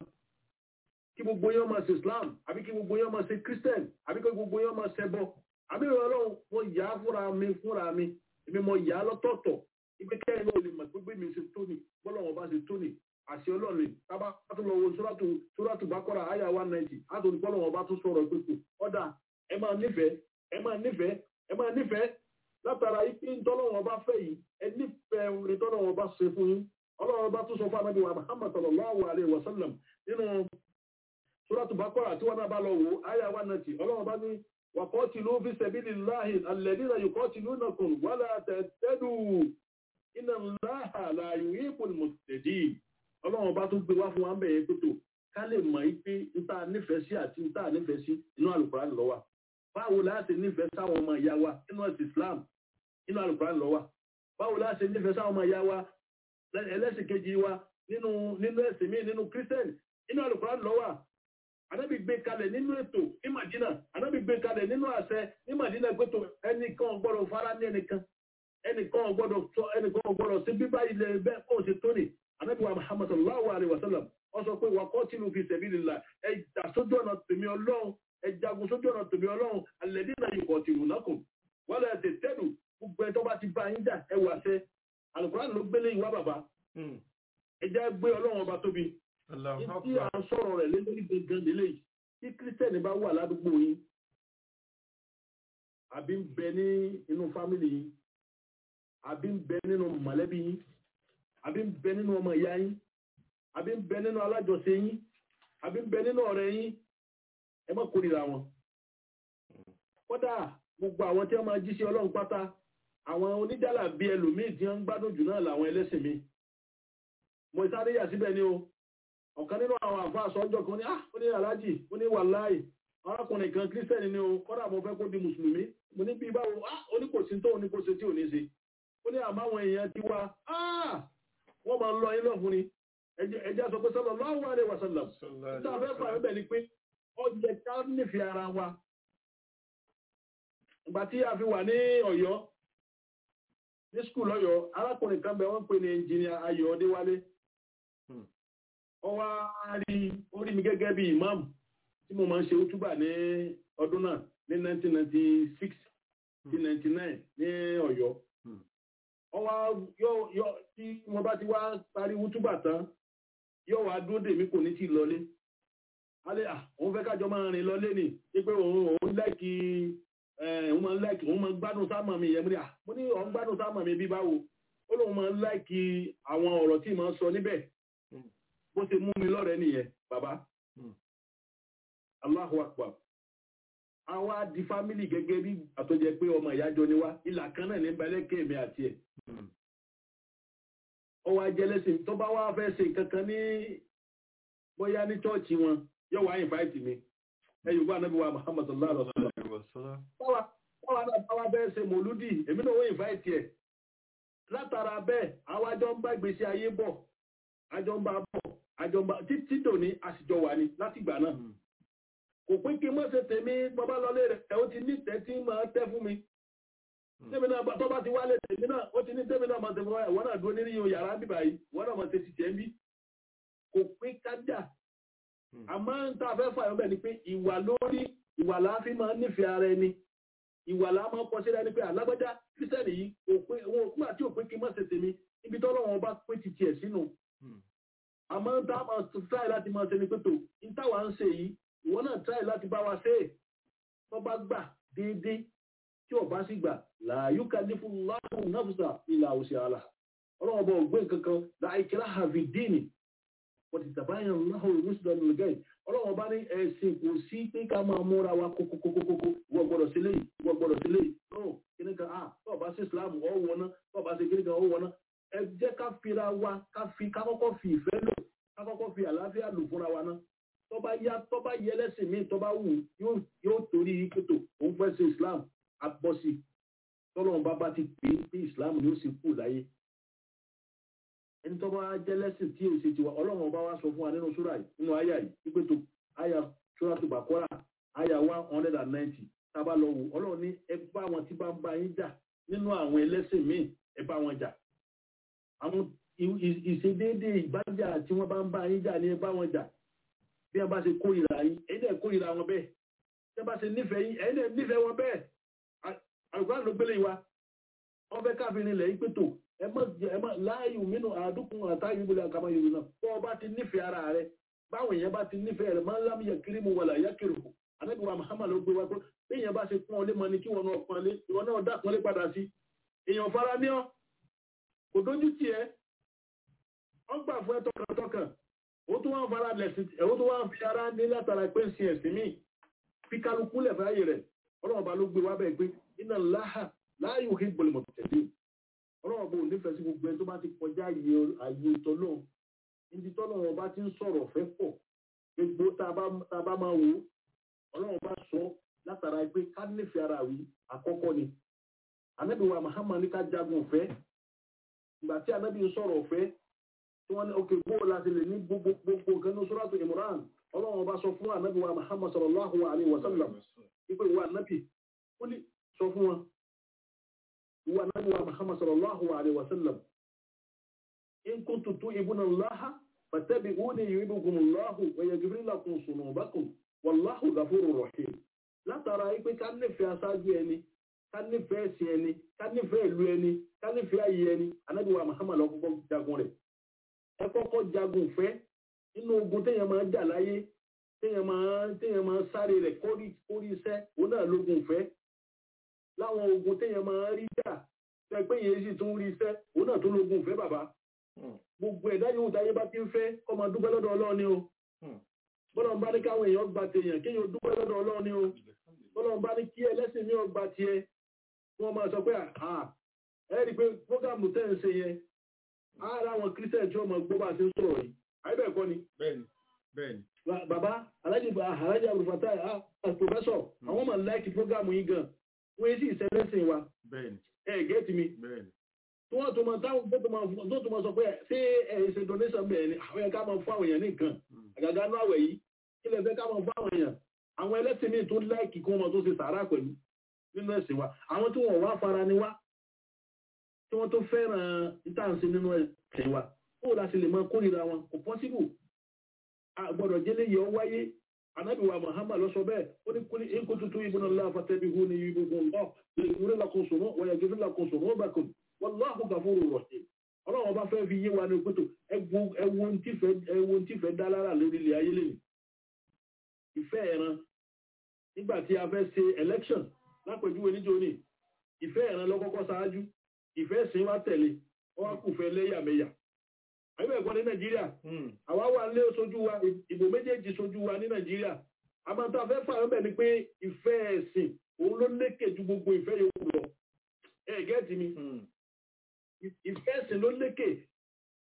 kí gbogbo yín máa ṣe islam àbí kí gbogbo yín máa ṣe christian àbí kí gbogbo yín máa ṣẹbọ àbí ọlọ́run mo yà á fúnra mi fúnra mi èmi mo yà á lọ́tọ̀ọ̀tọ̀ ibi kẹ́rin náà lè mọ̀ pé bí mi ṣe tó ni bọ́lá wọn bá ṣe tó ni àṣẹ ọlọ́run tábà tó lọ wo sóràtù sóràtù bákọ́ra àyà one ninety àtòní bọ́lá wọn bá tún sọ̀rọ̀ pípò ọ̀dà ẹ máa nífẹ̀ẹ́ ẹ máa nífẹ̀ẹ́ ẹ máa nífẹ̀ẹ́ látara ipe ntọ́lọ́wọ́n bá fẹ́ yìí ẹ nífẹ̀ẹ́ orin tọ́lọ́wọ́n bá ṣe fún yín ọlọ́run bá tún sọ fún anábì wa muhammad sallallahu alayhi wa sallam nínú sóràtù bákọ́ra tí wọ́n náà bá lọ wò àyà one ninety ọlọ́run bá ní وقاتلوا في سبيل الله الذين يقاتلونكم ولا تهتدوا إن الله لا يحب المفسدين ọlọ́run bá tún gbé wá fún wa ń bẹ̀yẹ pẹ̀tọ̀ ká lè mọ̀ yí pé níta nífẹ̀ẹ́ sí àti níta nífẹ̀ẹ́ sí inú àlùkùránì ló wà báwo láti nífẹ̀ẹ́ sáwọn ọmọ ìyá wa nínú ẹ̀sìn Islam inú àlùkùránì ló wà báwo láti nífẹ̀ẹ́ sáwọn ọmọ ìyá wa ẹlẹ́sìn kejì wa nínú nínú ẹ̀sìn míì nínú kírísítẹ́nì inú àlùkùránì ló wà anábì gbé kalẹ̀ nínú ètò ní Madina anábì gbé kalẹ̀ nínú àṣẹ ní Madina gbẹ́tò ẹnìkan gbọ́dọ̀ fara ní ẹnìkan ẹnìkan gbọ́dọ̀ sọ ẹnìkan gbọ́dọ̀ sí bíbá ilẹ̀ bẹ́ẹ̀ kó o ṣe tó ní anábì wa Muhammad sallallahu alayhi wa sallam wọ́n sọ pé waqatilu fi sabilillah ẹ jà sójú ọ̀nà tèmi ọlọ́run ẹ jagun sójú ọ̀nà tèmi ọlọ́run alladhina yuqatilunakum wala tahtadu gbogbo ẹ tó bá ti bá yín jà ẹ wà sẹ́ Al-Qur'an ló gbélé ìwà bàbá ẹ já gbé ọlọ́run ọba tóbi tí a ń sọ̀rọ̀ rẹ̀ lé lórí gangan nílé yìí tí kírísítẹ́nì bá wà ládùúgbò yín àbí ń bẹ ní inú fámìlì yín àbí ń bẹ nínú mọ̀lẹ́bí yín àbí ń bẹ nínú ọmọ ìyá yín àbí ń bẹ nínú alájọṣe yín àbí ń bẹ nínú ọ̀rẹ́ yín ẹ má kórìíra wọn. kódà gbogbo àwọn tí wọ́n máa jí sí ọlọ́run pátá àwọn oníjàlá bíi ẹlòmíì tí wọ́n ń gbádùn jù náà làwọn ẹlẹ́sìn mi mo sáré yà síbẹ̀ ni o ọ̀kan nínú àwọn àfa àsọjọ́ kan ní ah ó ní aláàjì ó ní wàláì arákùnrin kan kírísítẹ́nì ni o kọ́dà mo fẹ́ kó di mùsùlùmí mo ní bíi báwo ah ó ní kò sí tó ó ní kò ṣe tí ò ní ṣe ó ní àmọ́ àwọn èèyàn ti wá ah wọ́n máa ń lọ ilé ọ̀fun ni ẹjẹ́ sọ pé sallallahu alaihi wasallam nígbà fẹ́ fà mí bẹ̀ ni pé ó jẹ ká nífẹ̀ẹ́ ara wa ìgbà tí a fi wà ní Ọ̀yọ́ ní skul Ọ̀yọ́ arákùnrin kan bẹ wọ́n pè ní ẹnjìnìà Ayọ̀ Ọdéwálé ó wá rí orí mi gẹ́gẹ́ bí imam tí mo máa ń ṣe útúbà ní ọdún náà ní 1996 sí 99 ní Ọ̀yọ́ ó wá yọ tí wọ́n bá ti wá parí útúbà tán yóò wá dúró dèmí kò ní tí lọlé alẹ́ à òun fẹ́ kájọ máa rìn lọlé ni pé òun òun láìkí òun máa ń láìkí òun máa ń gbádùn sáàmà mi yẹn mo ní à mo ní òun gbádùn sáàmà mi bí báwo ó lóun máa ń láìkí àwọn ọ̀rọ̀ tí màá sọ níbẹ̀ bó ṣe mú mi lọ́rẹ̀ẹ́ nìyẹn bàbá Allahu Akbar àwa di fámìlì gẹ́gẹ́ bí àtọ́jẹ pé ọmọ ìyájọ́ ni wá ìlà kan náà ní balẹ̀kẹ́ mi àti ẹ̀ ọwọ́ ajẹ́lẹ́sìn tó bá wá fẹ́ ṣe kankan ní bóyá ní chọ́ọ̀chì wọn yóò wá invite mi ẹ yorùbá anábì wa muhammad sallallahu alaihi wa sallam báwa báwa náà báwa bẹ́ẹ̀ ṣe mòlúdì èmi náà wọ́n invite ẹ̀ látara bẹ́ẹ̀ àwọn àjọ ń bá ìgbésí ayé bọ̀ àjọ ń bá bọ̀ àjọ ń bá títí tòní àsìjọ wà ní láti ìgbà náà kò pé kí n mọ̀ ṣe tèmi bọ́bá lọlé rẹ̀ ẹ̀ ó ti ní tẹ́tí máa tẹ́ fún mi tèmi náà bá- tó bá ti wálé tèmi náà ó ti ní tèmi náà máa tẹ́ fún wa ìwọ náà dúró nínú yàrá bíbá yìí ìwọ náà máa ṣe ti tẹ́ ń bí kò pé kájà àmọ́ ń tá a fẹ́ fà yọ bẹ́ẹ̀ ni pé ìwà lórí ìwà láàfin máa ń nífẹ̀ẹ́ ara ẹni ìwà làá máa ń kọ sílẹ̀ ni pé alágbájá kírísítẹ́nì yìí kò pé wọn ò kúmà tí ò pé kí n má ṣe tèmi ibi tọ́lọ́ wọn bá pé ti tiẹ̀ sínú àmọ́ ń tá a máa tíráì láti máa ṣe ni pé tó ń táwa ń ṣe yìí ìwọ náà tíráì láti bá wa ṣe é tó bá gbà déédéé tí ò bá sì gbà làáyú kàlífù láàrún náfùsà ìlà òsì àlà ọlọ́wọ́ bọ̀ ògbé kankan láìkíra hàvi díìnì wọ́n ti tàbáyàn láhùn ìrúsùdọ̀ nìlgẹ́ ọlọ́wọ́ bá ní ẹ̀sìn kò sí pé ká máa múra wa kókókókókó wọ́n gbọ́dọ̀ sílé yìí wọ́n gbọ́dọ̀ sílé yìí no kíní kan ah tó bá sí islam ọ̀ wọná tó bá sí kíní kan ọ̀ wọná ẹ jẹ́ ká fira wa ká fi ká kọ́kọ́ fi ìfẹ́ lò ká kọ́kọ́ fi àlàáfíà lò fúnra wa náà tó bá yá tó bá yẹ lẹ́sìn míì tó bá wù yóò yóò torí kótó òun fẹ́ sí islam abọ́sí tọ́lọ́run bá bá ti pè é pé islam ni ó sì kú láyé ẹni tó bá jẹ́ lẹ́sìn tí èsì tiwa ọlọ́run ọba wa sọ fún wa nínú súrà yìí nínú àyà yìí wípé tó àyà súrà tó bá kọ́ra àyà one hundred and ninety tábà lọ wò ọlọ́run ní ẹ bá wọn tí bá ń bá yín jà nínú àwọn ẹlẹ́sìn míì ẹ bá wọn jà àwọn ì- ì- ìṣedéédé ìbájà tí wọ́n bá ń bá yín jà ní ẹ bá wọn jà bí wọ́n bá ṣe kórìíra yín ẹ̀yin náà kórìíra wọn bẹ́ẹ̀ bí wọ́n bá ṣe nífẹ̀ẹ́ yín ẹ̀yin náà nífẹ̀ẹ́ wọn bẹ́ẹ̀ àlùkò ló gbélé wa wọ́n fẹ́ káfíìn ilẹ̀ yín pé tó ẹ má jẹ ẹ má láàyò mínú àdúkùn àtàyè ìbúlẹ̀ àkàmọ́ yorùbá náà bọ́ ọba ti nífẹ̀ẹ́ ara rẹ báwọn èèyàn bá ti nífẹ̀ẹ́ rẹ máa ń lámìyẹ kiri mu wàlà yá kiri kù anábì wa muhammad ló gbé wa pé bí èèyàn bá ṣe pọ́n ọlé mọ ni kí wọn náà pọ́n ọlé ìwọ náà dá pọ́n ọlé padà sí èèyàn fara ní ọ kò dójú tì ẹ́ wọ́n gbà fún ẹ tọkàntọkàn ó tún wá ń fara lẹ̀sìn ẹ̀ ó tún wá ń fi ara ní látara pé ń sin ẹ̀sìn míì fi kálukú lẹ̀ fáyè rẹ̀ ọlọ́run ọba ló gbé wa bẹ́ẹ̀ pé iná láhà láàyò hí gbọlẹ̀mọ̀ tẹ̀lé ọlọ́run bò nífẹ̀ẹ́ sí gbogbo ẹni tó bá ti kọjá àyè àyè tọ́lọ́ níbi tọ́lọ́ wọn bá ti ń sọ̀rọ̀ fẹ́ pọ̀ gbogbo tá a bá tá a bá máa wò ó ọlọ́run bá sọ látara pé ká nífẹ̀ẹ́ ara wí àkọ́kọ́ ni anábì wa Muhammad ní ká jagun ọ̀fẹ́ ìgbà tí anábì ń sọ̀rọ̀ ọ̀fẹ́ tí wọ́n ní ok bó láti lè ní gbogbo gbogbo nǹkan ní Suratu Imran ọlọ́run bá sọ fún anábì wa Muhammad sallallahu alayhi wa sallam wípé ìwà anábì ó ní sọ fún wọn ìwà anábì wa Muhammad sallallahu alayhi wa sallam in kuntum tu'ibuna Allaha fattabi'uni yuhibbukum Allahu wa yaghfir lakum dhunubakum wallahu ghafurur rahim látara wípé ká nífẹ̀ẹ́ aṣáájú ẹni ká nífẹ̀ẹ́ ẹ̀sìn ẹni ká nífẹ̀ẹ́ ìlú ẹni ká nífẹ̀ẹ́ ayé ẹni anábì wa Muhammad ló kọ́kọ́ jagun rẹ̀ ẹ kọ́kọ́ jagun fẹ́ nínú ogun téèyàn máa ń jà láyé téèyàn máa téèyàn máa ń sáré rẹ̀ kórí kórí iṣẹ́ òun náà lógun fẹ́ láwọn ogun téèyàn máa ń rí jà tẹ pé yẹn sì tún rí iṣẹ́ òun náà tó lógun fẹ́ bàbá gbogbo ẹ̀dá yòówù táyé bá ti ń fẹ́ kó máa dúpẹ́ lọ́dọ̀ Ọlọ́run ni o bọ́lá ń bá ní káwọn èèyàn gba tèèyàn kéèyàn dúpẹ́ lọ́dọ̀ Ọlọ́run ni o bọ́lá ń bá ní kí ẹlẹ́sìn mi ò gba tiẹ̀ kí wọ́n máa sọ pé à ẹ rí i pé fúgàmù tẹ́ ń ṣe yẹn ara àwọn kírísítẹ̀ tí wọ́n máa gbọ́ bá ti ń sọ̀rọ̀ yìí àyíbẹ̀ kọ́ ni bẹ́ẹ̀ni bẹ́ẹ̀ni Ba- bàbá alájì alájì abdulfatai ah professor àwọn máa láìkì fúgàmù yìí gan wọ́n yé sí ìṣẹ́lẹ́sìn wa bẹ́ẹ̀ni ẹ gẹ́tì mi bẹ́ẹ̀ni tí wọ́n tó máa táwọn tó tó máa tó tó máa sọ pé ṣé ẹ ṣe donation bẹ́ẹ̀ ni àwọn yẹn ká máa fún àwọn èèyàn ní nǹkan àgàgà ní àwẹ̀ yìí kí lè fẹ́ ká máa fún àwọn èèyàn àwọn ẹlẹ́sìn míì tó láìkì kí wọ́n máa tó ṣe sàárà pẹ̀lú nínú ẹ̀sìn wa àwọn tí wọ́n wá fara ni wá tí wọ́n tó fẹ́ràn ìtànsí nínú ẹ̀sìn wa kó láti lè máa kórìíra wọn kò pọ́síbù àgbọ̀dọ̀ jẹ́lé yẹ ọ wáyé anábì wa Muhammad ló sọ bẹ́ẹ̀ ó ní kúlí in kuntum tuhibbuna Allah fattabi'uni yuhbibkumu Allah yaghfir lakum dhunubakum wa yaghfir lakum dhunubakum wallahu ghafurur rahim ọlọ́run ọba fẹ́ fi yé wa ní pẹ́tò ẹwọ́n tí fẹ́ dá lára lórí ilẹ̀ ayé lẹ́yìn ìfẹ́ ẹ̀ran nígbà tí a fẹ́ ṣe election lápẹjúwe níjó ní ìfẹ́ ẹ̀ran lọ́kọ́kọ́ ṣáájú ìfẹ́ ẹ̀sìn wa tẹ̀lé wọ́n kù fẹ́ lẹ́yàmẹ̀yà àbí ẹ̀kọ́ ní nàìjíríà àwa wà lé sojú wa ìbò méjèèjì sojú wa ní nàìjíríà àmọ́ tá a fẹ́ fà ọ́bẹ̀ ni pé ìfẹ́ ẹ̀sìn òun ló lékè ju gbogbo ìfẹ́ yòókù lọ ẹ̀ gẹ́ẹ̀tì mi ìfẹ́ ẹ̀sìn ló lékè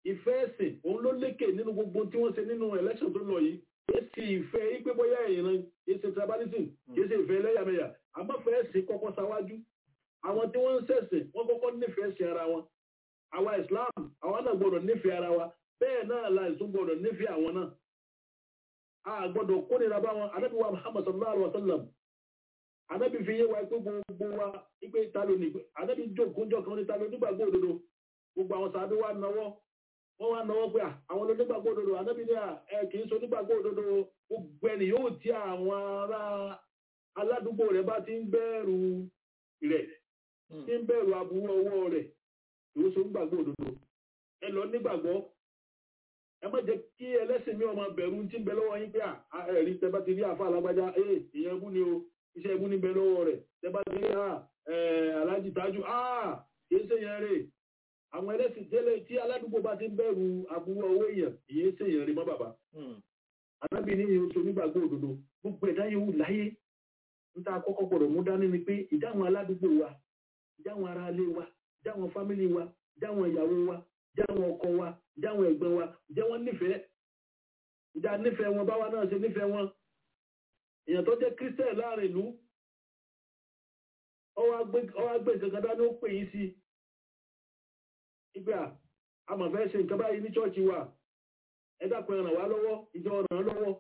ìfẹ́ ẹ̀sìn òun ló lékè nínú gbogbo tí wọ́n ṣe nínú election tó lọ yìí èsì ìfẹ́ ipe bóyá ìran èsì tribalism èsì ìfẹ́ ẹlẹ́yàmẹ̀yà àmọ́fẹ́ ẹ̀sìn kọ́kọ́ sáwájú àwọn tí wọ́n ń ṣẹ̀sìn wọ́n kọ́kọ́ nífẹ̀ẹ́ sí ara wọn àwa Islam àwọn náà gbọ́dọ̀ nífẹ̀ẹ́ ara wa bẹ́ẹ̀ náà la ìsún gbọ́dọ̀ nífẹ̀ẹ́ àwọn náà a gbọ́dọ̀ kórìíra bá wọn anábì wa Muhammad sallallahu alaihi wa sallam anábì fi yé wa pé gbogbo wa ipe ìtalo ní anábì jókòó jọ kan ní ìtalo nígbàgbọ́ òdodo gbogbo àwọn sàbí wa náwó wọ́n wá náwó pé àwọn onígbàgbọ́ òdodo anábì ní ẹ kì í so onígbàgbọ́ òdodo gbogbo ẹni yóò tí àwọn ará aládùúgbò rẹ̀ bá ti ń bẹ̀rù rẹ̀ tí ń bẹ̀rù aburú ọwọ́ rẹ̀ yóò so onígbàgbọ́ òdodo ẹ lọ nígbàgbọ́ ẹ má jẹ́ kí ẹlẹ́sìn mi ọmọ bẹ̀rù tí ń bẹ lọ́wọ́ yín pé ẹ̀rí tẹ bá ti rí àfa alágbájá ẹ̀ ìyẹn ẹbú ni o iṣẹ́ ẹbú ní bẹ lọ́wọ́ rẹ̀ tẹ bá ti rí alájì tájú kìí ṣe yẹn rè àwọn ẹlẹ́sìn tẹ́lẹ̀ tí aládùúgbò bá ti ń bẹ̀rù aburú ọwọ́ èèyàn ìyẹn ṣe yẹn rè mọ́ bàbá anábì ní ìyẹn oṣù onígbàgbọ́ òdodo gbogbo ẹ̀dá yòówù láyé níta kọ́kọ́ gbọ́dọ̀ mú dání ni pé ìdáhùn aládùúgbò wa ìdáhùn aráalé wa ìdáhùn fámìlì wa ìdáhùn ìyàwó wa ìdáhùn ọkọ wa ìdáhùn ẹ̀gbọ́n wa ìjẹ́ wọ́n nífẹ̀ẹ́ ìdá nífẹ̀ẹ́ wọn báwa náà ṣe nífẹ̀ẹ́ wọn èèyàn tó jẹ́ kírísítẹ̀ láàrin ìlú ọwọ́ agbé nǹkan dání ó pè yín sí ìgbà amọ̀fẹ́ ṣe nǹkan báyìí ní ṣọ́ọ̀ṣì wa ẹ dákun ẹ ràn wá lọ́wọ́ ìjọ ràn án lọ́wọ́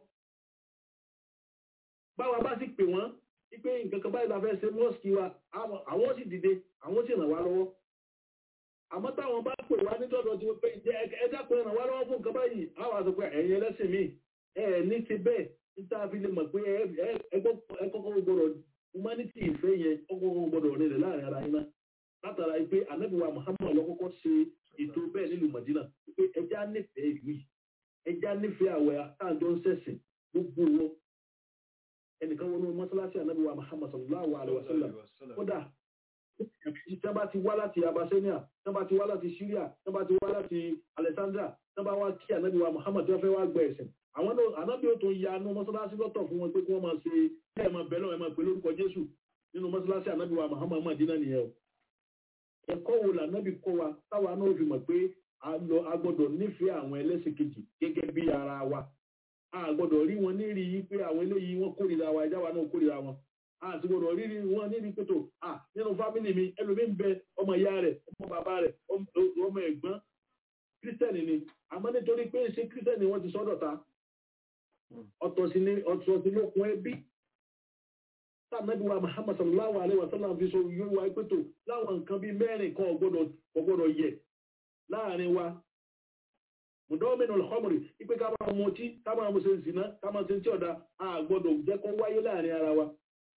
báwa bá sì pè wọ́n wípé nǹkan kan báyìí la fẹ́ ṣe mọ́ọ̀sì wa àwọn sì dìde àwọn sì ràn wá lọ́wọ́ àmọ́ táwọn bá pè wá nítọ́dọ̀ tí wọ́n pé ẹ dákun ẹ ràn wá lọ́wọ́ fún nǹkan báyìí àwọn àṣọ pé ẹ̀yin ẹlẹ́sìn mi ẹ ní ti bẹ́ẹ̀ níta fi lè mọ̀ pé ẹ kọ́kọ́ gbọ́dọ̀ humanity ìfẹ́ yẹn ọkọ̀ gbọ́dọ̀ rẹ̀ láàrin ara yín náà látara pé anábìwá Muhammad lọ́kọ́kọ́ ṣe ètò bẹ́ẹ̀ nílùú Madina pé ẹja nífẹ̀ẹ́ ìlú yìí ẹja nífẹ̀ẹ́ àwẹ̀ àtàjọ́ ń sẹ̀sìn gbogbo wọn ẹnìkan wọnú mọ́sálásí anábìwá Muhammad sallallahu alaihi wasallam kódà tán bá ti wá láti Abyssinia tán bá ti wá láti Syria tán bá ti wá láti Alexandria tán bá wá kí anábìwá Muhammad tí wọ́n fẹ́ wá gbọ́ ẹ̀sìn àwọn náà anábì ó tún ya nú mọ́sálásí lọ́tọ̀ fún wọn pé kí wọ́n máa ṣe bẹ́ẹ̀ máa bẹ́ẹ̀ náà ẹ̀ máa pè lórúkọ Jésù nínú mọ́sálásí anábìwá Muhammad Madina nìyẹn o ẹ̀kọ́ wo lànàbì kọ́ wa táwa náà fi mọ̀ pé a gbọ́dọ̀ nífẹ̀ẹ́ àwọn ẹlẹ́sìn kejì gẹ́gẹ́ bí ara wa a gbọ́dọ̀ rí wọn nírí yí pé àwọn eléyìí wọ́n kórìíra wa ẹjá wa náà kórìíra wọn a ti gbọ́dọ̀ rí wọn nírí pé tó à nínú fámìlì mi ẹlòmí ń bẹ ọmọ ìyá rẹ̀ ọmọ bàbá rẹ̀ ọmọ ẹ̀gbọ́n kírísítẹ́nì ni àmọ́ nítorí pé ṣe kírísítẹ́nì wọ́n ti sọ́dọ̀ ta ọ̀tọ̀ sí ni ọ̀tọ̀ sí lókun ẹbí tàbíwá Muhammad sallallahu alaihi wasallam fi so yóò wá pẹ́tò láwọn nǹkan bí mẹ́rin kan ọgbọ́dọ̀ yẹ láàrin wa mùdọ́mìnà ọ̀họ́mùrì ipé ká máa mú tí ká máa mú se zìná ká máa se tí ọ̀dá àgbọ́dọ̀ jẹ́ kó wáyé láàrin ara wa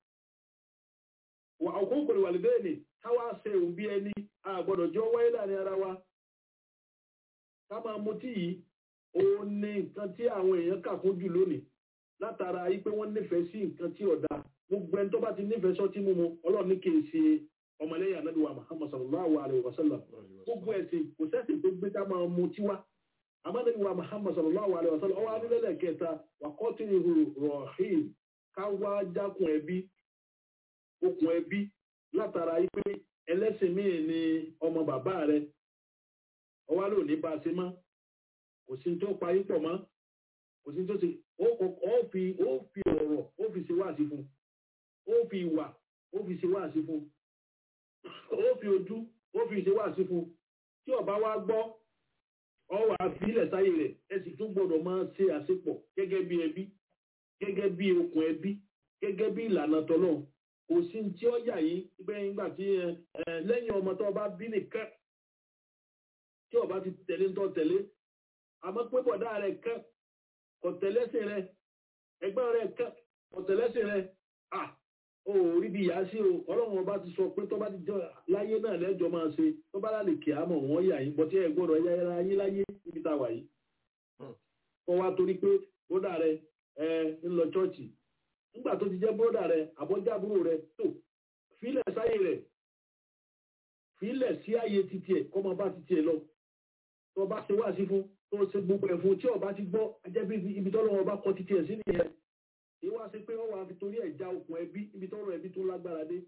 wà ọkùnkùn ìwàlìdẹ́ ni káwá se òun bí ẹni àgbọ́dọ̀ jọ wáyé láàrin ara wa ká máa mú tí yìí ó ní nǹkan tí àwọn èèyàn kà fún jù lónìí látara yí pé wọ́n nífẹ̀ẹ́ sí nǹkan tí ọ̀dá gbogbo ẹni tó bá ti nífẹ̀ẹ́ sọ́tí mímu ọlọ́run ní kìí ṣe ọmọlẹ́yìn anábìwá muhammad sallallahu alayhi wa sallam gbogbo ẹ̀sìn kò sẹ́sìn tó gbé ká máa mu tiwa amánábìwá muhammad sallallahu alayhi wa sallam ọwọ́ anílẹ̀lẹ̀ kẹta wà kọ́tù ihò rọ̀hìn ká wá jákun ẹbí okùn ẹbí látara yí pé ẹlẹ́sìn míì ni ọmọ bàbá rẹ ọwọ́ ló ní bá a ṣe mọ́ kò sí tó parí pọ̀ mọ́ kò sí tó ṣe ó fi ọ̀rọ̀ ó fi ṣe wáàsí fún un ó fi ìwà ó fi ṣe wáàsí fún ó fi ojú ó fi ṣe wáàsí fún tí ọba wa gbọ́ ọwà àfilẹ̀ sáyé rẹ̀ ẹ sì tún gbọ́dọ̀ máa ṣe àṣepọ̀ gẹ́gẹ́ bí ẹbí gẹ́gẹ́ bí okùn ẹbí gẹ́gẹ́ bí ìlànà tọ́lọ̀ kò sí tí ó yà yín pé nígbà tí lẹ́yìn ọmọ tó bá bí nìkan tí ọba ti tẹ̀lé ń tọ́ tẹ̀lé àmọ́ pé bọ̀dá rẹ̀ kẹ́ kò tẹ̀lẹ́sìn rẹ̀ ẹgbẹ́ rẹ̀ kẹ́ kò tẹ̀lẹ́sìn rẹ̀ à ó rí bí ìyá sí o ọlọ́run ọba ti sọ pé tó bá ti jọ láyé náà lẹ́jọ́ máa ṣe tó bá lálẹ́ kí á mọ̀ wọ́n yà yín bọ́tí ẹ gbọ́dọ̀ yá ara yín láyé níbi tá a wà yìí. kọ́ wa torí pé bódà rẹ ẹ ń lọ chọ́ọ̀chì nígbà tó ti jẹ́ bódà rẹ àbọ̀jábúrò rẹ tó fílẹ̀ sáyé rẹ̀ fílẹ̀ sí ààyè títí ẹ̀ kọ́ máa bá títí ẹ̀ lọ tó bá ṣe wá sí fún tó ṣe gbogbo ẹ̀ fún tí ọba ti gbọ́ ajẹ́bí ibi tọ́lọ́wọ́ bá kọ títí ẹ̀ sí nìyẹn ìwá sí pé wọ́n wà fi torí ẹ̀já okùn ẹbí ibi tọ́rọ ẹbí tó lágbára dé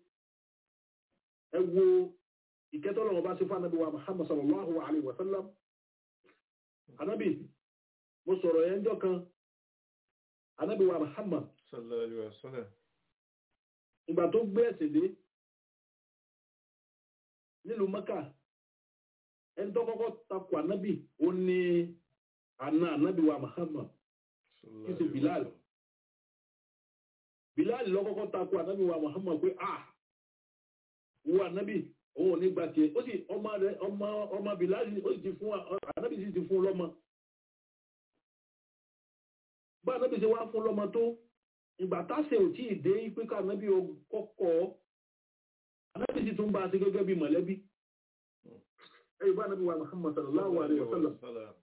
ẹ wo ìkẹ́tọ́lọ́wọ́ bá sí fún anábíwá Muhammad sallallahu alaihi wa sallam anábì mo sọ̀rọ̀ yẹn jọ kan anábì wa Muhammad sallallahu alaihi wasallam ìgbà tó gbé ẹ̀sìn dé nílùú Mẹ́kà ẹni tó kọ́kọ́ takò anábì ó ní àna anábì wa Muhammad sallallahu Kí ṣe alaihi Bilal? wasallam. Bilal ló kọ́kọ́ takò anábì wa Muhammad pé ah wo anábì òun ò ní gba tiẹ̀ ó sì ọmọ rẹ̀ ọmọ ọmọ Bilal ó sì ti fún wa- anábì sì ti fún un lọ́mọ bá anábì ṣe wá fún lọ́mọ tó ìgbà táṣe ò tí ì dé pé ká anábì ó kọ́kọ́ anábì sì tún bá a ṣe gẹ́gẹ́ bí mọ̀lẹ́bí ẹ̀yìn bá anábì wa Muhammad sallallahu alaihi wa sallam wasallam.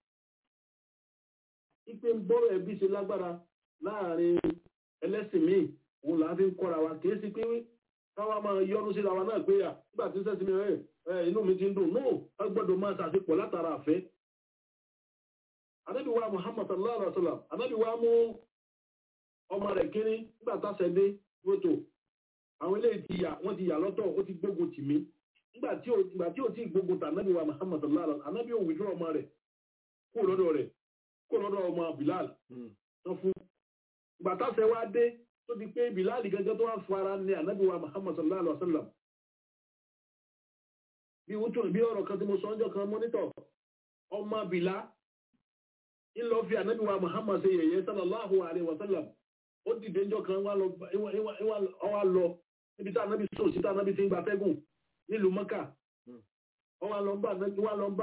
ipe ń bọ́rọ̀ ẹbí ṣe lágbára láàrin ẹlẹ́sìn míì òun là á fi ń kọ́ra wa kìí sí pé káwa máa yọnu síra wa náà pé à nígbà tí sẹ́sìn mi rẹ̀ ẹ inú mi ti ń dùn no ẹ gbọ́dọ̀ máa ṣàṣepọ̀ látara àfẹ́. Ànábì wa Muhammad sallallahu alaihi wa sallam Ànábì wa mú ọmọ rẹ̀ kínní nígbà táṣẹ dé wótò àwọn eléyìí ti yà wọ́n ti yà lọ́tọ̀ ó ti gbógun tì mí nígbà tí ò nígbà tí ò tí ì gbógun tà Ànábì wa Muhammad sallallahu alaihi wa sallam Ànábì ò withdraw ọmọ rẹ̀ kúrò lọ́dọ̀ rẹ̀ kó lọ́dọ̀ ọmọ Bilal Mm. tó fún ìgbà táṣẹ wá dé tó di pé Bilal gẹ́gẹ́ tó wá fún ara ní ànábì wa Muhammad sallallahu alaihi wa sallam bí wútò bí ọ̀rọ̀ kan tí mo sọ ọjọ́ kan mọ́nítọ̀ ọmọ Bìlá ń lọ fi ànábì wa Muhammad ṣe yẹ̀yẹ́ sallallahu alaihi wa sallam ó dìde ńjọ́ kan wá lọ ìwà- ìwà- ìwà- ó wá lọ níbi tá ànábì sọ sí tá ànábì ti ń gba tẹ́gùn nílùú Mọ́kà Hmm. ó wá lọ bá ànábì wá lọ bá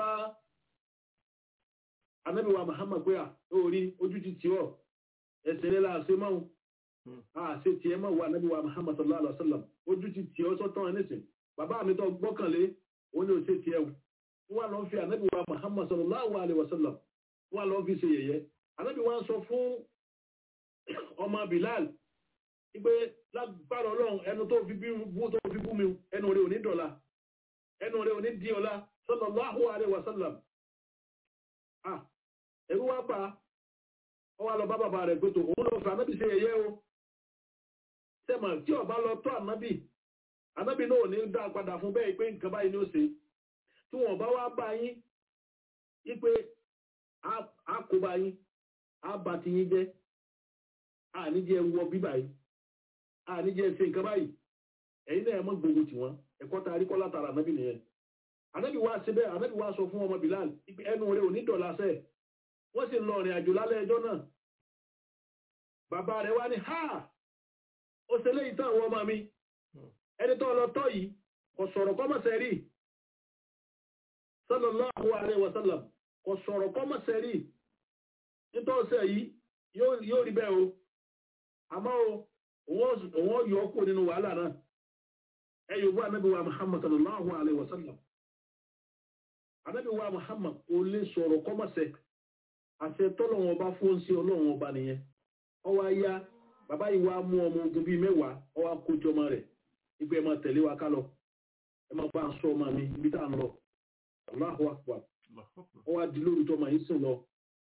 ànábì wa Muhammad pé à ó rí ojú ti tì ọ́ ẹsẹ̀ rẹ̀ la ṣe máa Hmm. a ṣe tiẹ̀ máa wà ànábì wa Muhammad sallallahu alaihi wa sallam ojú ti tì ọ́ sọ́tàn ẹ̀ nísìn bàbá mi tó gbọ́kànlé ó ní o ṣe tiẹ̀ o wọ́n lọ fi ànábì wa Muhammad sallallahu alaihi wa sallam wọ́n lọ fi ṣe yẹ̀yẹ́ ànábì wa sọ fún ọmọ Bilal wípé lágbára ọlọ́run ẹnu tó fi bí bú tó fi bú mi ẹnu rẹ̀ ò ní dọ̀la ẹnu rẹ̀ ò ní di ọ̀la sallallahu alaihi wa sallam ah ẹ̀rú wá pa ọ wá lọ bá bàbá rẹ̀ pé tó òun lọ fà ànábì ṣe yẹ̀yẹ́ o sẹ́mà tí ọba lọ tọ́ ànábì ànábì náà ò ní dá padà fún bẹ́ẹ̀ pé nǹkan báyìí ni ó ṣe tí wọ́n bá wá bá yín wípé á- á kó bá yín á bá ti yín jẹ́ àníjẹ́ wọ bíbà yìí àníjẹ́ ṣe nǹkan báyìí ẹ̀yin náà ẹ mọ́ gbogbo tí wọ́n ẹ̀kọ́ ta àríkọ́ látara ànábì nìyẹn ànábì wá síbẹ̀ ànábì wá sọ fún ọmọ Bilal wípé ẹnu rẹ̀ ò ní dọ̀la sẹ́ẹ̀ wọ́n sì lọ rìn àjò lálẹ́ ẹjọ́ náà bàbá rẹ̀ wá ní ha ó ṣe léyìí tán àwọn ọmọ mi ẹni tó lọ tọ́ yìí kò sọ̀rọ̀ kọ́mọ̀sẹ̀ rí sallallahu alaihi wasallam kò sọ̀rọ̀ kọ́mọ̀sẹ̀ rí nítọ́sẹ̀ yìí yóò yóò rí bẹ́ẹ̀ o àmọ́ o òun ó- òun ó yọ ọ́ kúrò nínú wàhálà náà ẹ yóò bú anábì wa Muhammad sallallahu alaihi wasallam anábì wa Muhammad kò lè sọ̀rọ̀ kọ́mọ̀sẹ̀ àṣẹ tọ́lọ́wọ́n ọba fún sí ọlọ́run ọba nìyẹn ọwọ́ ayá bàbá yìí wá mú ọmọ ogun bíi mẹ́wàá ọwọ́ akójọ ọmọ rẹ̀ ipò ẹ máa tẹ̀lé wa ká lọ ẹ máa bá ń sọ ọmọ mi ibi tá à ń lọ Allahu Akbar Allahu Akbar. ọwọ́ adi lórí tó ọmọ yìí sùn lọ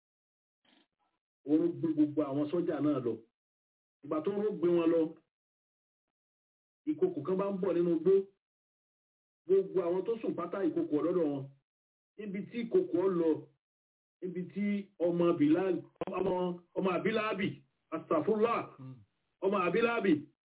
òun gbé gbogbo àwọn sọ́jà náà lọ ìgbà tó ń gbé wọn lọ ìkòkò kan bá ń bọ̀ nínú igbó gbogbo àwọn tó sùn pátá ìkòkò ọ̀dọ́dọ̀ wọn níbi tí ìkòkò ọ lọ níbi tí ọmọ Bilal ọmọ ọmọ abiláàbì astafurlah Mm. ọmọ abiláàbì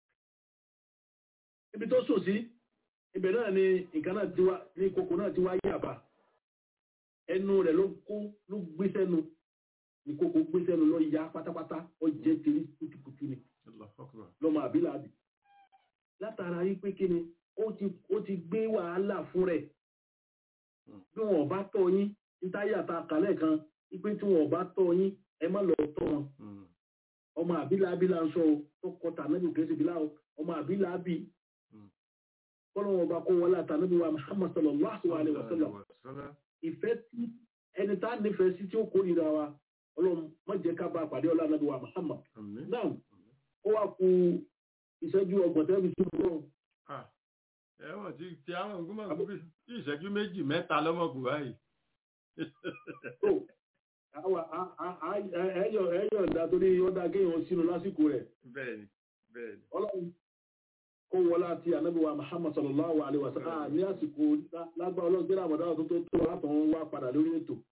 níbi tó sùn sí ibẹ̀ náà ni nǹkan náà ti wá ní ìkòkò náà ti wá yàbá ẹnu rẹ̀ ló kó ló gbé sẹ́nu ìkòkò gbé sẹ́nu lọ ya pátápátá ó jẹ́ tèmi kùtùkùtù ni Allahu Akbar. lọ́mọ àbílàbí látara yí pé kí ni ó ti ó ti gbé wàhálà fún rẹ̀ Hmm. bí wọn bá tọ́ yín nítáyà ta kàlẹ́ kan wípé tí wọn bá tọ́ yín ẹ má lọ tọ́ wọn Mm. ọmọ àbílàbí là ń sọ o tó kọ tànàbí kìí ṣe bílà o ọmọ àbílàbí Hmm. kọ́lọ́wọ́n bá kó wọlé àtànàbí wa Muhammad sallallahu alaihi wa sallam Wasallam. ìfẹ́ tí ẹni tá nífẹ̀ẹ́ sí tí ó kórìíra wa ọlọ́run má jẹ́ ká bá a pàdé ọlá ànábì wa Muhammad Àmín. náà ó wá ku ìṣẹ́jú ọgbọ̀n tẹ́lifí sí ọlọ́run Ah, ẹ̀wọ̀n tí tí àwọn ogun máa ń gbé bí ìṣẹ́jú méjì mẹ́ta lọ́mọkùn báyìí. tó àwa á- á- á- ẹ̀yọ̀ ẹ̀yọ̀ ìdá torí ọ̀dà kéèyàn sínú lásìkò rẹ̀ Bẹ́ẹ̀ni, bẹ́ẹ̀ni. ọlọ́run kó wọlá àti ànábì wa Muhammad sallallahu alaihi wa sallam ní àsìkò lágbá ọlọ́run gbéra àmọ̀dá tó tó tó látọ̀ wọn wá padà lórí ètò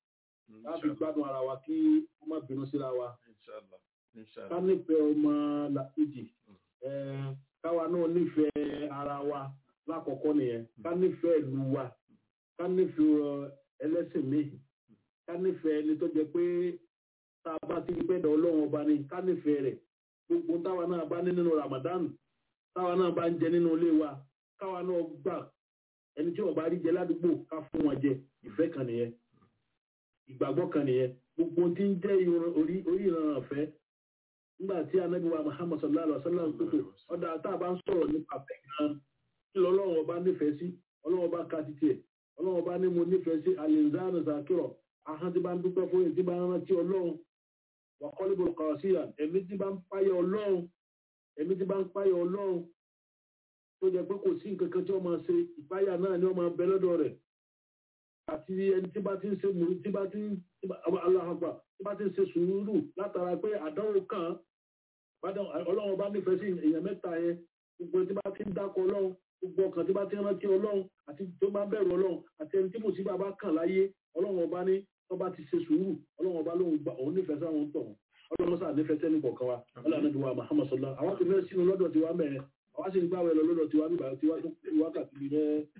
láti gbádùn ara wa kí wọ́n má bínú síra wa Inshallah. ká Inshallah. nífẹ̀ẹ́ ọmọ làkejì eh, káwa náà nífẹ̀ẹ́ ara wa lákọ̀ọ́kọ́ nìyẹn ká nífẹ̀ẹ́ ìlú wa ká nífẹ̀ẹ́ ẹlẹ́sìn míì ká nífẹ̀ẹ́ ẹni tó jẹ pé tá a bá ti rí pẹ́ẹ́dọ̀ ọlọ́run ọba ni ká nífẹ̀ẹ́ rẹ̀ gbogbo táwa náà bá ní nínú Ramadan táwa náà bá ń jẹ nínú ilé wa káwa náà gbà ẹni tí wọn bá rí jẹ ládùúgbò ká fún wọn jẹ ìfẹ́ kan nìyẹn ìgbàgbọ́ kan nìyẹn gbogbo tí ń jẹ́ ìran- orí orí ìran ọ̀fẹ́ nígbà tí anabi wa Muhammad sallallahu alaihi wa sallam kókò ọ̀dà tá a bá ń sọ̀rọ̀ nípa fẹ́ gan kí lọ́lọ́run ọba nífẹ̀ẹ́ sí ọlọ́run ọba ka títí ẹ̀ ọlọ́run ọba ní mo nífẹ̀ẹ́ sí alizana zakiro ahọ́n tí bá ń dúpẹ́ fún yìí tí bá ń rántí ọlọ́run wà kọ́lébò kọ̀ọ̀síyà ẹ̀mí tí bá ń páyọ̀ ọlọ́run ẹ̀mí tí bá ń páyọ̀ ọlọ́run tó jẹ́ pé kò sí nǹkan kan tí wọ́n máa ṣe ìpáyà náà ni wọ́n máa bẹ lọ́dọ̀ rẹ̀ àti ẹni tí bá ti ń ṣe mùrú tí bá ti ń tí bá- aláhàgbà tí bá ti ń ṣe sùúrù látara pé àdánwò kan bádàn- ọlọ́run bá nífẹ̀ẹ́ sí èèyàn mẹ́ta yẹn gbogbo ẹni tí bá ti ń dákọ̀ ọlọ́run gbogbo ọkàn tí bá ti ń rántí ọlọ́run àti tó bá bẹ̀rù ọlọ́run àti ẹni tí mùsíbà bá kàn láyé ọlọ́run ọba ní tó bá ti ṣe sùúrù ọlọ́run ọba lóhun gbà òun nífẹ̀ẹ́ sáwọn tọ̀ ọlọ́run sáà nífẹ̀ẹ́ sẹ́ni kọ̀ọ̀kan wa ọlọ́run àti wa Muhammad sọlá àwọn ti fẹ́ sínú lọ́dọ̀ tiwa mẹ́rin àwọn sì ń gbàwẹ̀ lọ lọ́dọ̀ tiwa nígbà tiwa tó kú wákàtí bíi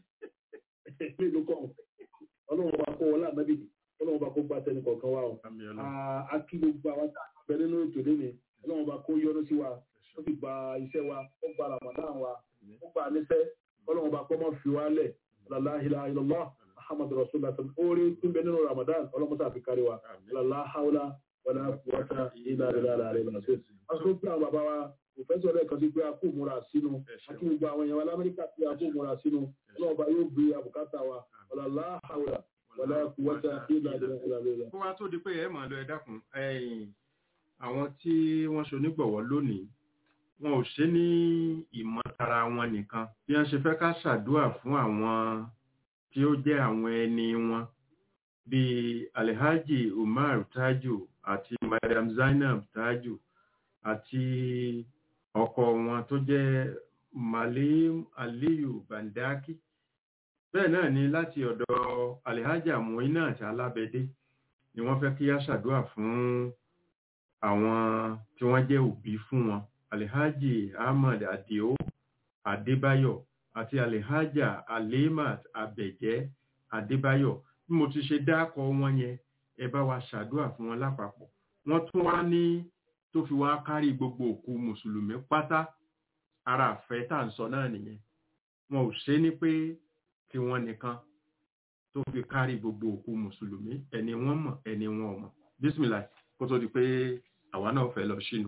mẹ́ mélòó kọ́ ọlọ́run ọba kó wọlé ànábì ọlọ́run ọba kó gbà sẹ́ni kọ̀ọ̀kan wa o Àmín Ọlọ́run. a- a kí gbogbo àwọn tá a bẹ nínú ètò lónìí ọlọ́run ọba kó yọ́nú sí wa ó sì gba iṣẹ́ wa ó gba ramadan wa ó gba níṣẹ́ ọlọ́run ọba kó má fi wá lẹ̀ la ilaha illallah muhammad rasulullah oore tún bẹ nínú ramadan ọlọ́run tá a fi kárí wa la hawla wala quwwata illa billahi al-aliyyil azim. a sọ pé àwọn bàbá wa òfẹ́sọ̀ rẹ̀ kan sí pé a kó múra sínú àti gbogbo àwọn èèyàn wa lamẹ́ríkà pé a kó múra sínú ọlọ́run ọba yóò gbé àbùkátà wa la hawla wala quwwata illa billahi al-aliyyil azim. kó wá tó di pé ẹ máa lọ ẹ dákun ẹ̀yin àwọn tí wọ́n ṣonígbọ̀wọ́ lónìí wọn ò ṣe ní ìmọ̀tara wọn nìkan bí wọ́n ṣe fẹ́ ká ṣàdúà fún àwọn tí ó jẹ́ àwọn ẹni wọn bíi alhaji umar taju àti madam zainab taju àti ọkọ wọn tó jẹ́ malim aliyu bandaki bẹ́ẹ̀ náà ni láti ọ̀dọ̀ alhaja muinat alábẹ́dé ni wọ́n fẹ́ kí á ṣàdúà fún àwọn tí wọ́n jẹ́ òbí fún wọn alhaji ahmad adio adébáyọ̀ àti alhaja alimat abẹ̀jẹ́ adébáyọ̀ bí mo ti ṣe dákọ wọn yẹn ẹ bá wa ṣàdúà fún wọn lápapọ̀ wọ́n tún wá ní tó fi wá kárí gbogbo òkú mùsùlùmí pátá ara àfẹ́ tá à ń sọ náà nìyẹn wọn ò ṣe ní pé tí wọ́n nìkan tó fi kárí gbogbo òkú mùsùlùmí ẹni wọ́n mọ̀ ẹni wọn ò mọ̀ bísímìlà kó tó di pé àwa náà fẹ́ lọ sínú.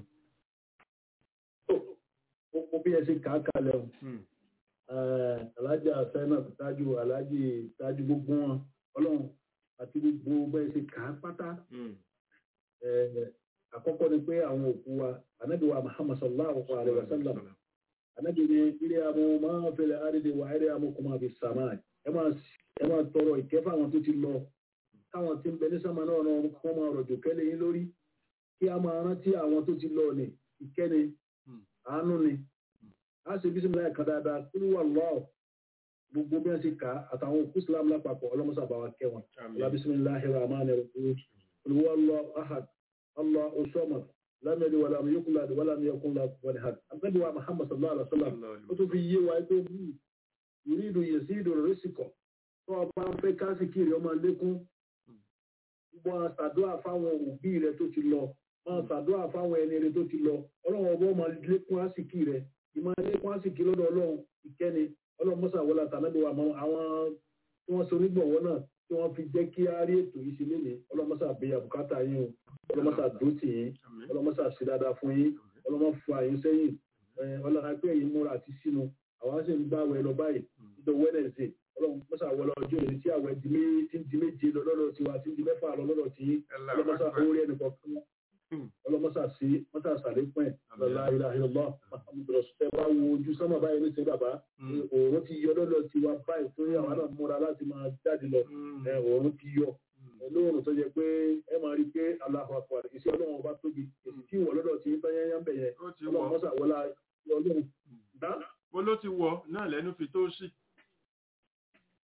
ó bí ẹ ṣe kà á kalẹ̀ o alájà sẹ́nà tájú alájì tájú gbogbo wọn ọlọ́run àti gbogbo bẹ́ẹ̀ ṣe kà á pátá Eh, àkọ́kọ́ ni pé àwọn òkú wa anábì wa muhammad sallallahu alaihi wa sallam anábì ni ilé amú máa fẹlẹ̀ àrídì wà ilé amú kò máa fi sàmà ẹ máa ẹ máa tọrọ ìkẹ́ fáwọn tó ti lọ káwọn tí ń bẹ ní sàmà náà náà wọ́n máa rọ̀jò kẹ́lẹ́ yín lórí kí a máa rántí àwọn tó ti lọ ní ìkẹ́ni àánú ni a ṣe bísímìlá ẹ̀ka dáadáa kúrú wà lọ́ọ̀ gbogbo bí wọ́n ṣe kà á àtàwọn òkú islam lápapọ̀ ọlọ́mọṣàbáwá kẹwọn ọlá bísímìláhi rahman rahim olùwọ́ lọ ahad allah osama lámẹ́lì wà lámì yókùn láti wà lámì yókùn láti wà ní hàn àgbẹ̀bí wa muhammad sallallahu alaihi wa sallam ó tún fi yé wa pé bí ìrìdù yèsí ìdòrò rẹ́sìkọ̀ tó o bá ń fẹ́ kásìkiri ọmọ lékún máa ṣàdúrà fáwọn òbí rẹ tó ti lọ máa ṣàdúrà fáwọn ẹni rẹ tó ti lọ ọlọ́run ọba máa lékún àsìkí rẹ ìmọ̀ lékún àsìkí lọ́dọ̀ ọlọ́run ìkẹ́ni ọlọ́run mọ́sà wọlé àtàlẹ́bí wa mọ́ àwọn tí wọ́n so onígbọ̀wọ́ náà tí wọ́n fi jẹ́ kí á rí ètò yìí sí lénìí ọlọ́run mọ́sà bí àbùkátà yín o ọlọ́run mọ́sà dó tì yín ọlọ́run mọ́sà sí dáadáa fún yín ọlọ́run mọ́ fún àyín sẹ́yìn ọlọ́run apẹ́ yìí múra àti sínú àwọn sì ń gbá àwẹ̀ lọ báyìí níjọ wẹ́nẹ̀sì ọlọ́run mọ́sà wọlé ọjọ́ ìrìn tí àwẹ̀ di mé- tí ń di méje lọ lọ́dọ̀ tiwa tí ń di mẹ́fà lọ lọ́dọ̀ tí ọlọ́run mọ́sà orí ẹnì kọ̀ọ̀kan ọlọ́mọ́sà sí mọ́sà sàlékún ẹ̀ lọ́la ìlàhìlọ́lọ́ ẹ bá wo ojú sánmà báyìí ní sẹ́yìn bàbá òòrùn ti yọ lọ́dọ̀ tiwa báyìí torí àwọn náà múra láti máa jáde lọ ẹ, òòrùn ti yọ lóòrùn tó jẹ pé ẹ máa rí i pé aláhùn àpò iṣẹ́ ọlọ́run ọba tóbi èsì tí ìwọ lọ́dọ̀ tí tán yányá ń bẹ̀ yẹn ó ti ọlọ́run wọ̀ mọ́sà wọlá ọlọ́run dá ó ló ti wọ̀ náà lẹ́nu fi tó sí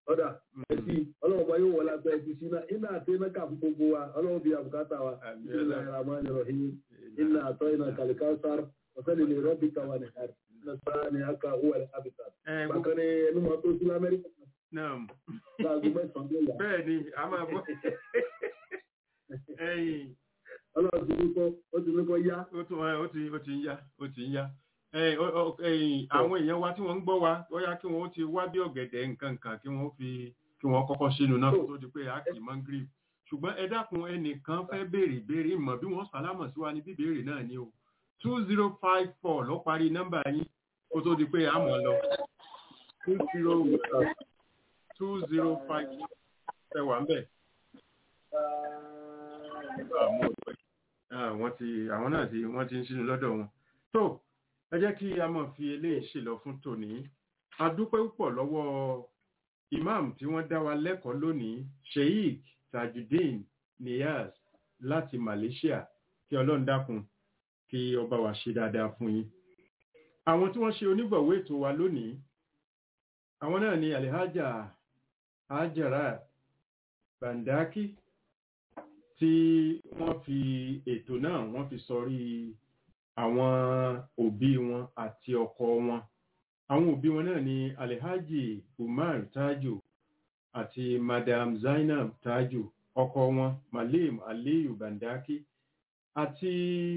ọ̀dà ẹ̀sì ọlọ́run bá yóò wọlé abẹ́ ẹ̀sì sínú iná àti iná kà fún gbogbo wa ọlọ́run bí àbùkátà wa Àmín. ìlà ìràmọ́ ìrọ̀hìn iná àtọ́ iná kàlíkàsár ọ̀sẹ́ni lè rọ́bì káwa ní àrí iná sáà ní aka owó ẹ̀ àbíkà ẹ gbogbo bákan ní ẹnu mọ́ tó sí lamẹ́ríkà náà láago mẹ́sàn-án ló yà bẹ́ẹ̀ ni a máa bọ́ ẹ̀yìn ọlọ́run ti ní kọ́ ó ti ní kọ́ yá ó tún ẹ, ó ti ó ti ń yá ó ti ń yá ẹ̀yìn ó- ó- ẹ̀yìn àwọn èèyàn wa tí wọ́n ń gbọ́ wa ó yá kí wọ́n ti wá bí ọ̀gẹ̀dẹ̀ nǹkan kan kí wọ́n fi kí wọ́n kọ́kọ́ sínú náà kó tó di pé a kì í mọ́ ń gírì ṣùgbọ́n ẹ dákun ẹnìkan fẹ́ béèrè béèrè mọ̀ bí wọ́n sálámọ̀ sí wa ní bíbéèrè náà ni o two zero five four ló parí nọ́mbà yín kó tó di pé a mọ̀ lọ two zero two zero five ẹ wà ń bẹ̀. àmọ́ ọ̀pẹ Ah, wọ́n ti àwọn náà ti wọ́n ti ń sínú lọ́dọ̀ wọn. tó ẹ jẹ́ kí a máa fi eléyìí ṣèlọ fún tòní a dúpẹ́ púpọ̀ lọ́wọ́ imam tí wọ́n dá wa lẹ́kọ̀ọ́ lónìí sheikh tajudeen niyaz láti malaysia kí ọlọ́run dákun kí ọba wa ṣe dáadáa fún yín. àwọn tí wọ́n ṣe onígbọ̀wọ́ ètò wa lónìí àwọn náà ni alihaja hajara bandaki tí wọ́n fi ètò náà wọ́n fi sọrí àwọn òbí wọn àti ọkọ wọn àwọn òbí wọn náà ni alhaji umar tajo àti madam zainab tajo ọkọ wọn malim aliyu bandaki àti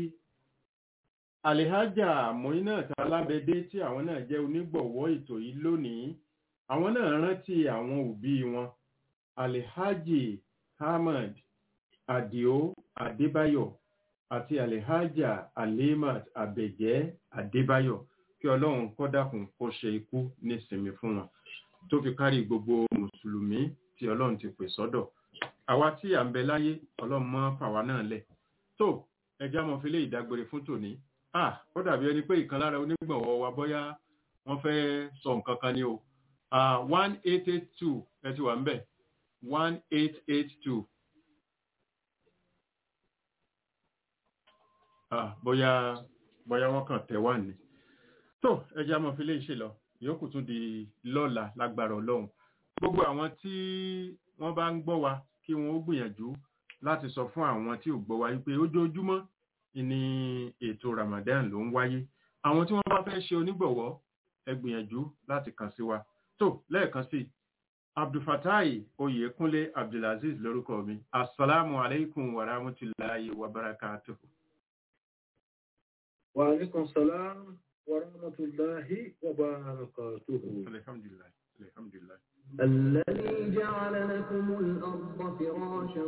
alhaja moinat alábẹdé tí àwọn náà jẹ́ onígbọ̀wọ́ ètò yìí lónìí àwọn náà rántí àwọn òbí wọn alhaji ahmad adio adébáyọ̀ àti alhaja alimat abẹjẹ adébáyọ̀ kí ọlọ́run kó dákun kó ṣe ikú nísinmi fún wọn tó fi kárí gbogbo mùsùlùmí tí ọlọ́run ti pè sọ́dọ̀ àwa tí à ń bẹ láyé ọlọ́run mọ́ fàwa náà lẹ̀ tó ẹjẹ́ àmọ́ fi lé ìdágbére fún tòní ah ó dàbí ẹni pé ìkan lára onígbọ̀wọ́ wa bóyá wọ́n fẹ́ sọ nǹkan kan ní o ah one eight eight two ẹ ti wà ń bẹ̀ one eight eight two ah bóyá bóyá wọ́n kàn tẹ̀ wá ní tó ẹjẹ́ àmọ́ fi lé ìṣe lọ ìyókù tún di lọ́la lágbára ọlọ́run gbogbo àwọn tí wọ́n bá ń gbọ́ wa kí wọ́n ó gbìyànjú láti sọ fún àwọn tí ò gbọ́ wa wípé ojoojúmọ́ ni ètò Ramadan ló ń wáyé àwọn tí wọ́n bá fẹ́ ṣe onígbọ̀wọ́ ẹ gbìyànjú láti kàn sí wa tó lẹ́ẹ̀kan sí abdulfatai oyèkúnlé abdulaziz lórúkọ mi asalaamu aleykum wa rahmatulahi wa barakatuhu. wa alaikum salam wa rahmatullahi wa barakatuhu. alhamdulilayi alhamdulilayi. الذي جعل لكم الأرض فراشا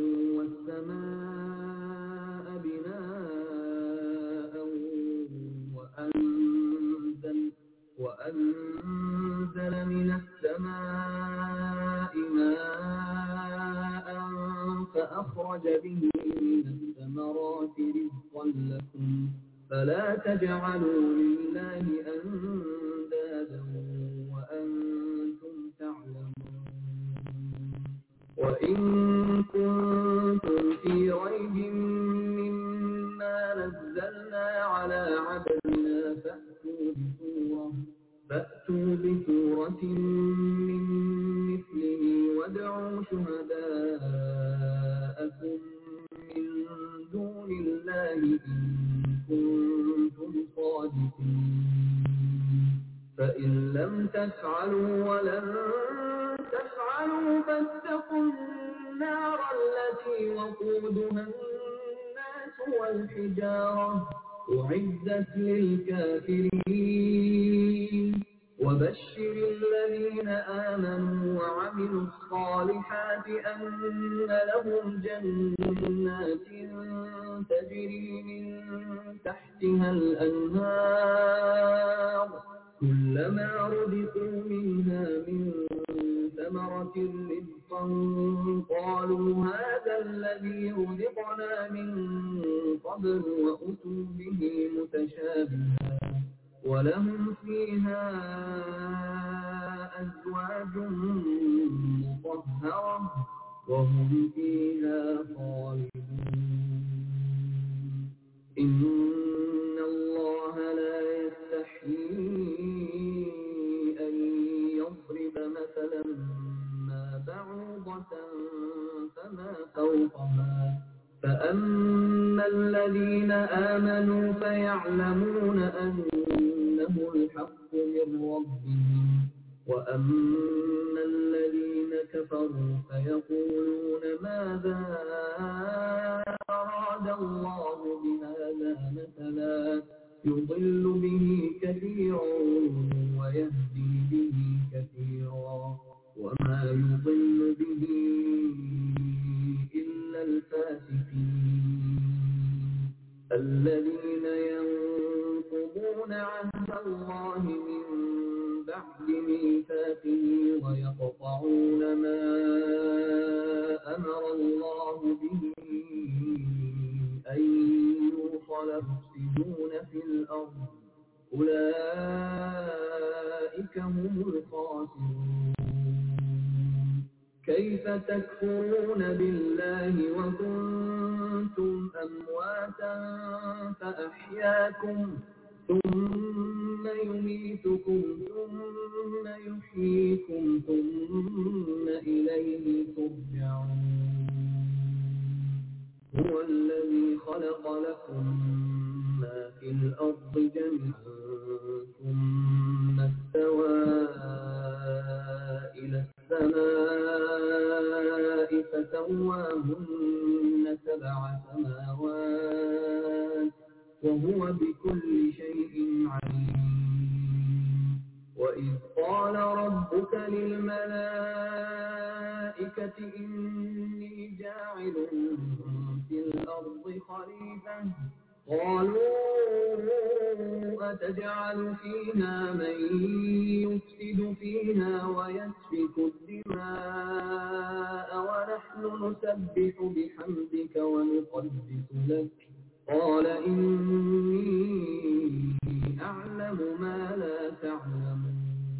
والسماء بناء وأنزل, وأنزل من السماء ماء فأخرج به من الثمرات رزقا لكم فلا تجعلوا لله أندادا وأنتم تعلمون وإن كنتم في ريب مما نزلنا على عبدنا فأتوا بسورة فأتوا بسورة من مثله وادعوا شهداءكم من دون الله إن كنتم صادقين فإن لم تفعلوا ولن تفعلوا فاتقوا النار التي وقودها الناس والحجارة أعدت للكافرين وبشر الذين آمنوا وعملوا الصالحات أن لهم جنات تجري من تحتها الأنهار كلما رزقوا منها من ثمرة رزقا قالوا هذا الذي رزقنا من قبل وأتوا به متشابها ولهم فيها أزواج مطهرة وهم فيها خالدون إن الله لا يستحيي أن يضرب مثلا فوقها فأما الذين آمنوا فيعلمون أنه الحق من ربهم وأما الذين كفروا فيقولون ماذا أراد الله بهذا مثلا يضل به كثيرا ويهدي به كثيرا وما يضل به إلا الفاسقين الذين ينقضون عهد الله من بعد ميثاقه ويقطعون ما أمر الله به أن يوصل يفسدون في الأرض أولئك هم الخاسرون كيف تكفرون بالله وكنتم أمواتا فأحياكم ثم يميتكم ثم يحييكم ثم إليه ترجعون هو الذي خلق لكم ما في الأرض جميعا ثم استوى إلى السماء فسواهن سبع سماوات وهو بكل شيء عليم وإذ قال ربك للملائكة إني جاعل في الأرض خليفة قالوا أتجعل فيها من يفسد فيها ويسفك الدماء ونحن نسبح بحمدك ونقدس لك قال إني أعلم ما لا تعلمون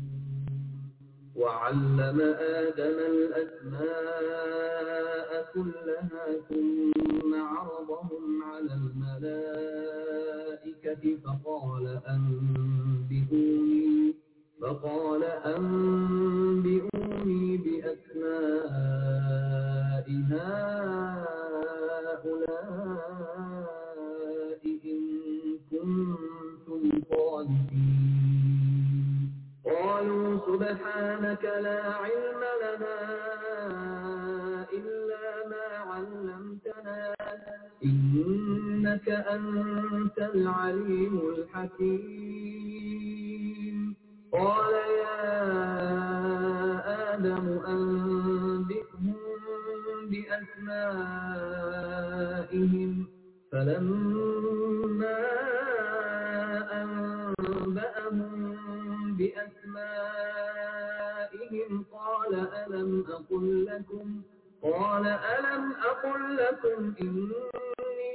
وعلم آدم الأسماء كلها ثم عرضهم على الملائكة فقال أنبئوني فقال أنبئوني بأسماء هؤلاء إن كنتم صادقين قالوا سبحانك لا علم لنا إلا ما علمتنا إنك أنت العليم الحكيم قال يا آدم أنبئهم بأسمائهم فلما أنبأهم بأسمائهم قال ألم أقل لكم قال ألم أقل لكم إني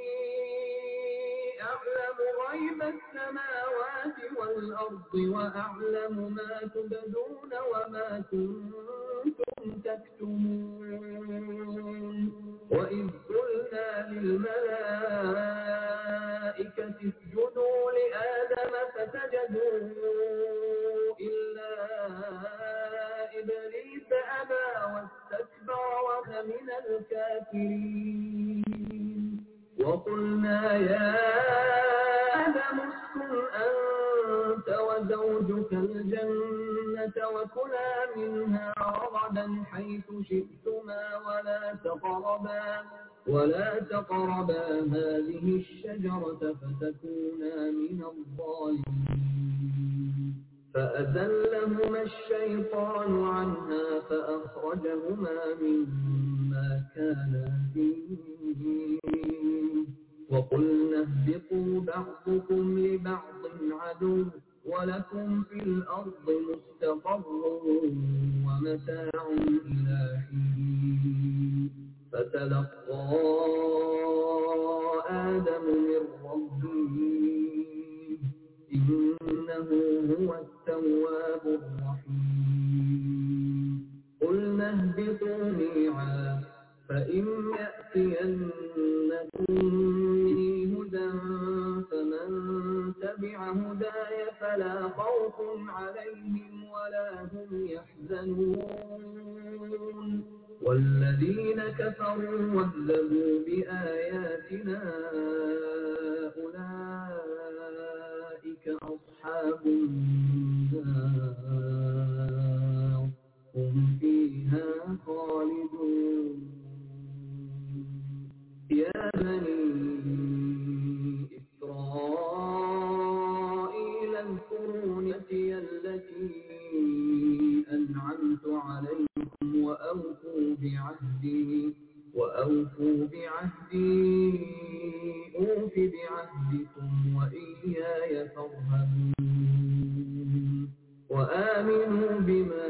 أعلم غيب السماوات والأرض وأعلم ما تبدون وما كنتم تكتمون وإذ قلنا للملائكة اسجدوا لآدم فسجدوا إلا إبليس أبى واستكبر وكان من الكافرين وقلنا يا آدم اسكن أنت وزوجك الجنة وكلا منها رغدا حيث شئتما ولا تقربا ولا تقربا هذه الشجرة فتكونا من الظالمين فأذلهما الشيطان عنها فأخرجهما مما كانا فيه وقلنا اهبطوا بعضكم لبعض عدو ولكم في الأرض مستقر ومتاع إلى حين فتلقى آدم من ربه إنه هو التواب الرحيم قلنا اهبطوا ميعا فإن يأتينكم مني هدى فمن تبع هداي فلا خوف عليهم ولا هم يحزنون والذين كفروا وكذبوا بآياتنا أولئك أصحاب النار هم فيها خالدون يا بني إسرائيل اذكروا نعمتي التي أنعمت عليكم وأوفوا بعهدي وأوفوا بعهدي أوف بعهدكم وإياي فارهبون وآمنوا بما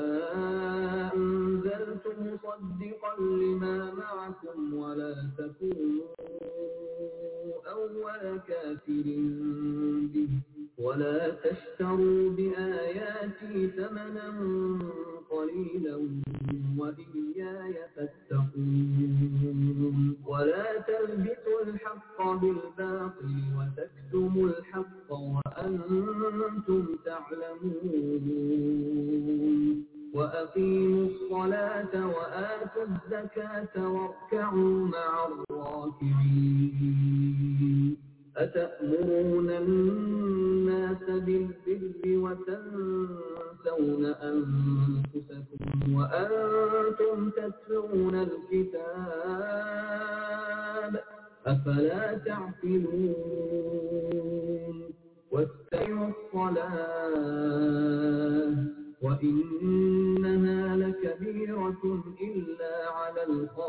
أنزلت مصدقا لما معكم ولا تكونوا أول كافر به ولا تشتروا بآياتي ثمنا قليلا وإياي فاتقون ولا تلبسوا الحق بالباطل وتكتموا الحق وأنتم تعلمون وأقيموا الصلاة وآتوا الزكاة واركعوا مع الراكعين أتأمرون الناس بالبر وتنسون أنفسكم وأنتم تتلون الكتاب أفلا تعقلون واتقوا الصلاة وإنها لكبيرة إلا على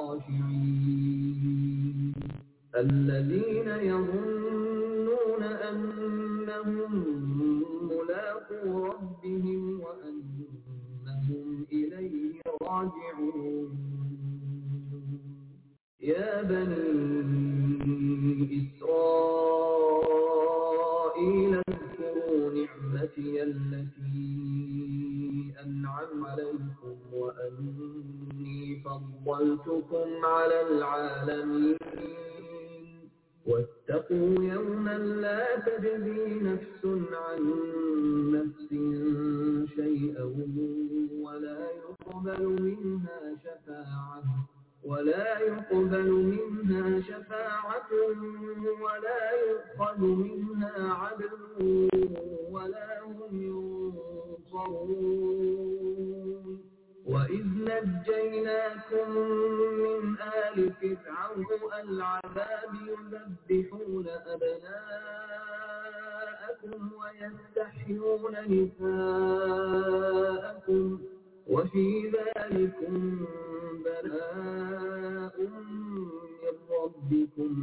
الخاشعين الذين يظنون أنهم ملاقو ربهم وأنهم إليه راجعون يا بني إسرائيل اذكروا نعمتي التي أنعم عليكم وأني فضلتكم على العالمين واتقوا يوما لا تجزي نفس عن نفس شيئا ولا يقبل منها شفاعة ولا يقبل منها شفاعة ولا يؤخذ منها عدل ولا هم ينصرون وإذ نجيناكم من آل فرعون العذاب يذبحون أبناءكم ويستحيون نساءكم وفي ذلكم بلاء من ربكم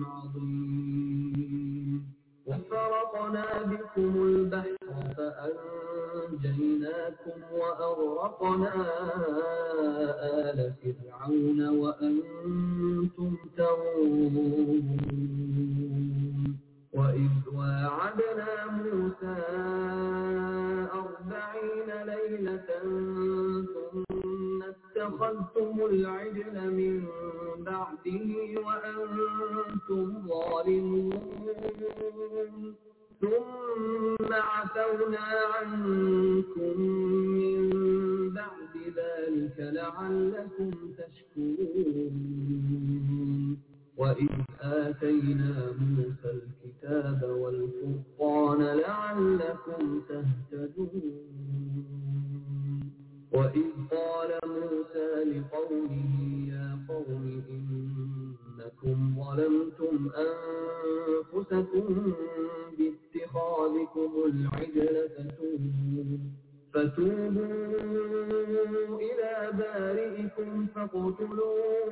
عظيم وفرقنا بكم البحر فأنجيناكم وأغرقنا آل فرعون وأنتم تنظرون وإذ واعدنا موسى أربعين ليلة ثم اتخذتم العجل من بعده وأنتم ظالمون ثم عفونا عنكم من بعد ذلك لعلكم تشكرون وإذ آتينا موسى الكتاب والفرقان لعلكم تهتدون وإذ قال موسى لقومه يا قوم إنكم ظلمتم أنفسكم باتخاذكم العجل فتوبوا فتوبوا إلى بارئكم فاقتلوا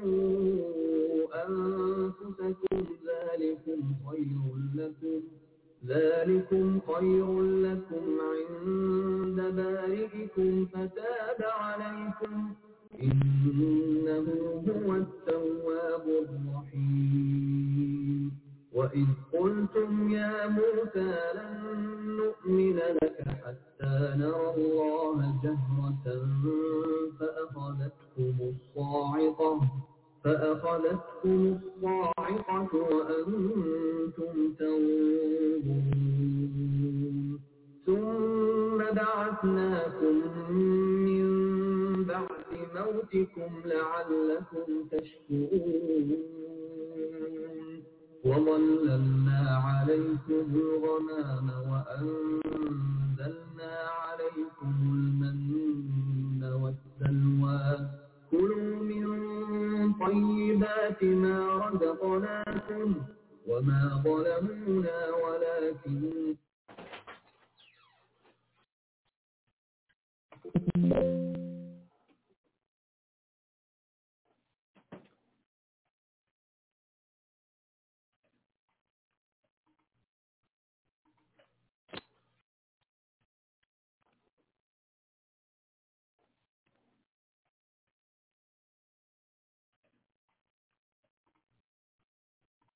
أنفسكم ذلكم خير لكم ذلكم خير لكم عند بارئكم فتاب عليكم إنه هو التواب الرحيم وإذ قلتم يا موسى لن نؤمن لك حتى نرى الله جهرة فأخذتكم الصاعقة فأخذتكم الصاعقة وأنتم تنظرون ثم بعثناكم من بعد موتكم لعلكم تشكرون وظللنا عليكم الغمام وأنزلنا عليكم المن والسلوى كلوا من طيبات ما رزقناكم وما ظلمونا ولكن